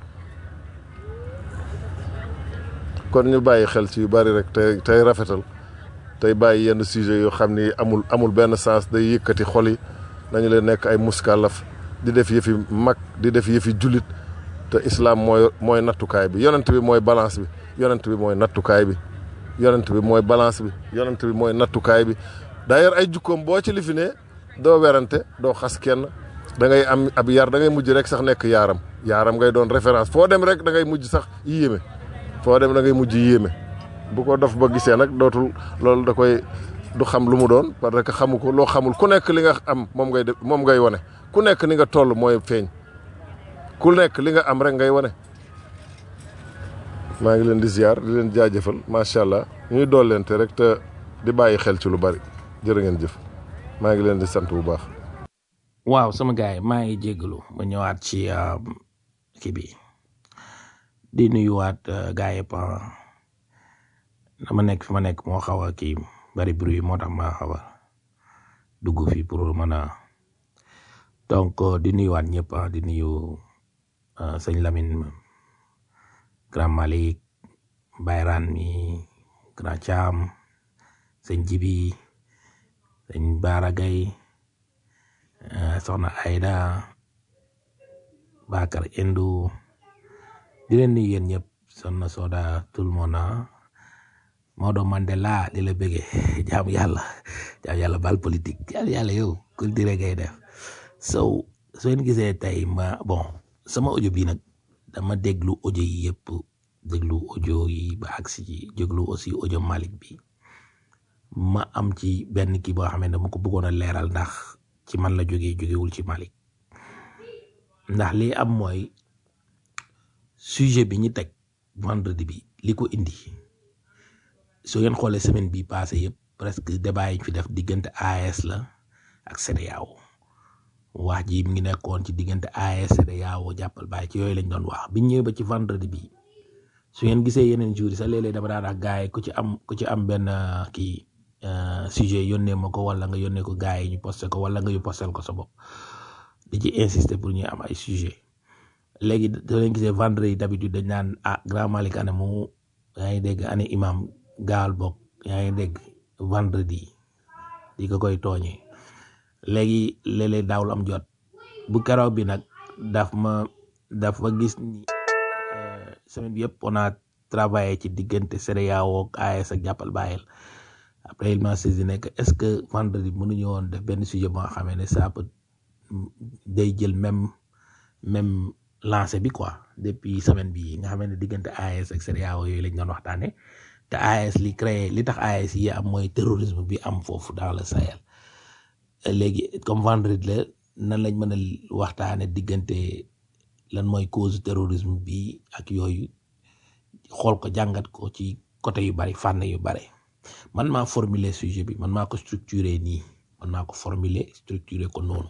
kon ñu bàyyi xel ci yu bari rek tey tey rafetal tey bàyyi yenn sujet yoo xam ni amul amul benn sens day yëkkati xol yi nañu leen nekk ay muskalaf di def yëfi mag di def yëfi jullit te islam mooy mooy nattukaay bi yonent bi mooy balance bi yonent bi mooy nattukaay bi yonent bi mooy balance bi yonent bi mooy nattukaay bi d'ailleurs ay jukkoom boo ci lifinee doo werante doo xas kenn da ngay am ab yar da ngay mujj rek sax nekk yaaram yaaram ngay doon référence foo dem rek da ngay mujj sax yéeme foo dem da ngay mujj yéeme bu ko dof ba gisee nag dootul loolu da koy du xam lu mu doon parce que xamu ko loo xamul ku nekk li nga am moom ngay def moom ngay wane ku nekk ni nga toll mooy feeñ ku nekk li nga am rek ngay wane maa ngi leen di ziar di leen jaajëfal macha allah ñuy doolente rek te di bàyyi xel ci lu bari jërë ngeen jëf maa ngi leen di sant bu baax. waaw sama gars yi maa ngi jégalu ma ñëwaat ci kii bi di nuyuwaat gars yëpp dama nekk fi ma nekk moo xaw a kii bari bruit moo tax ma xaw a dugg fii pour mën a donc di nuyuwaat ñëpp ah di nuyu ah, sëñ Lamine grand Malick Bayran mi grand Thiam sëñ Jibi sëñ Baara Gaye ah, soxna Aida Bakar Indu di leen nuyu yéen ñëpp soxna Soda tout le monde ah. Maodo Mandela di la bëggee jaamu yàlla jaamu yàlla bal politique jaamu yàlla yow culture ngay def so soo leen gisee tey ma bon sama audio bi nag dama déglu audio yi yëpp déglu audio yi ba agsi ci déglu aussi audio Malick bi ma am ci benn kii boo xam ne dama ko bëggoon a leeral ndax ci man la jógee jógewul ci Malick ndax li am mooy sujet bi ñu teg vendredi bi li ko indi soo ngeen xoolee semaine bi passé yëpp presque débat yi ñu fi def diggante AES la ak CEDEAO wax ji mi ngi nekkoon ci diggante AES CEDEAO jàppal bàyyi ci yooyu lañ doon wax biñ ñëwee ba ci vendredi bi su ngeen gisee yeneen jours yi sax léeg-léeg dama daan wax gars yi ku ci am ku ci am benn uh, kii uh, sujet yónnee ma ko wala nga yónnee ko gars yi ñu posté ko wala nga yu postel ko sa bopp di ci insister pour ñu am ay sujet léegi soo leen gisee vendredi d'habitude dañ naan ah grand Malick ane mu yaa ngi dégg ane imam gaal bokk yaa ngi dégg vendredi di ko koy tooñee léegi léeg-léeg daawul am jot bu keroog bi nag daf ma daf ma gis ni euh, semaine bi yëpp on a travaillé ci diggante CEDEAO ak AES ak jàppal bàyyil après il m'a saisi ne que est-ce que vendredi mënuñu woon def benn sujet boo xamee ne ça peut day jël même même lancé bi quoi depuis semaine bi nga xam ne diggante AES ak CEDEAO yooyu lañ doon waxtaane te AES li créé li tax AES yi am mooy terrorisme bi am foofu dans le Sahel léegi comme vendredi la nan lañ mën a waxtaane diggante lan mooy cause terrorisme bi ak yooyu xool ko jàngat ko ci côté yu bari fànn yu bari man maa formuler sujet bi man maa ko structuré nii man maa ko formuler structuré ko noonu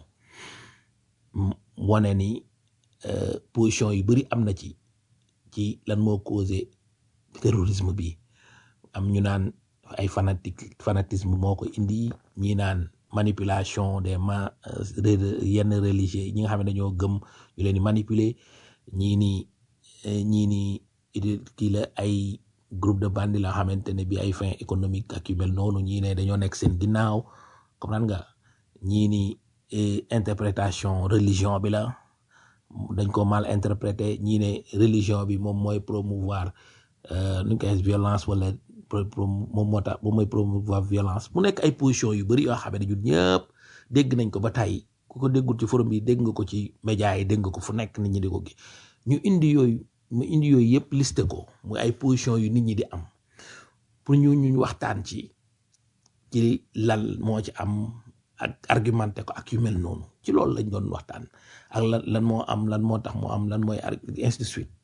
m- wane ni euh, position yu bari am na ci ci lan moo causé terrorisme bi am ñu naan ay fanatique fanatisme moo ko indi ñi naan manipulation des ma euh, re- yenn religieux ñi nga xam ne dañoo gëm ñu leen di manipuler ñii ni eh, ñii ni idi- kii la ay groupe de bandi la xamante ne bi ay fin économique ak yu mel noonu ñii ne dañoo nekk seen ginnaaw comprendre nga ñii ni eh, interprétation religion bi la dañ ko mal interprété ñii ne religion bi moom mooy promouvoir euh, nu ñu koy waxee violence wala pro- pro- moom moo tax moom mooy promouvoir violence mu nekk ay position yu bëri yoo xam ne ñun ñëpp dégg nañ ko ba tey ku ko déggul ci forum bi dégg nga ko ci média yi dégg nga ko fu nekk nit ñi di ko gi ñu indi yooyu mu indi yooyu yëpp listé ko muy ay position yu nit ñi di am pour ñu ñu waxtaan ci ci lan moo ci am ak argumenté ko ak yu mel noonu ci loolu lañ doon waxtaan ak lan lan moo am lan moo tax moo am lan mooy ar- ainsi de suite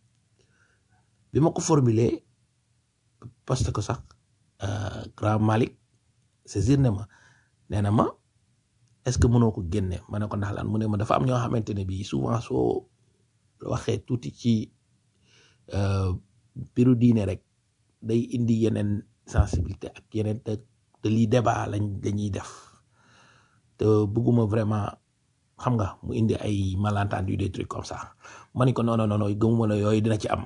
bi ma ko formulé parce que sax euh, grand Malick saisir ne ma nee na ma est-ce que mënoo ko génne ma ne ko ndax lan mu ne ma dafa am ñoo xamante ne bii souvent soo waxee tuuti ci euh, biru diine rek day indi yeneen sensibilité ak yeneen te te lii débat lañ dañuy def te bëgguma vraiment xam nga mu indi ay malentendu des trucs comme ça ma ni ko non non non non gëmuma ne yooyu dina ci am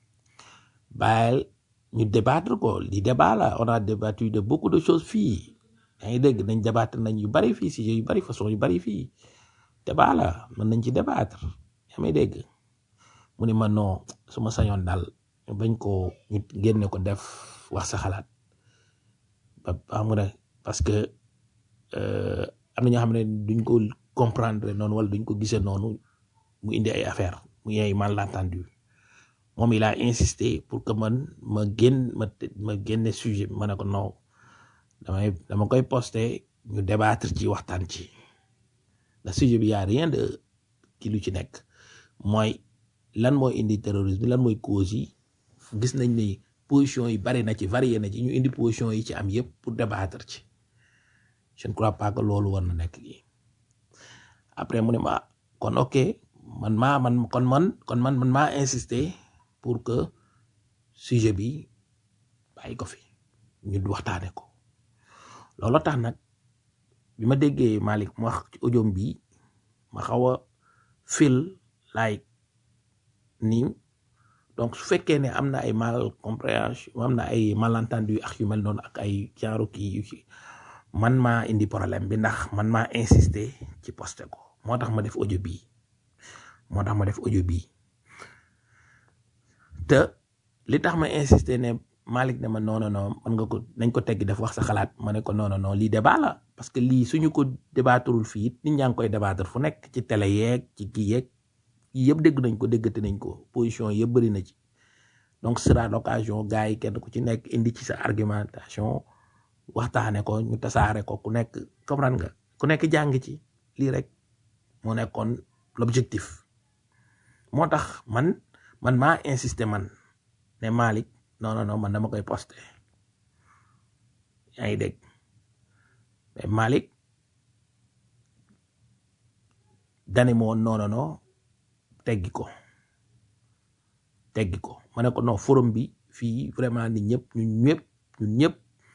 bàyyil ñu débattre ko li débat la on a débattu de beaucoup de choses fii yaa ngi dégg nañ débattre nañ yu bari fii sujet yu bari façon yu bari fii débat la mën nañ ci débattre yaa may dégg mu ne ma non su ma sañoon daal ñu bañ ko ñu génne ko def wax sa xalaat ba xam nga ne parce que euh, am na ñoo xam ne duñ ko comprendre noonu wala duñ ko gisee noonu mu indi ay affaire mu ay malentendu moom il a insisté pour que man ma génn ma ma génne sujet bi ma ne ko non damay dama koy posté ñu débattre ci waxtaan ci la sujet bi y a rien de ki lu ci nekk mooy lan mooy indi terrorisme lan mooy cause yi gis nañ ni position yi bari na ci varié na ci ñu indi position yi ci am yépp pour débattre ci je ne crois pas que loolu war na nekk lii après mu ne ma kon ok man maa man kon man kon man man maa insister pour que sujet bi bàyyi ko fi ñu waxtaane ko loolu tax nag bi ma déggee Malick mu wax ci audio bi ma xaw a fil like nii donc su fekkee ne am na ay mal compréhension am na ay malentendu ak yu mel noonu ak ay genre kii yu ci man maa indi problème bi ndax man maa insister ci posté ko moo tax ma def audio bii moo tax ma def audio bii te li tax ma insister ne Malick ne ma non non non man nga ko nañ ko teggi def wax sa xalaat ma ne ko non non non lii débat la parce que lii suñu ko débattrul fii it nit ñaa ngi koy débattre fu nekk ci télé yeeg ci kii yeeg yii yëpp dégg nañ ko déggate nañ ko position yëpp bëri na ci donc sera l'occasion gars yi kenn ku ci nekk indi ci sa argumentation waxtaane ko ñu tasaare ko ku nekk comprendre nga ku nekk jàng ci lii rek moo nekkoon l'objectif moo tax man man maa insister man ne Malick non non non man dama koy posté yaa ngi dégg mais Malick dani moo non non non teggi ko teggi ko ma ne ko non forum bi fii vraiment nit ñëpp ñun ñëpp ñun ñëpp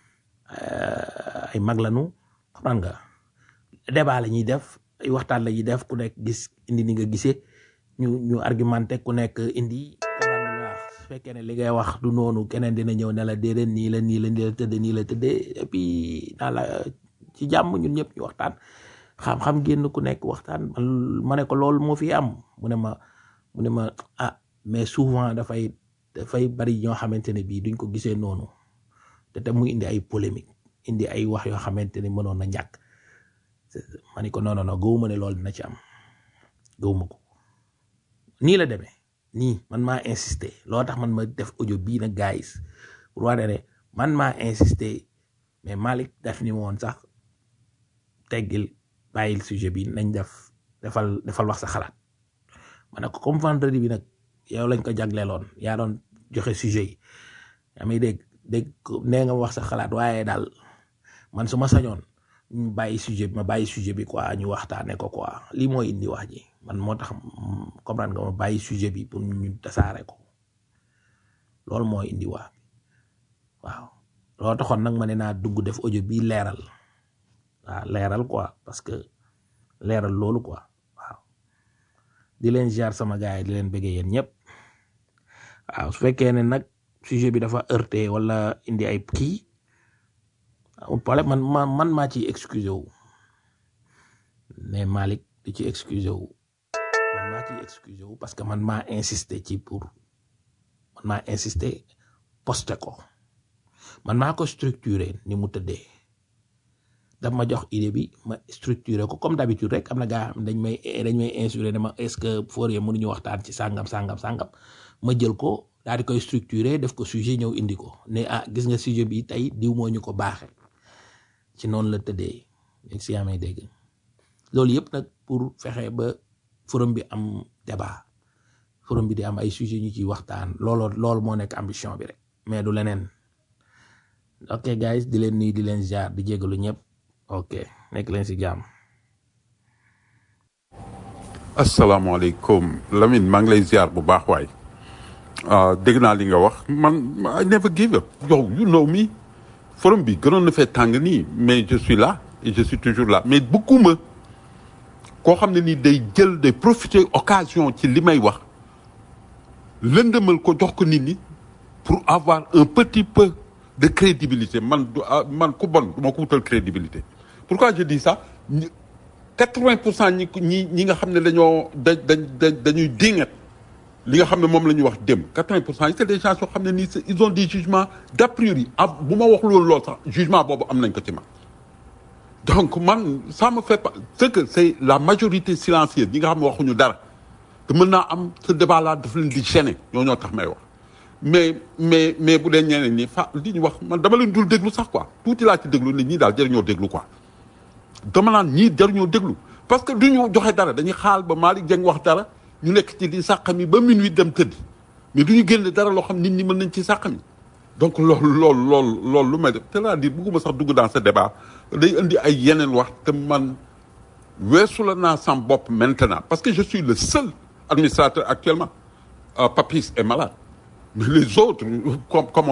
ay mag lañu xam nga débat la ñuy def ay waxtaan la ñuy def ku nekk gis indi ni nga gisee ñu ñu argumenté ku nekk indi comprendre nga wax su fekkee ne li ngay wax du noonu keneen dina ñëw ne la déedéet nii la nii la nii la tëddee nii la tëddee et puis naa la ci jàmm ñun ñëpp ñu waxtaan xam-xam génn ku nekk waxtaan man ma ne ko loolu moo fi am mu ne ma mu ne ma ah mais souvent dafay dafay bari ñoo xamante ne bii duñ ko gisee noonu te te mu indi ay polémique indi ay wax yoo xamante ne mënoon na ñàkk ma ne ko non non non gëwuma ne loolu dina ci am gëwuma ko nii la demee nii man maa insister loo tax man ma def audio bii nag guys pour wane ne man maa insister mais Malick def ni woon sax teggil bàyyil sujet bi nañ def defal defal wax sa xalaat ma ne ko comme vendredi bi nag yow lañ ko jagleeloon yaa doon joxe sujet yi yaa may dégg dégg nee nga wax sa xalaat waaye daal man su ma sañoon ñu bàyyi sujet bi ma bàyyi sujet bi quoi ñu waxtaane ko quoi lii mooy indi wax ji man moo tax comprendre nga ma bàyyi sujet bi pour ñu tasaare ko loolu mooy indi wax waaw loolu taxoon nag ma ne naa dugg def audio bi leeral waaw leeral quoi parce que leeral loolu quoi waaw di leen ziar sama gars yi di leen bëggee yéen ñëpp waaw su fekkee ne nag sujet bi dafa heurté wala indi ay kii amul problème man man man maa ciy excusé wu mais Malick di ci excusé wu man maa ciy excusé wu parce que man maa insisté ci pour man maa insisté posté ko man maa ko structuré ni mu tëddee daf ma jox idée bi ma structuré ko comme d'habitude rek am na gaa xam dañ may dañ may insuré ne ma est-ce que Fourier mënuñu waxtaan ci sàngam sàngam sàngam ma jël ko daal di koy structuré def ko sujet ñëw indi ko ne ah gis nga sujet bi tey diw moo ñu ko baaxe ci noonu la tëddee si amee dégg loolu yëpp nag pour fexe ba forum bi am débat forum bi di am ay sujet ñu ciy waxtaan looloo loolu moo nekk ambition bi rek mais du leneen ok guys di leen nuyu di leen jaar di jégalu ñëpp ok nekk leen si jàmm asalaamaaleykum Lamine maa ngi lay ziar bu baax waay ah dégg naa li nga wax man I never give up yow you know me forum bi gënoon na fee tàng nii mais je suis là et je suis toujours là mais bëgguma koo xam ne nii day jël day profiter occasion ci li may wax lëndëmal ko jox ko nit ñi pour avoir un petit peu de crédibilité man du ah, man ku bon du ma ko wutal crédibilité pourquoi je dis ça ñi- 80 pour cent ñi ñi ñi nga xam ne dañoo da da da dañuy dingat li nga xam ne moom la ñuy wax dem 80 pour cent c'est des gens yoo xam ne nii c'est- ils ont des jugements d'a priori ah bu ma wax loolu lool sax jugement boobu am nañ ko ci man donc man ça me fait pas c'est que c'est la majorité silencieuse ñi nga xam ne waxuñu dara te mën naa am ce débat là daf leen di gêner ñoo ñoo tax may wax mais mais mais bu dee ñeneen ñi fa li ñu wax man dama leen dul déglu sax quoi tuuti laa ci déglu ne ñii daal jëriñoo déglu quoi dama naan ñii jaruñoo déglu parce que du ñu joxe dara dañuy xaal ba Malick Dieng wax dara ñu nekk ci di sàqami ba minuit dem tëdd mais du ñu génne dara loo xam nit ñi mën nañ ci sàqami donc loolu loolu loolu loolu lu may def c'est-à-dire bëgguma sax dugg dans ce débat day indi ay yeneen wax te man weesu la naa sam bopp maintenant parce que je suis le seul administrateur actuellement Euh, Papis est malade mais les autres comme comme on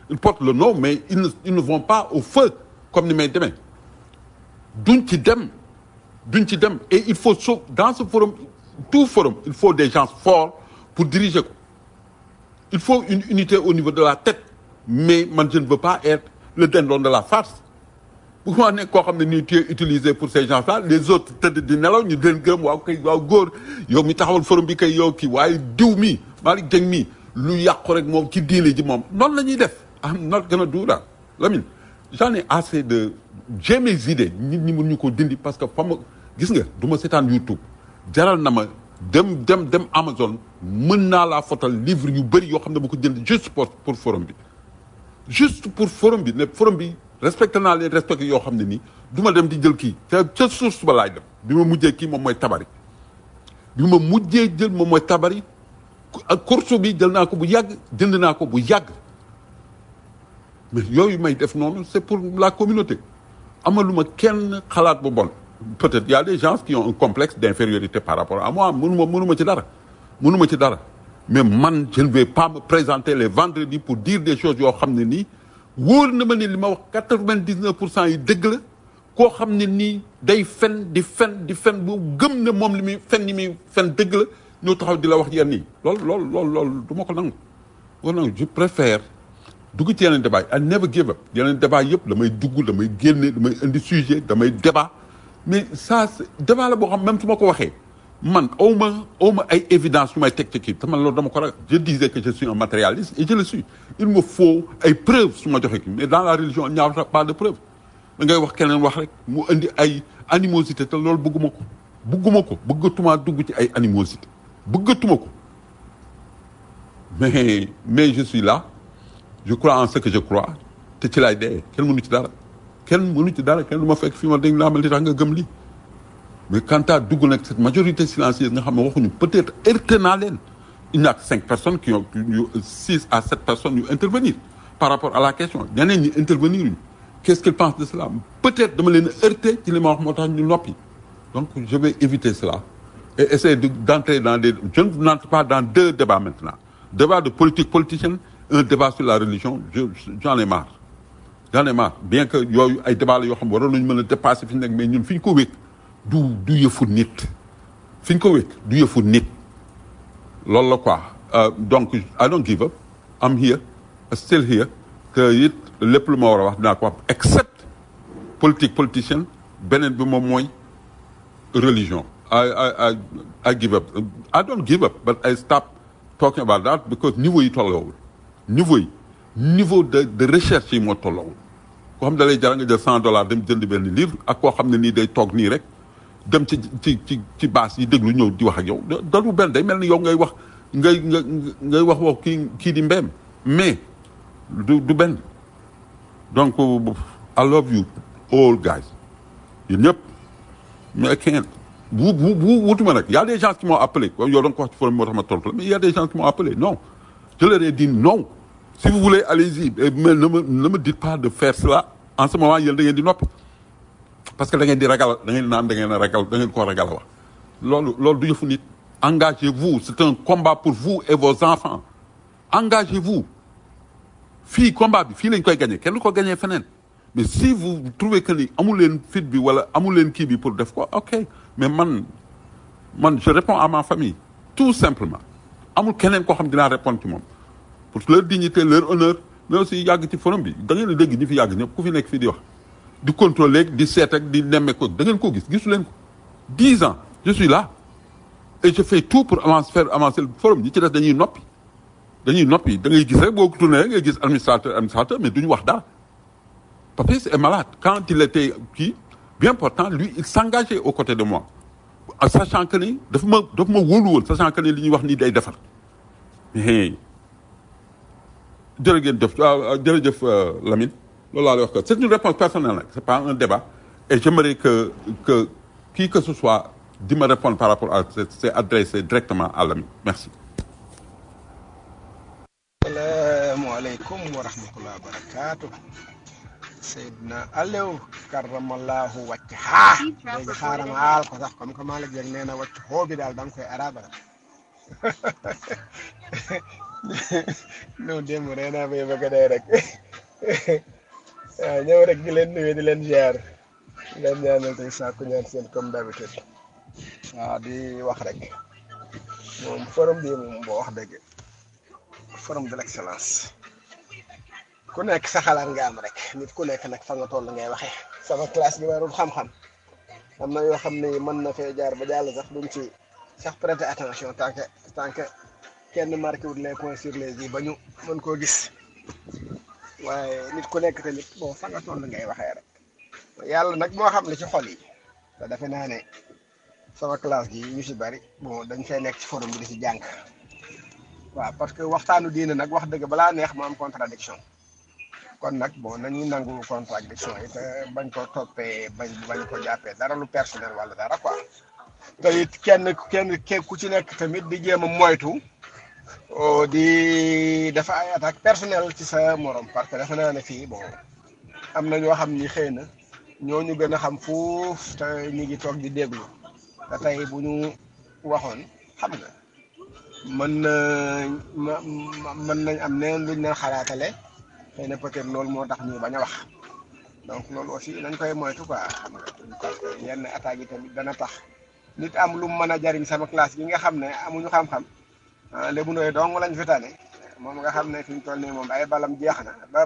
ils portent le nom mais ils ne ils ne vont pas au feu comme ni may demee duñ ci dem duñ ci dem et il faut so dans ce forum tout forum il faut des gens forts pour diriger ko il faut une unité au niveau de la tête mais man je ne veux pas être le dindon de la farce bu ma nekk koo xam ne nii tu es utilisé pour ces gens là les autres tëdd di nelaw ñu leen gërëm waaw kay waaw góor yow mi taxawal forum bi kay yow kii waaye diw mi Malick Dieng mi lu yàqu rek moom ci diine ji moom noonu la ñuy def am not gën a duura Lamine j'en ai assez de j'ai mes idées nit ñi mën ñu ko dindi parce que fa ma gis nga du ma seetaan YouTube jaral na ma dem dem dem Amazon mën naa laa fotal livre yu bëri yoo xam ne bu ko jënd juste pour pour forum bi juste pour forum bi ne forum bi respecté naa leen respecté yoo xam ne nii du ma dem di jël kii te ca source ba laay dem bi ma mujjee kii moom mooy tabari bi ma mujjee jël moom mooy tabari ak course bi jël naa ko bu yàgg jënd naa ko bu yàgg mais yooyu may def noonu c'est pour la communauté amaluma kenn xalaat bu bon peut-être il y a des gens qui ont un complexe d'infériorité par rapport à moi mënuma mënuma ci dara mënuma ci dara mais man je ne vais pas me présenter les vendredis pour dire des choses yoo xam ne nii wóor na ma ne li ma wax quatre-vingt-dix-neuf pour cent yi dëgg la koo xam ne nii day fen di fen di fen bu gëm ne moom li muy fen li muy fen dëgg la ñoo taxaw di la wax yenn yi loolu loolu loolu loolu du ma ko nangu ko nangu je préfère dugg ci yeneen débat yi I never give up yeneen débat yëpp damay dugg damay génne damay indi sujet damay débat mais ça c'est débat la boo xam même su ma ko waxee man aw ma aw ma ay évidence yu may teg ci kii te man loolu dama ko ragal je disais que je suis un matérialiste et je le suis il me faut ay preuves su ma joxe kii mais dans la religion il n'y a pas de preuve da ngay wax keneen wax rek mu indi ay animosité te loolu bëgguma ko bëgguma ko bëggatuma dugg ci ay animosité bëggatuma ko mais mais je suis là je crois en ce que je crois te ci laay dee kenn mënu ci dara kenn mënu ci dara kenn du ma fekk fii ma dañ laa mel li tax nga gëm lii mais quant à dugg nag cette majorité silencieuse nga xam ne waxuñu peut-être heurté naa leen il n'y a que cinq personnes qui ont yu six à sept personnes yu intervenir par rapport à la question ñeneen ñi intervenir ñu qu'est-ce qu'ils pensent de cela peut-être dama leen heurté ci li ma wax moo tax ñu noppi donc je vais éviter cela et essayer de d'entrer dans des je n'entre pas dans deux débats maintenant débat de politique politicienne un débat sur la religion je j'en ai marre j'en ai marre bien que yooyu ay débat la yoo xam waroon nañu mën a dépasser fi ñu nekk mais ñun fi ñu ko wékk du du yëfu nit fi ñu ko wékk du yëfu nit loolu la quoi Euh, donc I don't give up I'm here still here que it lépp lu ma war a wax dinaa ko wax except politique politicienne beneen bi moom mooy religion I I I I give up I don't give up but I stop talking about that because niveau yi tolloowul niveau yi niveau de de recherche yi moo tolloowul koo xam ne da lay jar nga jël cent dollars dem jënd benn livre ak koo xam ne nii day toog nii rek dem ci ci ci ci baas yi déglu ñëw di wax ak yow da du benn day mel ni yow ngay wax ngay nga ngay wax wax kii kii di mbeem mais du du benn donc I love you all guys yéen ñëpp mais I can't bu bu bu wutuma nag y a des gens qui m'ont appelé yow da nga ko wax ci forum moo tax ma tontu la mais y a des gens qui m'ont appelé non je leur ai dit non si vous voulez allez-y mais ne me ne me dites pas de faire cela en ce moment yéen da ngeen di noppi parce que da ngeen di ragal da ngeen naan da ngeen a ragal da ngeen koo ragal a wax loolu loolu du yëfu nit engagez-vous c'est un combat pour vous et vos enfants engagez-vous fii combat bi fii lañ koy gagné kenn du ko gagné feneen mais si vous trouvez que ni amul leen fit bi wala amul leen kii bi pour def ko ok mais man man je réponds à ma famille tout simplement amul keneen koo xam dinaa répondre ci moom pour leur dignité leur honneur mais aussi yàgg ci forum bi da ngeen a dégg ñi fi yàgg ñëpp ku fi nekk fii di wax di contrôler di seet ak di nemme ko da ngeen ko gis gisu leen ko dix ans je suis là et je fais tout pour avancer faire avancer le forum ñi ci des dañuy noppi dañuy noppi da ngay gis rek boo ko tourné rek ngay gis administrateur administrateur mais duñu wax dara Papis est malade quand il était kii bien pourtant lui il s'engageait aux côtés de moi en sachant que ni dafa ma dafa ma wóolu woon sachant que ni li ñuy wax nii day defar mais jërë ngeen jëf jërëjëf Lamine loolu laa lay wax que c'est une réponse personnelle nag c'est pas un débat et j'aimerais que que qui que ce soit di ma répondre par rapport à c'est adressé directement à Lamine merci salaamaaleykum wa rahmatullah wa barakaatu Seydina Aliou karamallahu wàcc haa léegi xaaral ma aal ko sax comme que Malick Dieng nee na wàcc xoo bi daal da nga koy arabal non démb ree naa bay bëgg a dee rek waaw ñëw rek di leen nuyu di leen ziar di leen ñaanal tey sàkku ñaan seen comme d'habitude waaw di wax rek moom forum bi moom boo wax dëgg forum de l'excellence ku nekk sa xalaat nga am rek nit ku nekk nag fa nga toll ngay waxee sama classe gi warul xam-xam am na yoo xam ne mën na fee jaar ba jàll sax duñ ci sax prêter attention tant que tant que kenn marqué wut les points sur les i ba ñu mën koo gis waaye nit ku nekk tamit bon fa nga toll ngay waxee rek yàlla nag moo xam li ci xol yi te defe naa ne sama classe gi ñu si bari bon dañ fay nekk ci forum bi di si jàng waaw parce que waxtaanu diine nag wax dëgg balaa neex mu am contradiction kon nag bon nañuy nangu contradiction yi te bañ ko toppee bañ bañ ko jàppee dara lu personnel wala dara quoi te it kenn kenn kenn ku ci nekk tamit di jéem a moytu oh, di dafa ay attaque personnelle ci sa morom parce que dafa naa ne fii bon am na ñoo xam ni xëy na ñoo ñu gën a xam fuuf te ñu ngi toog di déglu te tey bu ñu waxoon xam nga mën na ma ma- mën nañ am neen luñ leen xalaatale xëy na peut-être loolu moo tax ñu bañ a wax donc loolu aussi nañ koy moytu quoi xam nga parce que yenn attaques yi tamit dana tax nit am lu mu mën a jariñ sama classe gi nga xam ne amuñu xam-xam ah lébu ndoy dong lañ fi tane moom nga xam ne fi ñu toll nii moom ay balam jeex na ba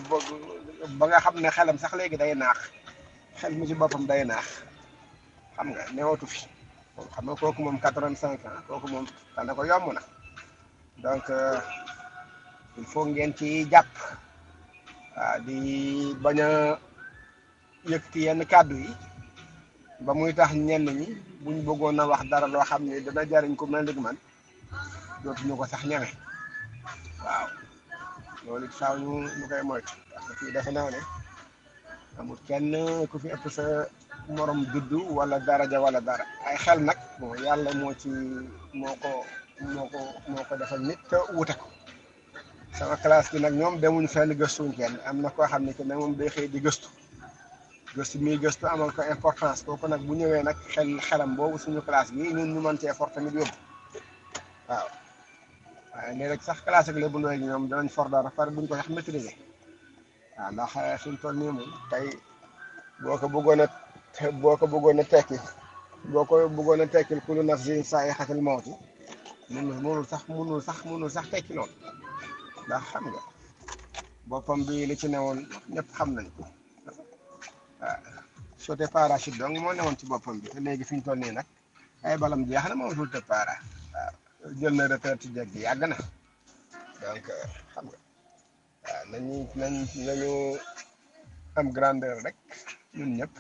ba nga xam ne xelam sax léegi day naax xel mi ci boppam day naax xam nga newatu fi moom xam nga kooku moom quatre-vingt-cinq ans kooku moom tane ko yomb na donc euh, il faut ngeen ci jàpp waaw di bañ a yëkkati yenn kàddu yi ba muy tax ñenn ñi buñ bëggoon a wax dara loo xam ne dana jariñ ku mel ni man dootuñu ko sax ñeme waaw loolu it faaw ñu ñu koy moytu parce que fii defe naa ne amul kenn ku fi ëpp sa morom juddu wala daraja wala dara ay xel nag bon yàlla moo ci moo ko moo ko moo ko defal nit te wute ko sama classe bi nag ñoom demuñ fenn gëstuñ kenn am na koo xam ne que ne moom day xëy di gëstu gëstu mi gëstu amal ko importance kooku nag bu ñëwee nag xel xelam boobu suñu classe bi ñun ñu mën cee for tamit yóbbu waaw waaye léeg-léeg sax classe ak lébu ndooy gi ñoom danañ for dara pare buñ ko sax maîtriser waaw ndax suñ toll nii moom tey boo ko bëggoon a boo ko bëggoon a tekki boo ko bëggoon a tekkil kullu nafsin zaa'iqatul mawti mënul mënul sax mënul sax mënul sax tekki lool ndax xam nga boppam bi li ci newoon ñëpp xam nañ ko waaw sauté parachute donc moo newoon ci boppam bi te léegi fi ñu toll nii nag ay balam jeex na moom sauté para waaw jël na retraite ci jeg gi yàgg na donc xam nga waaw nañu nañ nañu am grandeur rek ñun ñëpp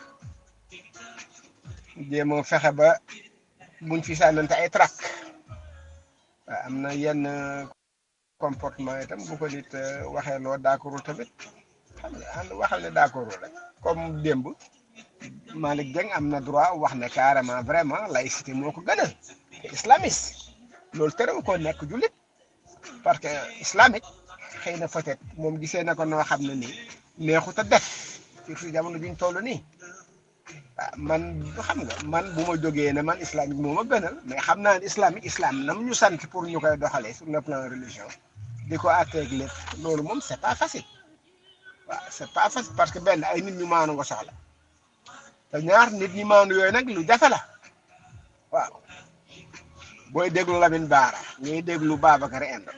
jéem a fexe ba buñ fi sànnante ay trac waaw am na yenn comportement itam bu ko nit eh, waxee loo d'accordul tamit xam nga ànd waxal ne d'accordul rek comme démb Malick Dieng am na droit wax ne carrément vraiment laïcité moo ko gënal te islamiste loolu terewu ko nekk jullit parce que islamique xëy na peut-être moom gisee na ko noo xam ne nii neexut a def surtout jamono biñ toll nii ah man xam nga man bu ma jógee ne man islamique moo ma gënal mais xam naa ne islamique islam nam ñu sant pour ñu koy doxalee sur le plan religion di ko àtteeg lépp loolu moom c'est pas facile waaw c'est pas facile parce que benn ay nit ñu maanu nga soxla te ñaar nit ñi maanu yooyu nag lu jafe la waaw booy déglu Lamine Baara ngay déglu Babacar Inde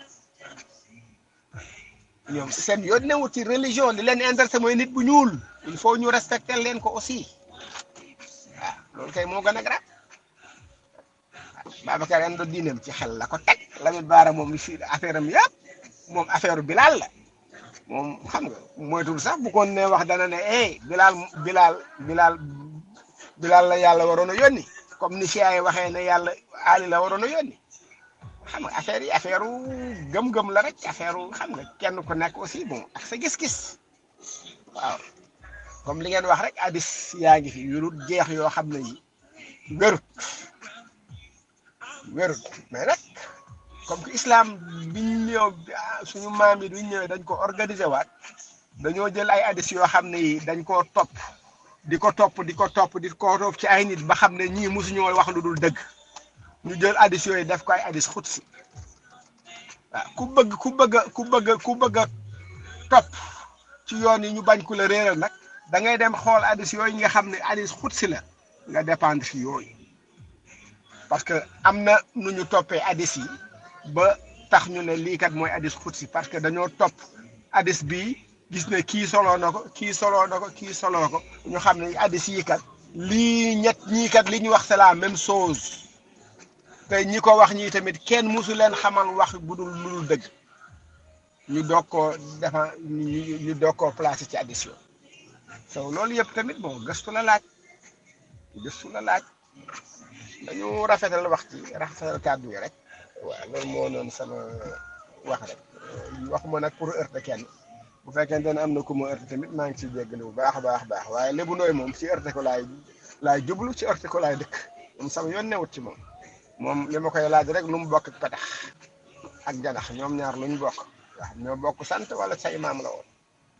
ñoom seen yoon newut ci religion li leen intéressé mooy nit bu ñuul il faut ñu respecter leen ko aussi waaw loolu kay moo gën a grave Babacar Inde diineem ci xel la ko teg Lamine Baara moom li fi affaire am yëpp moom affaire Bilal la moom xam nga moytul sax bu ko ne wax dana ne eh Bilal Bilal Bilal Bilal la yàlla waroon a yónni comme ni Chia yi waxee ne yàlla Ali la waroon a yónni xam nga affaire yi affaire gëm-gëm la rek affaire xam nga kenn ku nekk aussi bon ak sa gis-gis waaw comme li ngeen wax rek hadis yaa ngi fi yu dul jeex yoo xam ne yi wérut wérut mais nag comme que islam biñ ñëw suñu maam yi duñ ñëwee dañ ko organiser waat dañoo jël ay hadis yoo xam ne yi dañ koo topp di ko topp di ko topp di ko topp ci ay nit ba xam ne ñii mosuñoo wax lu dul dëgg ñu jël hadis yooyu def ko ay hadis xutsi ah ku bëgg ku bëgg a ku bëgg a ku bëgg a topp ci yoon yi ñu bañ ku la réeral nag da ngay dem xool addis yooyu nga xam ne addis xutsi la nga dépendre ci yooyu parce que am na nu ñu toppee addis yi ba tax ñu ne lii kat mooy addis xutsi parce que dañoo topp addis bii gis ne kii soloo na ko kii soloo na ko kii soloo ko ñu xam ne addis yi kat lii ñett ñii kat li ñu wax c'est la même chose te ñi ko wax ñii tamit kenn musu leen xamal wax bu dul lu dul dëgg ñu doog koo defa ñu ñu doog koo placé ci addis yooyu so loolu yëpp tamit bon gëstu la laaj gëstu la laaj dañu rafetal wax ci rafetal kàddu yi rek waaw loolu moo noonu sama wax rek waxuma nag pour heurter kenn bu fekkente ne am na ku ma heurter tamit maa ngi ciy jéggalu bu baax a baax baax waaye lébu nooy moom ci heurter ko laay laay jublu ci heurter ko laay dëkk moom sama yoon newut ci moom moom li ma koy laaj rek lu mu bokk ak petax ak janax ñoom ñaar lu ñu bokk waaw ñoo bokk sant wala say maam la woon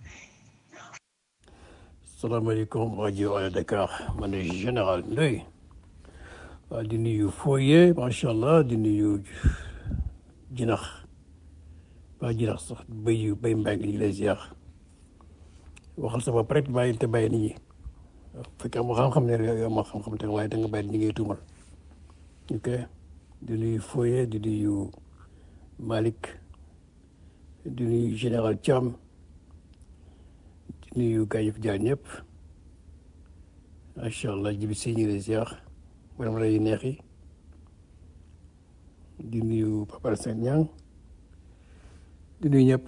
salaamaaleykum rajo Allo Dakar man de général Ndoye waaw di nuyu Foye macha allah di nuyu jinax waa jinax sax béy yu béy mbaa ngi lay ziar waxal sa bopp rek bàyyi te bàyyi nit ñi bu fekkee am xam-xam ne yow ma xam-xam te waaye da nga bàyyi ñi ngay tuumal ok di nuyu Foye di nuyu Malick di nuyu général Thiam di nuyu gars yi fi jaar ñëpp macha allah jibi si ñu ngi lay ziar borom lay neex yi di nuyu Papa Sène Niang di nuyu ñëpp.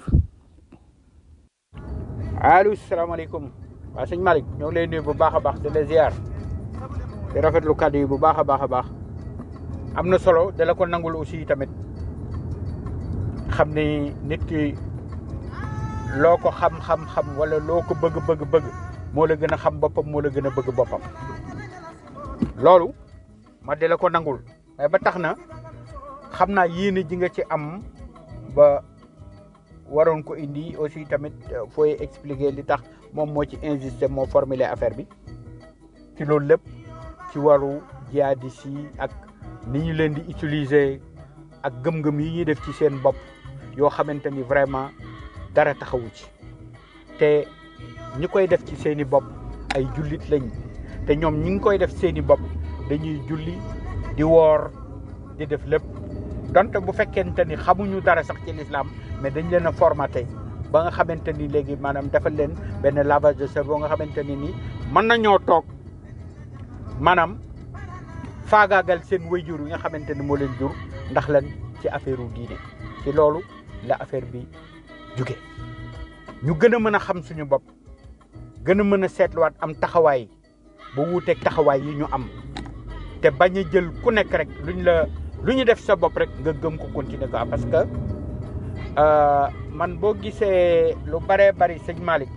allo salaamaaleykum waa sëñ Malick ñoo ngi lay nuyu bu baax a baax di la ziar di rafetlu kàddu yi bu baax a baax a baax am na solo da la ko nangul aussi tamit xam ni nit ki loo ko xam-xam-xam wala loo ko bëgg bëgg bëgg moo la gën a xam boppam moo la gën a bëgg boppam loolu ma di la ko nangul mais ba tax na xam naa yéene ji nga ci am ba waroon ko indi aussi tamit fooy expliquer li tax moom moo ci insister moo formuler affaire bi ci loolu lépp ci waru jihadis yi ak ni ñu leen di utiliser ak gëm-gëm yi ñuy def ci seen bopp yoo xamante ni vraiment dara taxawu ci te ñi koy def ci seeni bopp ay jullit lañ te ñoom ñi ngi koy def seeni bopp dañuy julli di woor di def lépp donte bu fekkente ni xamuñu dara sax ci l'islam mais dañ leen a formaté ba nga xamante ni léegi maanaam defal leen benn lavage de cerveau nga xamante ni ni mën nañoo toog maanaam faagaagal seen wayjur yi nga xamante ni moo leen jur ndax lan ci affaire u diine ci loolu la affaire bi jóge ñu gën a mën a xam suñu bopp gën a mën a seetluwaat am taxawaay ba wuuteeg taxawaay yi ñu am te bañ a jël ku nekk rek luñ la lu ñu def sa bopp rek nga gëm ko continuer ko parce que man boo gisee lu baree bari sëñ Malick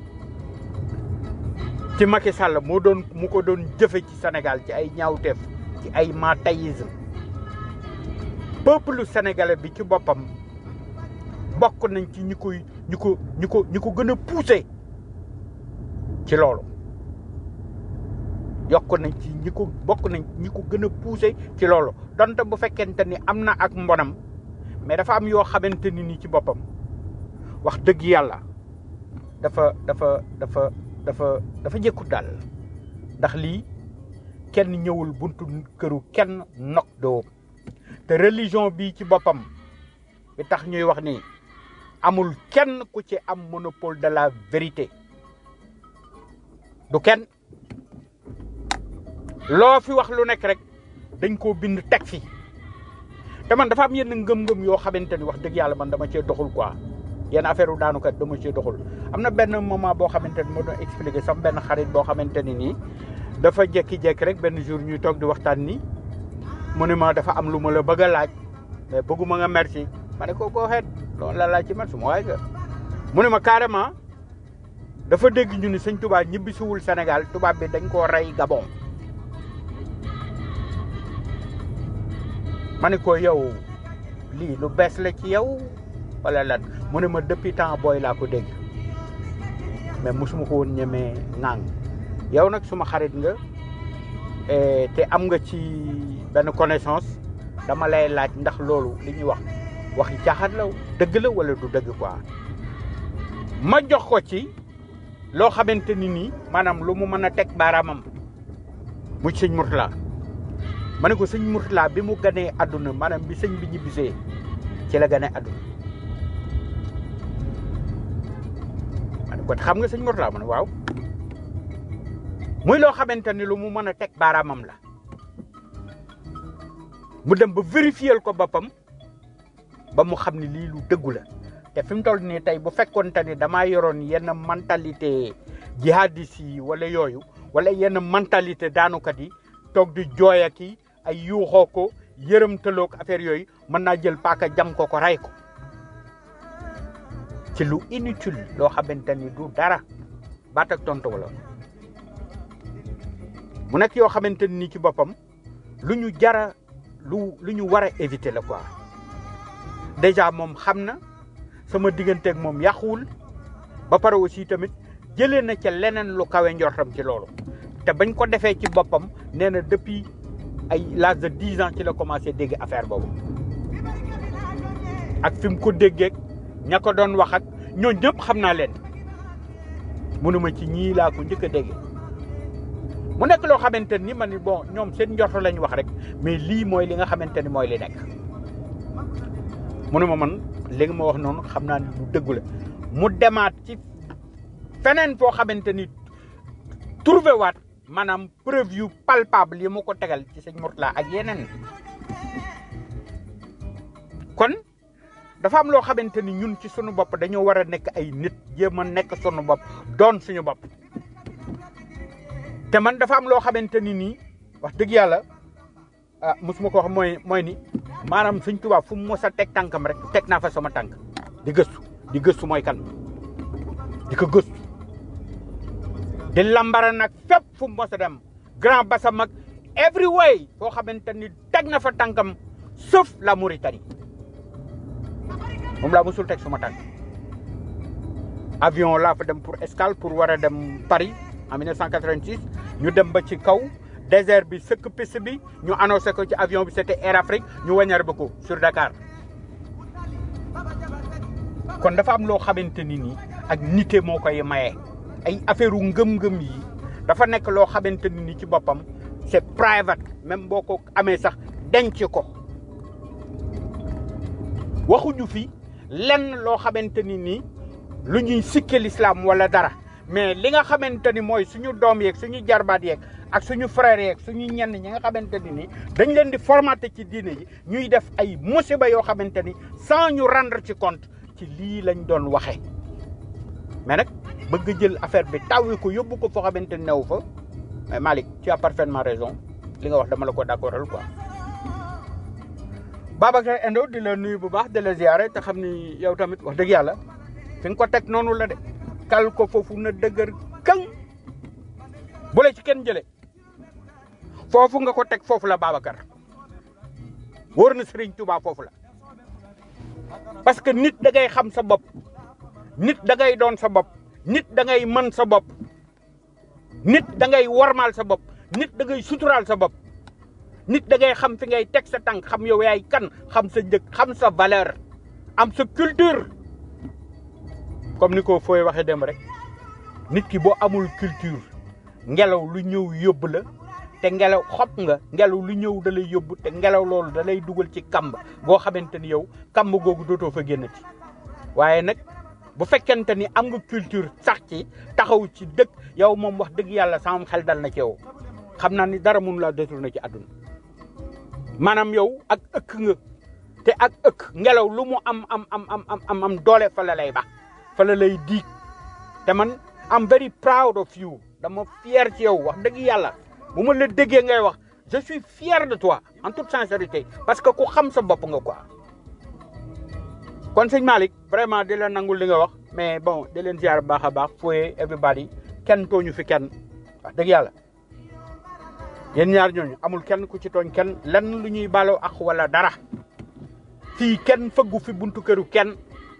ci Macky Sall moo doon mu ko doon jëfe ci Sénégal ci ay ñaawteef ci ay matayisme peuple sénégalais bi ci boppam bokk nañ ci ñi koy ñi ko ñi ko ñi ko gën a poussé ci loolu yokk nañ ci ñi ko bokk nañ ñi ko gën a poussé ci loolu donte bu fekkente ni am na ak mbonam mais dafa am yoo xamante ni ni ci boppam wax dëgg yàlla dafa dafa dafa dafa dafa jëkkut daal ndax lii kenn ñëwul buntu këru kenn nok doo te religion bi ci boppam bi tax ñuy wax ni amul kenn ku ci am monopole de la vérité du kenn loo fi wax lu nekk rek dañ koo bind teg fi te man dafa am yenn ngëm-ngëm yoo xamante ni wax dëgg yàlla man dama cee doxul quoi yenn affaire u daanukat dama cee doxul am na benn moment boo xamante ni moo doon expliquer sama benn xarit boo xamante ni nii dafa jékki-jékki rek benn jour ñuy toog di waxtaan ni mu ne ma dafa am lu ma la bëgg a laaj mais bëgguma nga merci ma ne ko koo xeet loolu la laaj ci man su ma waay ga mu ne ma carrément dafa dégg ñu ni sëñ tubaab ñibbisiwul Sénégal tubaab bi dañ koo rey Gabon ma ne ko yow lii lu bees la ci yow wala lan mu ne ma depuis temps booy laa ko dégg mais mosuma ko woon ñemee ŋàng yow nag suma xarit nga te am nga ci benn connaissance dama lay laaj ndax loolu li ñuy wax waxi caaxaan la dëgg la wala du dëgg quoi ma jox ko ci loo xamante ni nii maanaam lu mu mën a teg baaraamam muy sëñ Mourtala ma ne ko sëñ Mourtala bi mu ganee àdduna maanaam bi sëñ bi ñibbisee ci la ganee àdduna ma ne ko xam nga sëñ Mourtala ma ne waaw muy loo xamante ni lu mu mën a teg baaraamam la mu dem ba vérifier ko boppam ba mu xam ne lii lu dëggu la te fi mu toll nii tey bu fekkonte ni damaa yoroon yenn mentalité jihadiste yi wala yooyu wala yenn mentalité daanukat yi toog di jooy ak i ay yuuxoo ko yërëmtaloo ko affaire yooyu mën naa jël paaka jam ko ko rey ko ci lu inutile loo xamante ni du dara baat ak tontu wala mu nekk yoo xamante ni ci boppam lu ñu jara lu lu ñu war a éviter la quoi déjà moom xam na sama digganteeg moom yàquwul ba pare aussi tamit jëlee na ca leneen lu kawe njortam ci loolu te bañ ko defee ci boppam nee na depuis ay l'âge de dix ans ci la commencé dégg affaire boobu ak fi mu ko déggee ña ko doon wax ak ñoo ñëpp xam naa leen mënuma ci ñii laa ko njëkk a déggee mu nekk loo xamante ni ma ni bon ñoom seen njorto lañ wax rek mais lii mooy li nga xamante ni mooy li nekk mu ne ma man li nga ma wax noonu xam naa ni lu dëggu la mu demaat ci feneen foo xamante ni trouvé waat maanaam preuve yu palpable yi mu ko tegal ci sëñ Mourtala ak yeneen kon dafa am loo xamante ni ñun ci sunu bopp dañoo war a nekk ay nit jéem a nekk sunu bopp doon suñu bopp te man dafa am loo xamante ni nii wax dëgg yàlla ah mosuma ko wax mooy mooy ni maanaam sëñ Tuubaa fu mu mos a teg tànkam rek teg naa fa sama tànk di gëstu di gëstu mooy kan di ko gëstu di lambara nag fépp fu mu mos a dem grand bassam ak every way foo xamante ni teg na fa tànkam sauf la Mauritanie moom laa mosul teg suma tànk avion laa fa dem pour escale pour war a dem Paris en 1986 ñu dem ba ci kaw désert bi sëkk piste bi ñu annoncé ko ci avion bi c'était Air Afrique ñu wañar ba ko sur Dakar kon dafa am loo xamante ni nii ak nite moo koy maye ay affaire u ngëm-ngëm yi dafa nekk loo xamante ni nii ci boppam c'est private même boo ko amee sax denc ko waxuñu fi lenn loo xamante ni nii lu ñuy sikke l'islam wala dara mais li nga xamante ni mooy suñu doom yeeg suñu jarbaat yeeg ak suñu frère yeeg suñu ñenn ñi nga xamante ni nii dañ leen di formaté ci diine yi ñuy def ay musiba yoo xamante ni sans ñu rendre ci compte ci lii lañ doon waxee mais nag bëgg jël affaire bi tawwi ko yóbbu ko foo xamante ni new fa mais Malick tu as parfaitement raison li nga wax dama la ko d'accordal quoi Babacar Endo di la nuyu bu baax di la ziare te xam ni yow tamit wax dëgg yàlla fi nga ko teg noonu la de kal ko foofu na dëgër këng bu la ci kenn jële foofu nga ko teg foofu la Babacar wóor na Serigne Touba foofu la parce que nit da ngay xam sa bopp nit da ngay doon sa bopp nit da ngay mën sa bopp nit da ngay warmaal sa bopp nit da ngay suturaal sa bopp nit da ngay xam fi ngay teg sa tànk xam yow yaay kan xam sa njëg xam sa valeur am sa culture comme ni ko fooy waxee dem rek nit ki boo amul culture ngelaw lu ñëw yóbbu la te ngelaw xob nga ngelaw lu ñëw da lay yóbbu te ngelaw loolu da lay dugal ci kamb goo xamante ni yow kamb googu dootoo fa génnati waaye nag bu fekkente ni am nga culture sax ci taxaw ci dëkk yow moom wax dëgg yàlla sama xel dal na ci yow xam naa ni dara mënu laa détourné ci àdduna maanaam yow ak ëkk nga te ak ëkk ngelaw lu mu am am am am am am doole fa la lay ba fa la lay diig te man am very proud of you dama fier ci yow wax dëgg yàlla bu ma la déggee ngay wax je suis fier de toi en toute sincérité parce que ku xam sa bopp nga quoi kon sëñ Malick vraiment di la nangul li nga wax mais bon di leen ziar bu baax a baax fooye everybody kenn tooñu fi kenn wax dëgg yàlla yéen ñaar ñooñu amul kenn ku ci tooñ kenn lenn lu ñuy baloo ak wala dara fii kenn fëggu fi buntu këru kenn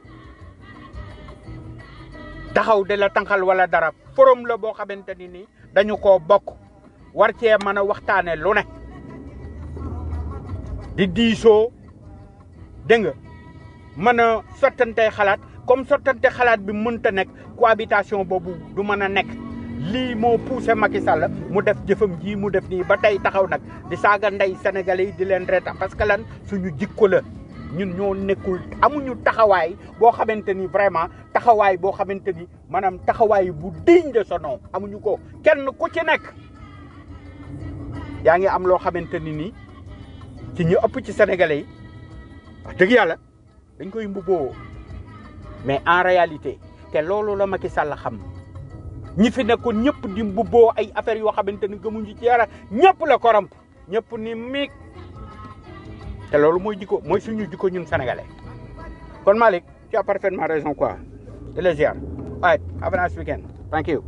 taxaw de la tànqal wala dara forum la boo xamante ni nii dañu koo bokk war cee mën a waxtaane lu ne di diisoo dégg nga mën a sottantey xalaat comme sottante xalaat bi mënta nekk cohabitation boobu du mën a nekk lii moo poussé Macky Sall mu def jëfam ji mu def nii ba tey taxaw nag di saaga ndey sénégalais yi di leen reeta parce que lan suñu jikko la ñun ñoo nekkul amuñu taxawaay boo xamante ni vraiment taxawaay boo xamante ni maanaam taxawaay bu digne de son nom amuñu ko kenn ku ci nekk yaa ngi am loo xamante ni nii ci ñu ëpp ci sénégalais yi wax dëgg yàlla dañ koy mbubboo mais en réalité te loolu la Macky Sall xam ñi fi nekkoon ñëpp di mbubboo ay affaires yoo xamante ni gëmuñu ci dara ñëpp la koromp ñëpp ni miig te loolu mooy jikko mooy suñu jikko ñun sénégalais kon Malick tu as parfaitement raison quoi de la ziar right have a nice weekend thank you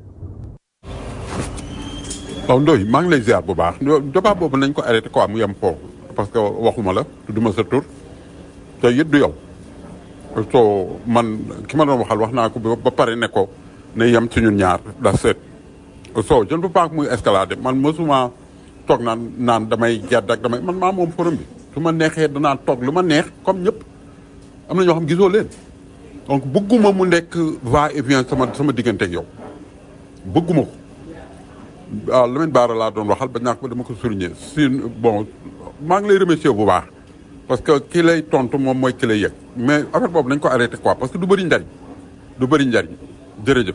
waaw Ndoye maa ngi lay ziar bu baax débat boobu nañ ko arrêté quoi mu yem foofu parce que waxuma la tudduma sa tur te it du yow soo man ki ma doon waxal wax naa ko ba pare ne ko ne yem ci ñun ñaar da seet soo je ne peux pas muy escalader man mosuma toog naan naan damay gedd ak damay man maa moom forum bi su ma neexee danaa toog lu ma neex comme ñëpp am na ñoo xam gisoo leen donc bëgguma mu nekk va et vient sama sama diggante ak yow bëgguma ko waaw Lamine Bara laa doon waxal ba ñàkk ba dama ko souligner si bon maa ngi lay remercier bu baax parce que ki lay tontu moom mooy ki lay yëg mais affaire boobu nañ ko arrêté quoi parce que du bëri njariñ du bëri njariñ jërëjëf.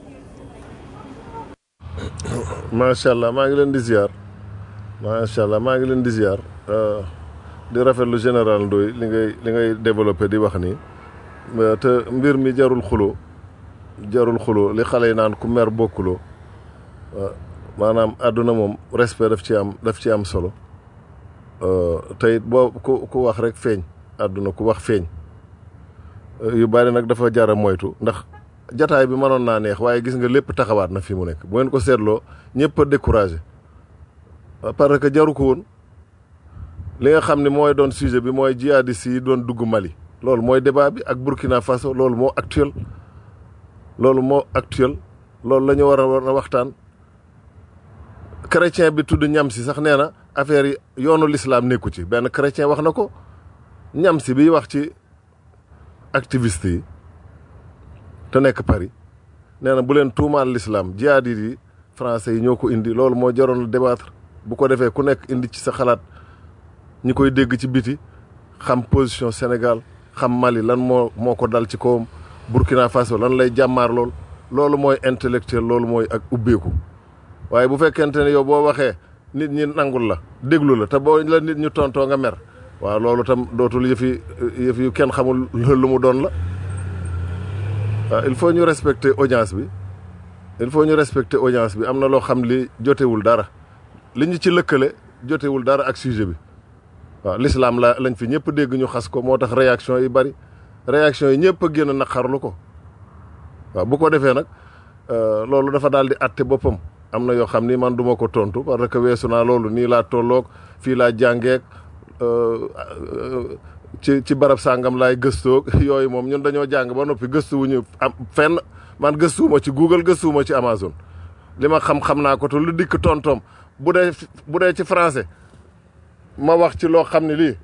macha allah maa ngi leen di ziar macha allah maa ngi leen di ziar di rafetlu général Ndoye li ngay li ngay développé di wax nii te mbir mi jarul xulo jarul xulo li xale yi naan ku mer bokkuloo maanaam àdduna moom respect daf ci am daf ci am solo te it boo ku ku wax rek feeñ àdduna ku wax feeñ yu bari nag dafa jara moytu ndax jataay bi mënoon naa neex waaye gis nga lépp taxawaat na fi mu nekk bu ngeen ko seetloo ñëpp a découragé parce que jaru ko woon li nga xam ne mooy doon sujet bi mooy jihadistes yi doon dugg Mali loolu mooy débat bi ak Burkina Faso loolu moo actuel loolu moo actuel loolu la ñu war a war a waxtaan chrétien bi tudd ñam si sax nee na affaire yi yoonu l'islam nekku ci benn chrétien wax na ko ñam si bi wax ci activiste yi te nekk Paris nee na bu leen tuumaal l'islam jihaadit yi français yi ñoo ko indi loolu moo jaroon débattre bu ko defee ku nekk indi ci sa xalaat ñi koy dégg ci biti xam position Sénégal xam Mali lan moo moo ko dal ci kawam Burkina Faso lan lay jàmmaar lool loolu mooy intellectuel loolu mooy ak ubbeeku waaye bu fekkente ne yow boo waxee nit ñi nangul la déglu la te boo la nit ñu tontoo nga mer waaw loolu tam dootul yëfi yëf yu kenn xamul lu mu doon la waaw il faut ñu respecter audience bi il faut ñu respecter audience bi am na loo xam li jotewul dara li ñu ci lëkkale jotewul dara ak sujet bi waaw l'islam la lañ fi ñëpp dégg ñu xas ko moo tax réaction yi bari réaction yi ñëpp a génn naqarlu ko waaw bu ko defee nag loolu dafa daal di àtte boppam am na yoo xam ni man duma ko tontu parce que weesu naa loolu nii laa tolloog fii laa jàngeek ci ci barab sàngam laay gëstoog yooyu moom ñun dañoo jàng ba noppi gëstuwuñu am fenn man gëstuwuma ci Google gëstuwuma ci Amazon li ma xam-xam naa ko te lu dikk tontoom bu dee bu dee ci français ma wax ci loo xam ne lii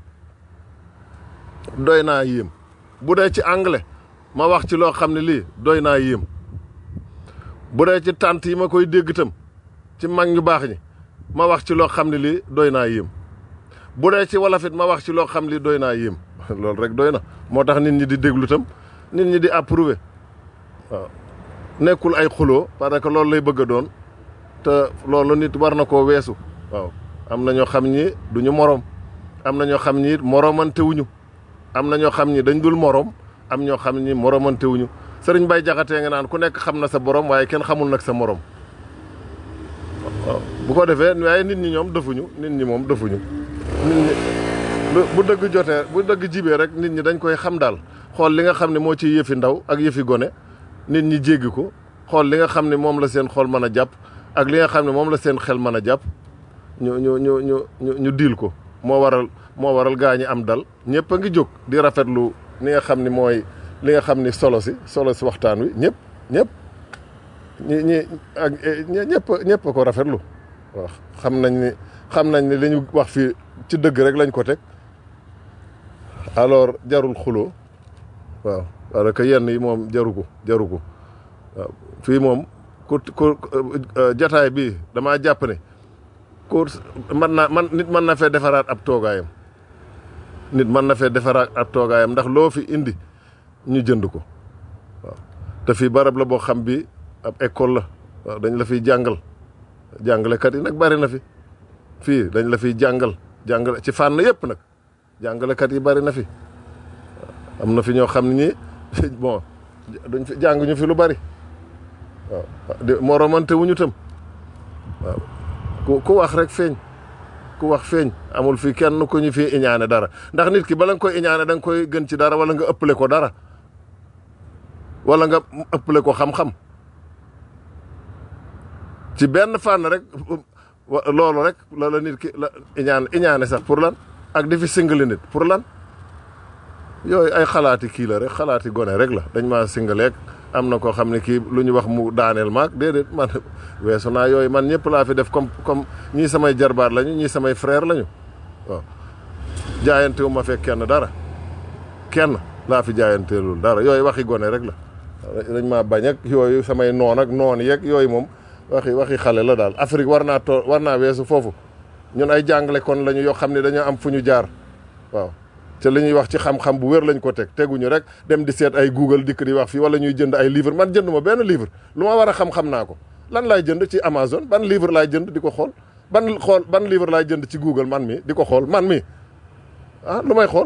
doy naa yéem bu dee ci anglais ma wax ci loo xam ne lii doy naa yéem bu dee ci tànt yi ma koy dégg itam ci mag ñu baax ñi ma wax ci loo xam ne lii doy naa yéem bu dee ci walafit ma wax ci loo xam li doy naa yéem loolu rek doy na moo tax nit ñi di déglu tam nit ñi di approuvé waaw nekkul ay xuloo parce que loolu lay bëgg a doon te loolu nit war na koo weesu waaw am na ñoo xam ñi duñu morom am na ñoo xam ñi moromante wuñu am na ñoo xam ñi dañ dul morom am ñoo xam ñi moromante wuñu sëriñ Bay Jaxate nga naan ku nekk xam na sa borom waaye kenn xamul nag sa morom waaw bu ko defee waaye nit ñi ñoom defuñu nit ñi moom defuñu nit ñi bu dëgg jotee bu dëgg jibee rek nit ñi dañ koy xam daal xool li nga xam ne moo ci yëfi ndaw ak yëfi gone nit ñi jéggi ko xool li nga xam ne moom la seen xool mën a jàpp ak li nga xam ne moom la seen xel mën a jàpp ñu ñu ñu ñu ñu ñu diil ko moo waral moo waral gaa ñi am dal ñëpp a ngi jóg di rafetlu li nga xam ni mooy li nga xam ni solo si solo si waxtaan wi ñëpp ñëpp ñi ñi ak ñëpp ñëpp a ko rafetlu waaw xam nañ ni xam nañ ni li ñu wax fii ci dëgg rek lañ ko teg alors jarul xuloo waaw parce que yenn yi moom jaru ko jaru ko waaw fii moom ku ku jataay bi damaa jàpp ne ku man naa man nit mën na fee defaraat ab toogaayam nit mën na fee defaraat ab toogaayam ndax loo fi indi ñu jënd ko waaw te fii barab la boo xam bi ab école la waaw dañ la fiy jàngal jàngalekat yi nag bari na fi fii dañ la fiy jàngal jàngale ci fànn yëpp nag jàngalekat yi bari na fi am na fi ñoo xam ne ñi bon duñ fi jàng ñu fi lu bari waaw di moromante wuñu tam waaw ku ku wax rek feeñ ku wax feeñ amul fi kenn ku ñu fi iñaane dara ndax nit ki bala nga koy iñaane da nga koy gën ci dara wala nga ëppale ko dara wala nga ëppale ko xam-xam ci benn fànn rek loolu rek la la nit ki la iñaan iñaane sax pour lan ak di fi singali nit pour lan yooyu ay xalaati kii la rek xalaati gone rek la dañ maa singaleeg am na koo xam ne kii lu ñu wax mu daaneel maag déedéet man weesu naa yooyu man ñëpp laa fi def comme comme ñii samay jarbaat lañu ñii samay frère lañu waaw jaayante wu ma fekk kenn dara kenn laa fi jaayanteelul dara yooyu waxi gone rek la dañ maa bañ ak yooyu samay noon ak noon yeeg yooyu moom waxi waxi xale la daal Afrique war naa too war naa weesu foofu ñun ay jàngale kon lañu yoo xam ne dañoo am fu ñu jaar waaw te li ñuy wax ci xam-xam bu wér lañ ko teg teguñu rek dem di seet ay Google dikk di wax fii wala ñuy jënd ay livre man jënd ma benn livre lu ma war a xam-xam naa ko lan laay jënd ci Amazon ban livre laay jënd di ko xool ban xool ban livre laay jënd ci Google man mi di ko xool man mi ah lu may xool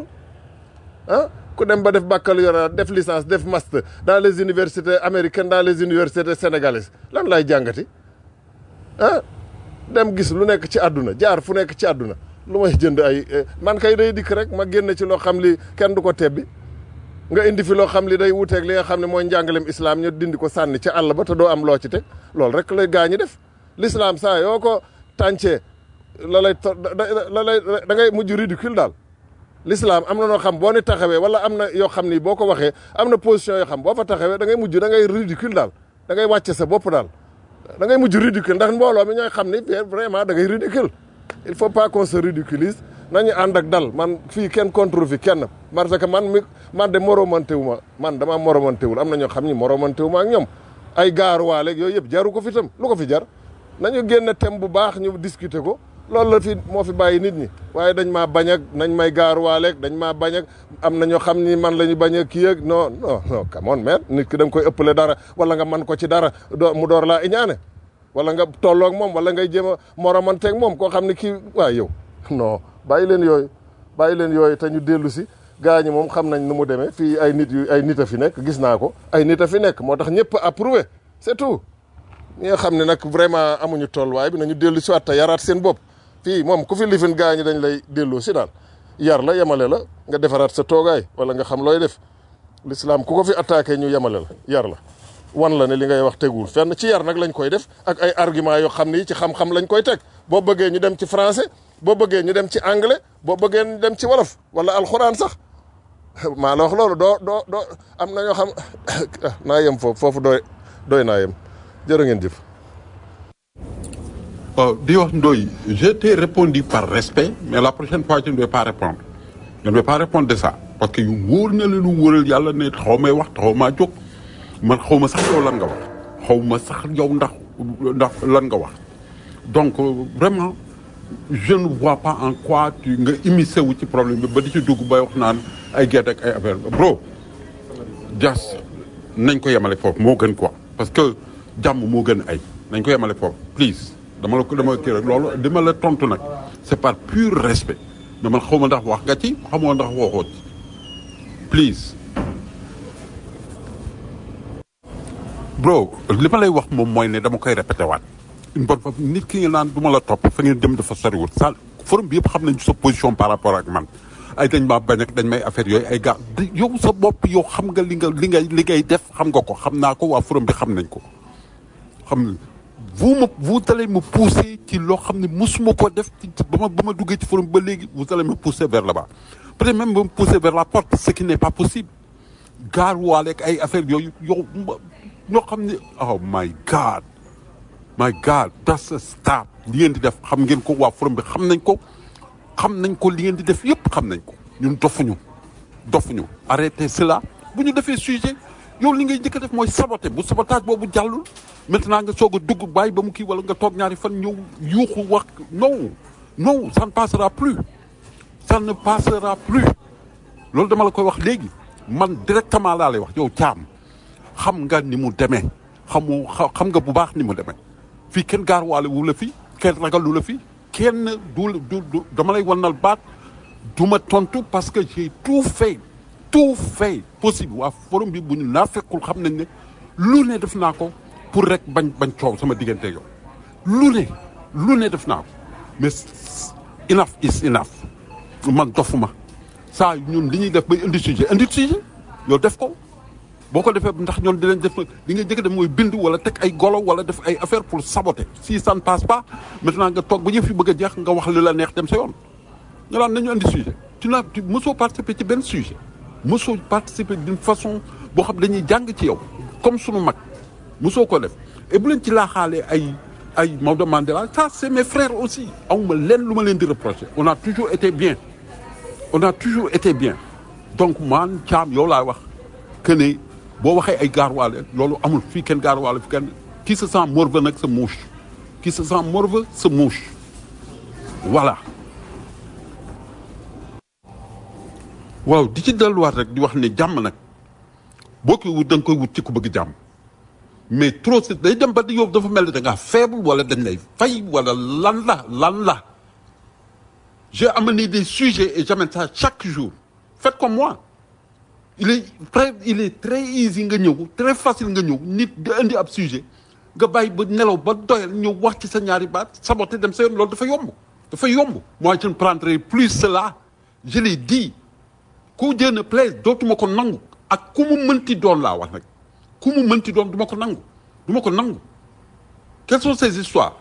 ah ku dem ba def baccalauréat def licence def master dans les universités américaines dans les universités sénégalaises lan laay jàngati ah dem gis lu nekk ci àdduna jaar fu nekk ci àdduna lu may jënd ay man kay day dikk rek ma génn ci loo xam li kenn du ko tebbi nga indi fi loo xam li day wuteeg li nga xam ne mooy njàngalem islam ñu dindi ko sànni ci àll ba te doo am loo ci teg loolu rek lay gaa ñi def l'islam saa yoo ko tàncee la lay la lay da ngay mujj ridicule daal l'islam am na noo xam boo ni taxawee wala am na yoo xam ni boo ko waxee am na position yoo xam boo fa taxawee da ngay mujj da ngay ridicule daal da ngay wàcce sa bopp daal da ngay mujj ridicule ndax mbooloo mi ñooy xam ni vraiment da ngay ridicule il faut pas qu'on se ridiculise nañu ànd ak dal man fii kenn contre fi kenn parce que man mi man de moromante wu ma man dama moromante wul am na ñoo xam ni moromante wu ma ak ñoom ay gaaruwaaleeg yooyu yëpp jaru ko fi tam lu ko fi jar nañu génn thème bu baax ñu discuter ko loolu la fi moo fi bàyyi nit ñi waaye dañ maa bañ ak nañ may gaaruwaaleeg dañ maa bañ ak am na ñoo xam ni man la ñu bañ a kii ak non non non come on man nit ki da nga koy ëppale dara wala nga man ko ci dara doo mu door laa iñaane wala nga tolloog moom wala ngay jéem a moromanteeg moom koo xam ne kii waa yow non bàyyi leen yooyu bàyyi leen yooyu te ñu dellu si gaa ñi moom xam nañ nu mu demee fii ay nit yu ay nit a fi nekk gis naa ko ay nit a fi nekk moo tax ñëpp approuvé c'est tout ñi nga xam ne nag vraiment amuñu tolluwaay bi nañu dellu si waat te yaraat seen bopp fii moom ku fi lifin gaa ñi dañ lay dellu si daal yar la yemale la nga defaraat sa toogaay wala nga xam looy def l'islam ku ko fi attaqué ñu yemale la yar la wan la ne li ngay wax tegul fenn ci yar nag lañ koy def ak ay argument yoo xam ni ci xam-xam lañ koy teg boo bëggee ñu dem ci français boo bëggee ñu dem ci anglais boo bëggee ñu dem ci wolof wala alxuraan sax maa la wax loolu doo doo doo am na ñoo xam naa yem foofu foofu doy doy naa yem jërë ngeen jëf. di wax Ndoye je t'ai répondu par respect mais la prochaine fois je ne vais pas répondre je ne vais pas répondre de ça parce que yu wóor na la lu wóoral yàlla ne xaw may wax taxaw maa jóg. man xaw ma sax yow lan nga wax xaw ma sax yow ndax ndax lan nga wax donc vraiment je ne vois pas en quoi tu nga immiscé wu ci problème bi ba di ci dugg bay wax naan ay gerte ak ay affaire bro jas nañ ko yemale foofu moo gën quoi parce que jàmm moo gën ay nañ ko yemale foofu please dama la ko dama kii rek loolu dama la tontu nag c'est par pur respect mais man xaw ma ndax wax nga ci xamoo ndax waxoo ci please bro li ma lay wax moom mooy ne dama koy répété waat une bonne fois nit ki nga naan du ma la topp fa ngeen jëm dafa soriwul sa forum bi yëpp xam nañ sa position par rapport ak man ay dañ maa bañ ak dañ may affaire yooyu ay gars yow sa bopp yow xam nga li nga li ngay li ngay def xam nga ko xam naa ko waa forum bi xam nañ ko xam vous me vous allez me pousser ci loo xam ne musuma ko def ci ba ma ba ma duggee ci forum ba léegi vous allez me pousser vers là-bas peut-être même me pousser vers la porte ce qui n'est pas possible gaar waale ak ay affaire yooyu yow ñoo xam ne oh my god my god that's a stop li ngeen di def xam ngeen ko waa forum bi xam nañ ko xam nañ ko li ngeen di def yëpp xam nañ ko ñun dofuñu dofuñu arrêtez cela bu ñu defee sujet yow li ngay njëkk a def mooy saboté bu sabotage boobu jàllul maintenant nga soog a dugg bàyyi ba mu kii wala nga toog ñaari fan ñëw yuuxu wax non non ça ne passera plus ça ne passera plus loolu dama la koy wax léegi man directement laa lay wax yow caam xam nga ni mu demee xamu xa- xam nga bu baax ni mu demee fii kenn gaarwaale wu la fi kenn ragalu la fi kenn du du du dama lay wannal baat du ma tontu parce que j'ai tout fait tout fait possible waa forum bi bu ñu naa fekkul xam nañ ne lu ne def naa ko pour rek bañ bañ coow sama diggante yow lu ne lu ne def naa ko mais enough is enough man dofuma saa ñun li ñuy def bay indi sujet indi sujet yow def ko boo ko defee ndax ñoom di leen def li nga jëkk def mooy bind wala teg ay golo wala def ay affaire pour saboter si ça ne passe pas maintenant nga toog ba yëf yi bëgg a jeex nga wax li la neex dem sa yoon nga daan nañu indi sujet tu n'as tu mosoo participer ci benn sujet mosoo participer d'une façon boo xam dañuy jàng ci yow comme sunu mag mosoo ko def et bu leen ci laaxaalee ay ay Maodo Mandela ça c'est mes frères aussi awma leen lu ma leen di reprocher on a toujours été bien on a toujours été bien donc man caam yow laay wax que ne boo waxee ay gaarwaale loolu amul fii kenn gaarwaale fi kenn qui se sent morveux nag sa mouche qui se sent morveux sa mouche voilà waaw di ci delluwaat rek di wax ne jàmm nag boo koy wut da nga koy wut ci ku bëgg jàmm mais trop c'est day dem ba di yow dafa mel ni da ngaa faible wala dañ lay fay wala lan la lan la j'ai amené des sujets et j'amène ça chaque jour faites comme moi il est très il est très easy nga ñëw très facile nga ñëw nit nga indi ab sujet nga bàyyi ba nelaw ba doyal ñëw wax ci sa ñaari baat saboté dem sa yoon loolu dafa yomb dafa yomb moi je ne prendrai plus cela je l'ai dit ku Dieu ne plaise dootuma ko nangu ak ku mu mënti doon laa wax nag ku mu mënti doon du ma ko nangu du ma ko nangu quelles sont ces histoires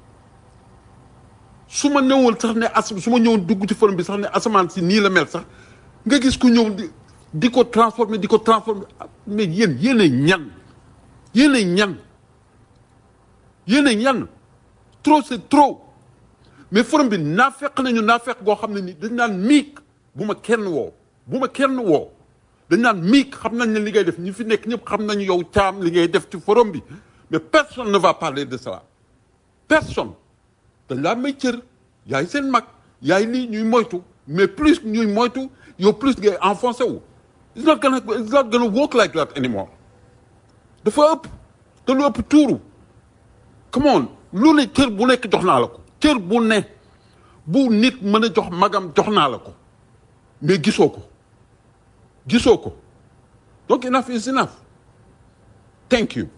su ma newoon sax ne as su ma ñëwoon dugg ci forum bi sax ne asamaan si nii la mel sax nga gis ku ñëw di di ko transformer di ko transformer mais yéen yéen a ñan yéen a ñan yéen a ñan trop c'est trop mais forum bi naa fekk nañu naa fekk goo xam ne ni dañ naan miik bu ma kenn woo bu ma kenn woo dañ naan miik xam nañ ne li ngay def ñi fi nekk ñëpp xam nañu yow caam li ngay def ci forum bi mais personne ne va parler de cela personne dañ laa may cër yaay seen mag yaay lii ñuy moytu mais plus ñuy moytu yow plus ngay enfoncé wu it's not gonna it's not gonna work like that anymore dafa ëpp te lu ëpp tuuru come on lu ne cër bu nekk jox naa la ko cër bu ne bu nit mën a jox magam jox naa la ko mais gisoo ko gisoo ko donc enough is enough thank you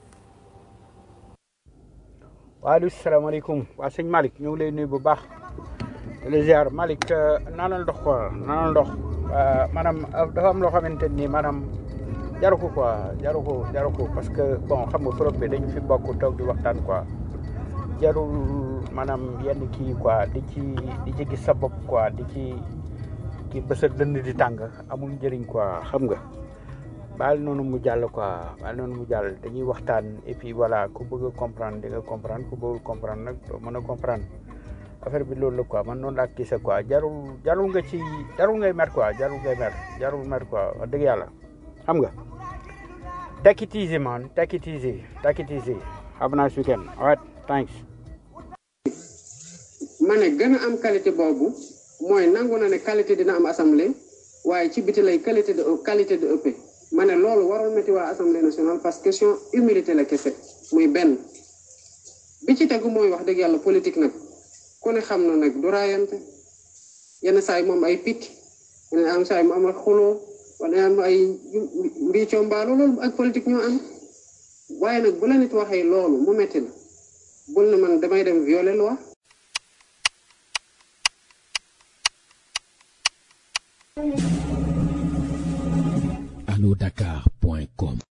waaleykum salaamaaleykum waa sëñ Malick ñu ngi lay nuyu bu baax di la ziar Malick naanal ndox quoi naanal ndox maanaam dafa am loo xamante ni maanaam jaru ko quoi jaru ko jaru ko parce que bon xam nga forom bi dañu fi bokk toog di waxtaan quoi jarul maanaam yenn kii quoi di ci di ci gis sa bopp quoi di ci kii ba sa dënd di tàng amul njëriñ quoi xam nga baal noonu mu jàll quoi baal noonu mu jàll dañuy waxtaan et puis voilà ku bëgg a comprendre di nga comprendre ku bëggul comprendre nag doo mën a comprendre affaire bi loolu la quoi man noonu laa gisee quoi jarul jarul nga ci jarul ngay mer quoi jarul ngay mer jarul mer quoi wax dëgg yàlla xam nga take it easy man take it easy take it easy have a nice weekend all right thanks ma ne gën a am qualité boobu mooy nangu na ne qualité dina am assemblée waaye ci biti lay qualité de qualité de ëpp ma ne loolu warul metti waa assemblée nationale parce que question humilité la kese muy benn bi ci tegu mooy wax dëgg yàlla politique nag ku ne xam na nag du raayante yenn saa yi moom ay picc yenn am saa yi mu am ay xuloo wala am ay mbiicoo mbaalu loolu ak politique ñoo am waaye nag bu la nit waxee loolu mu metti la bul na man damay dem violer loi anodakar.com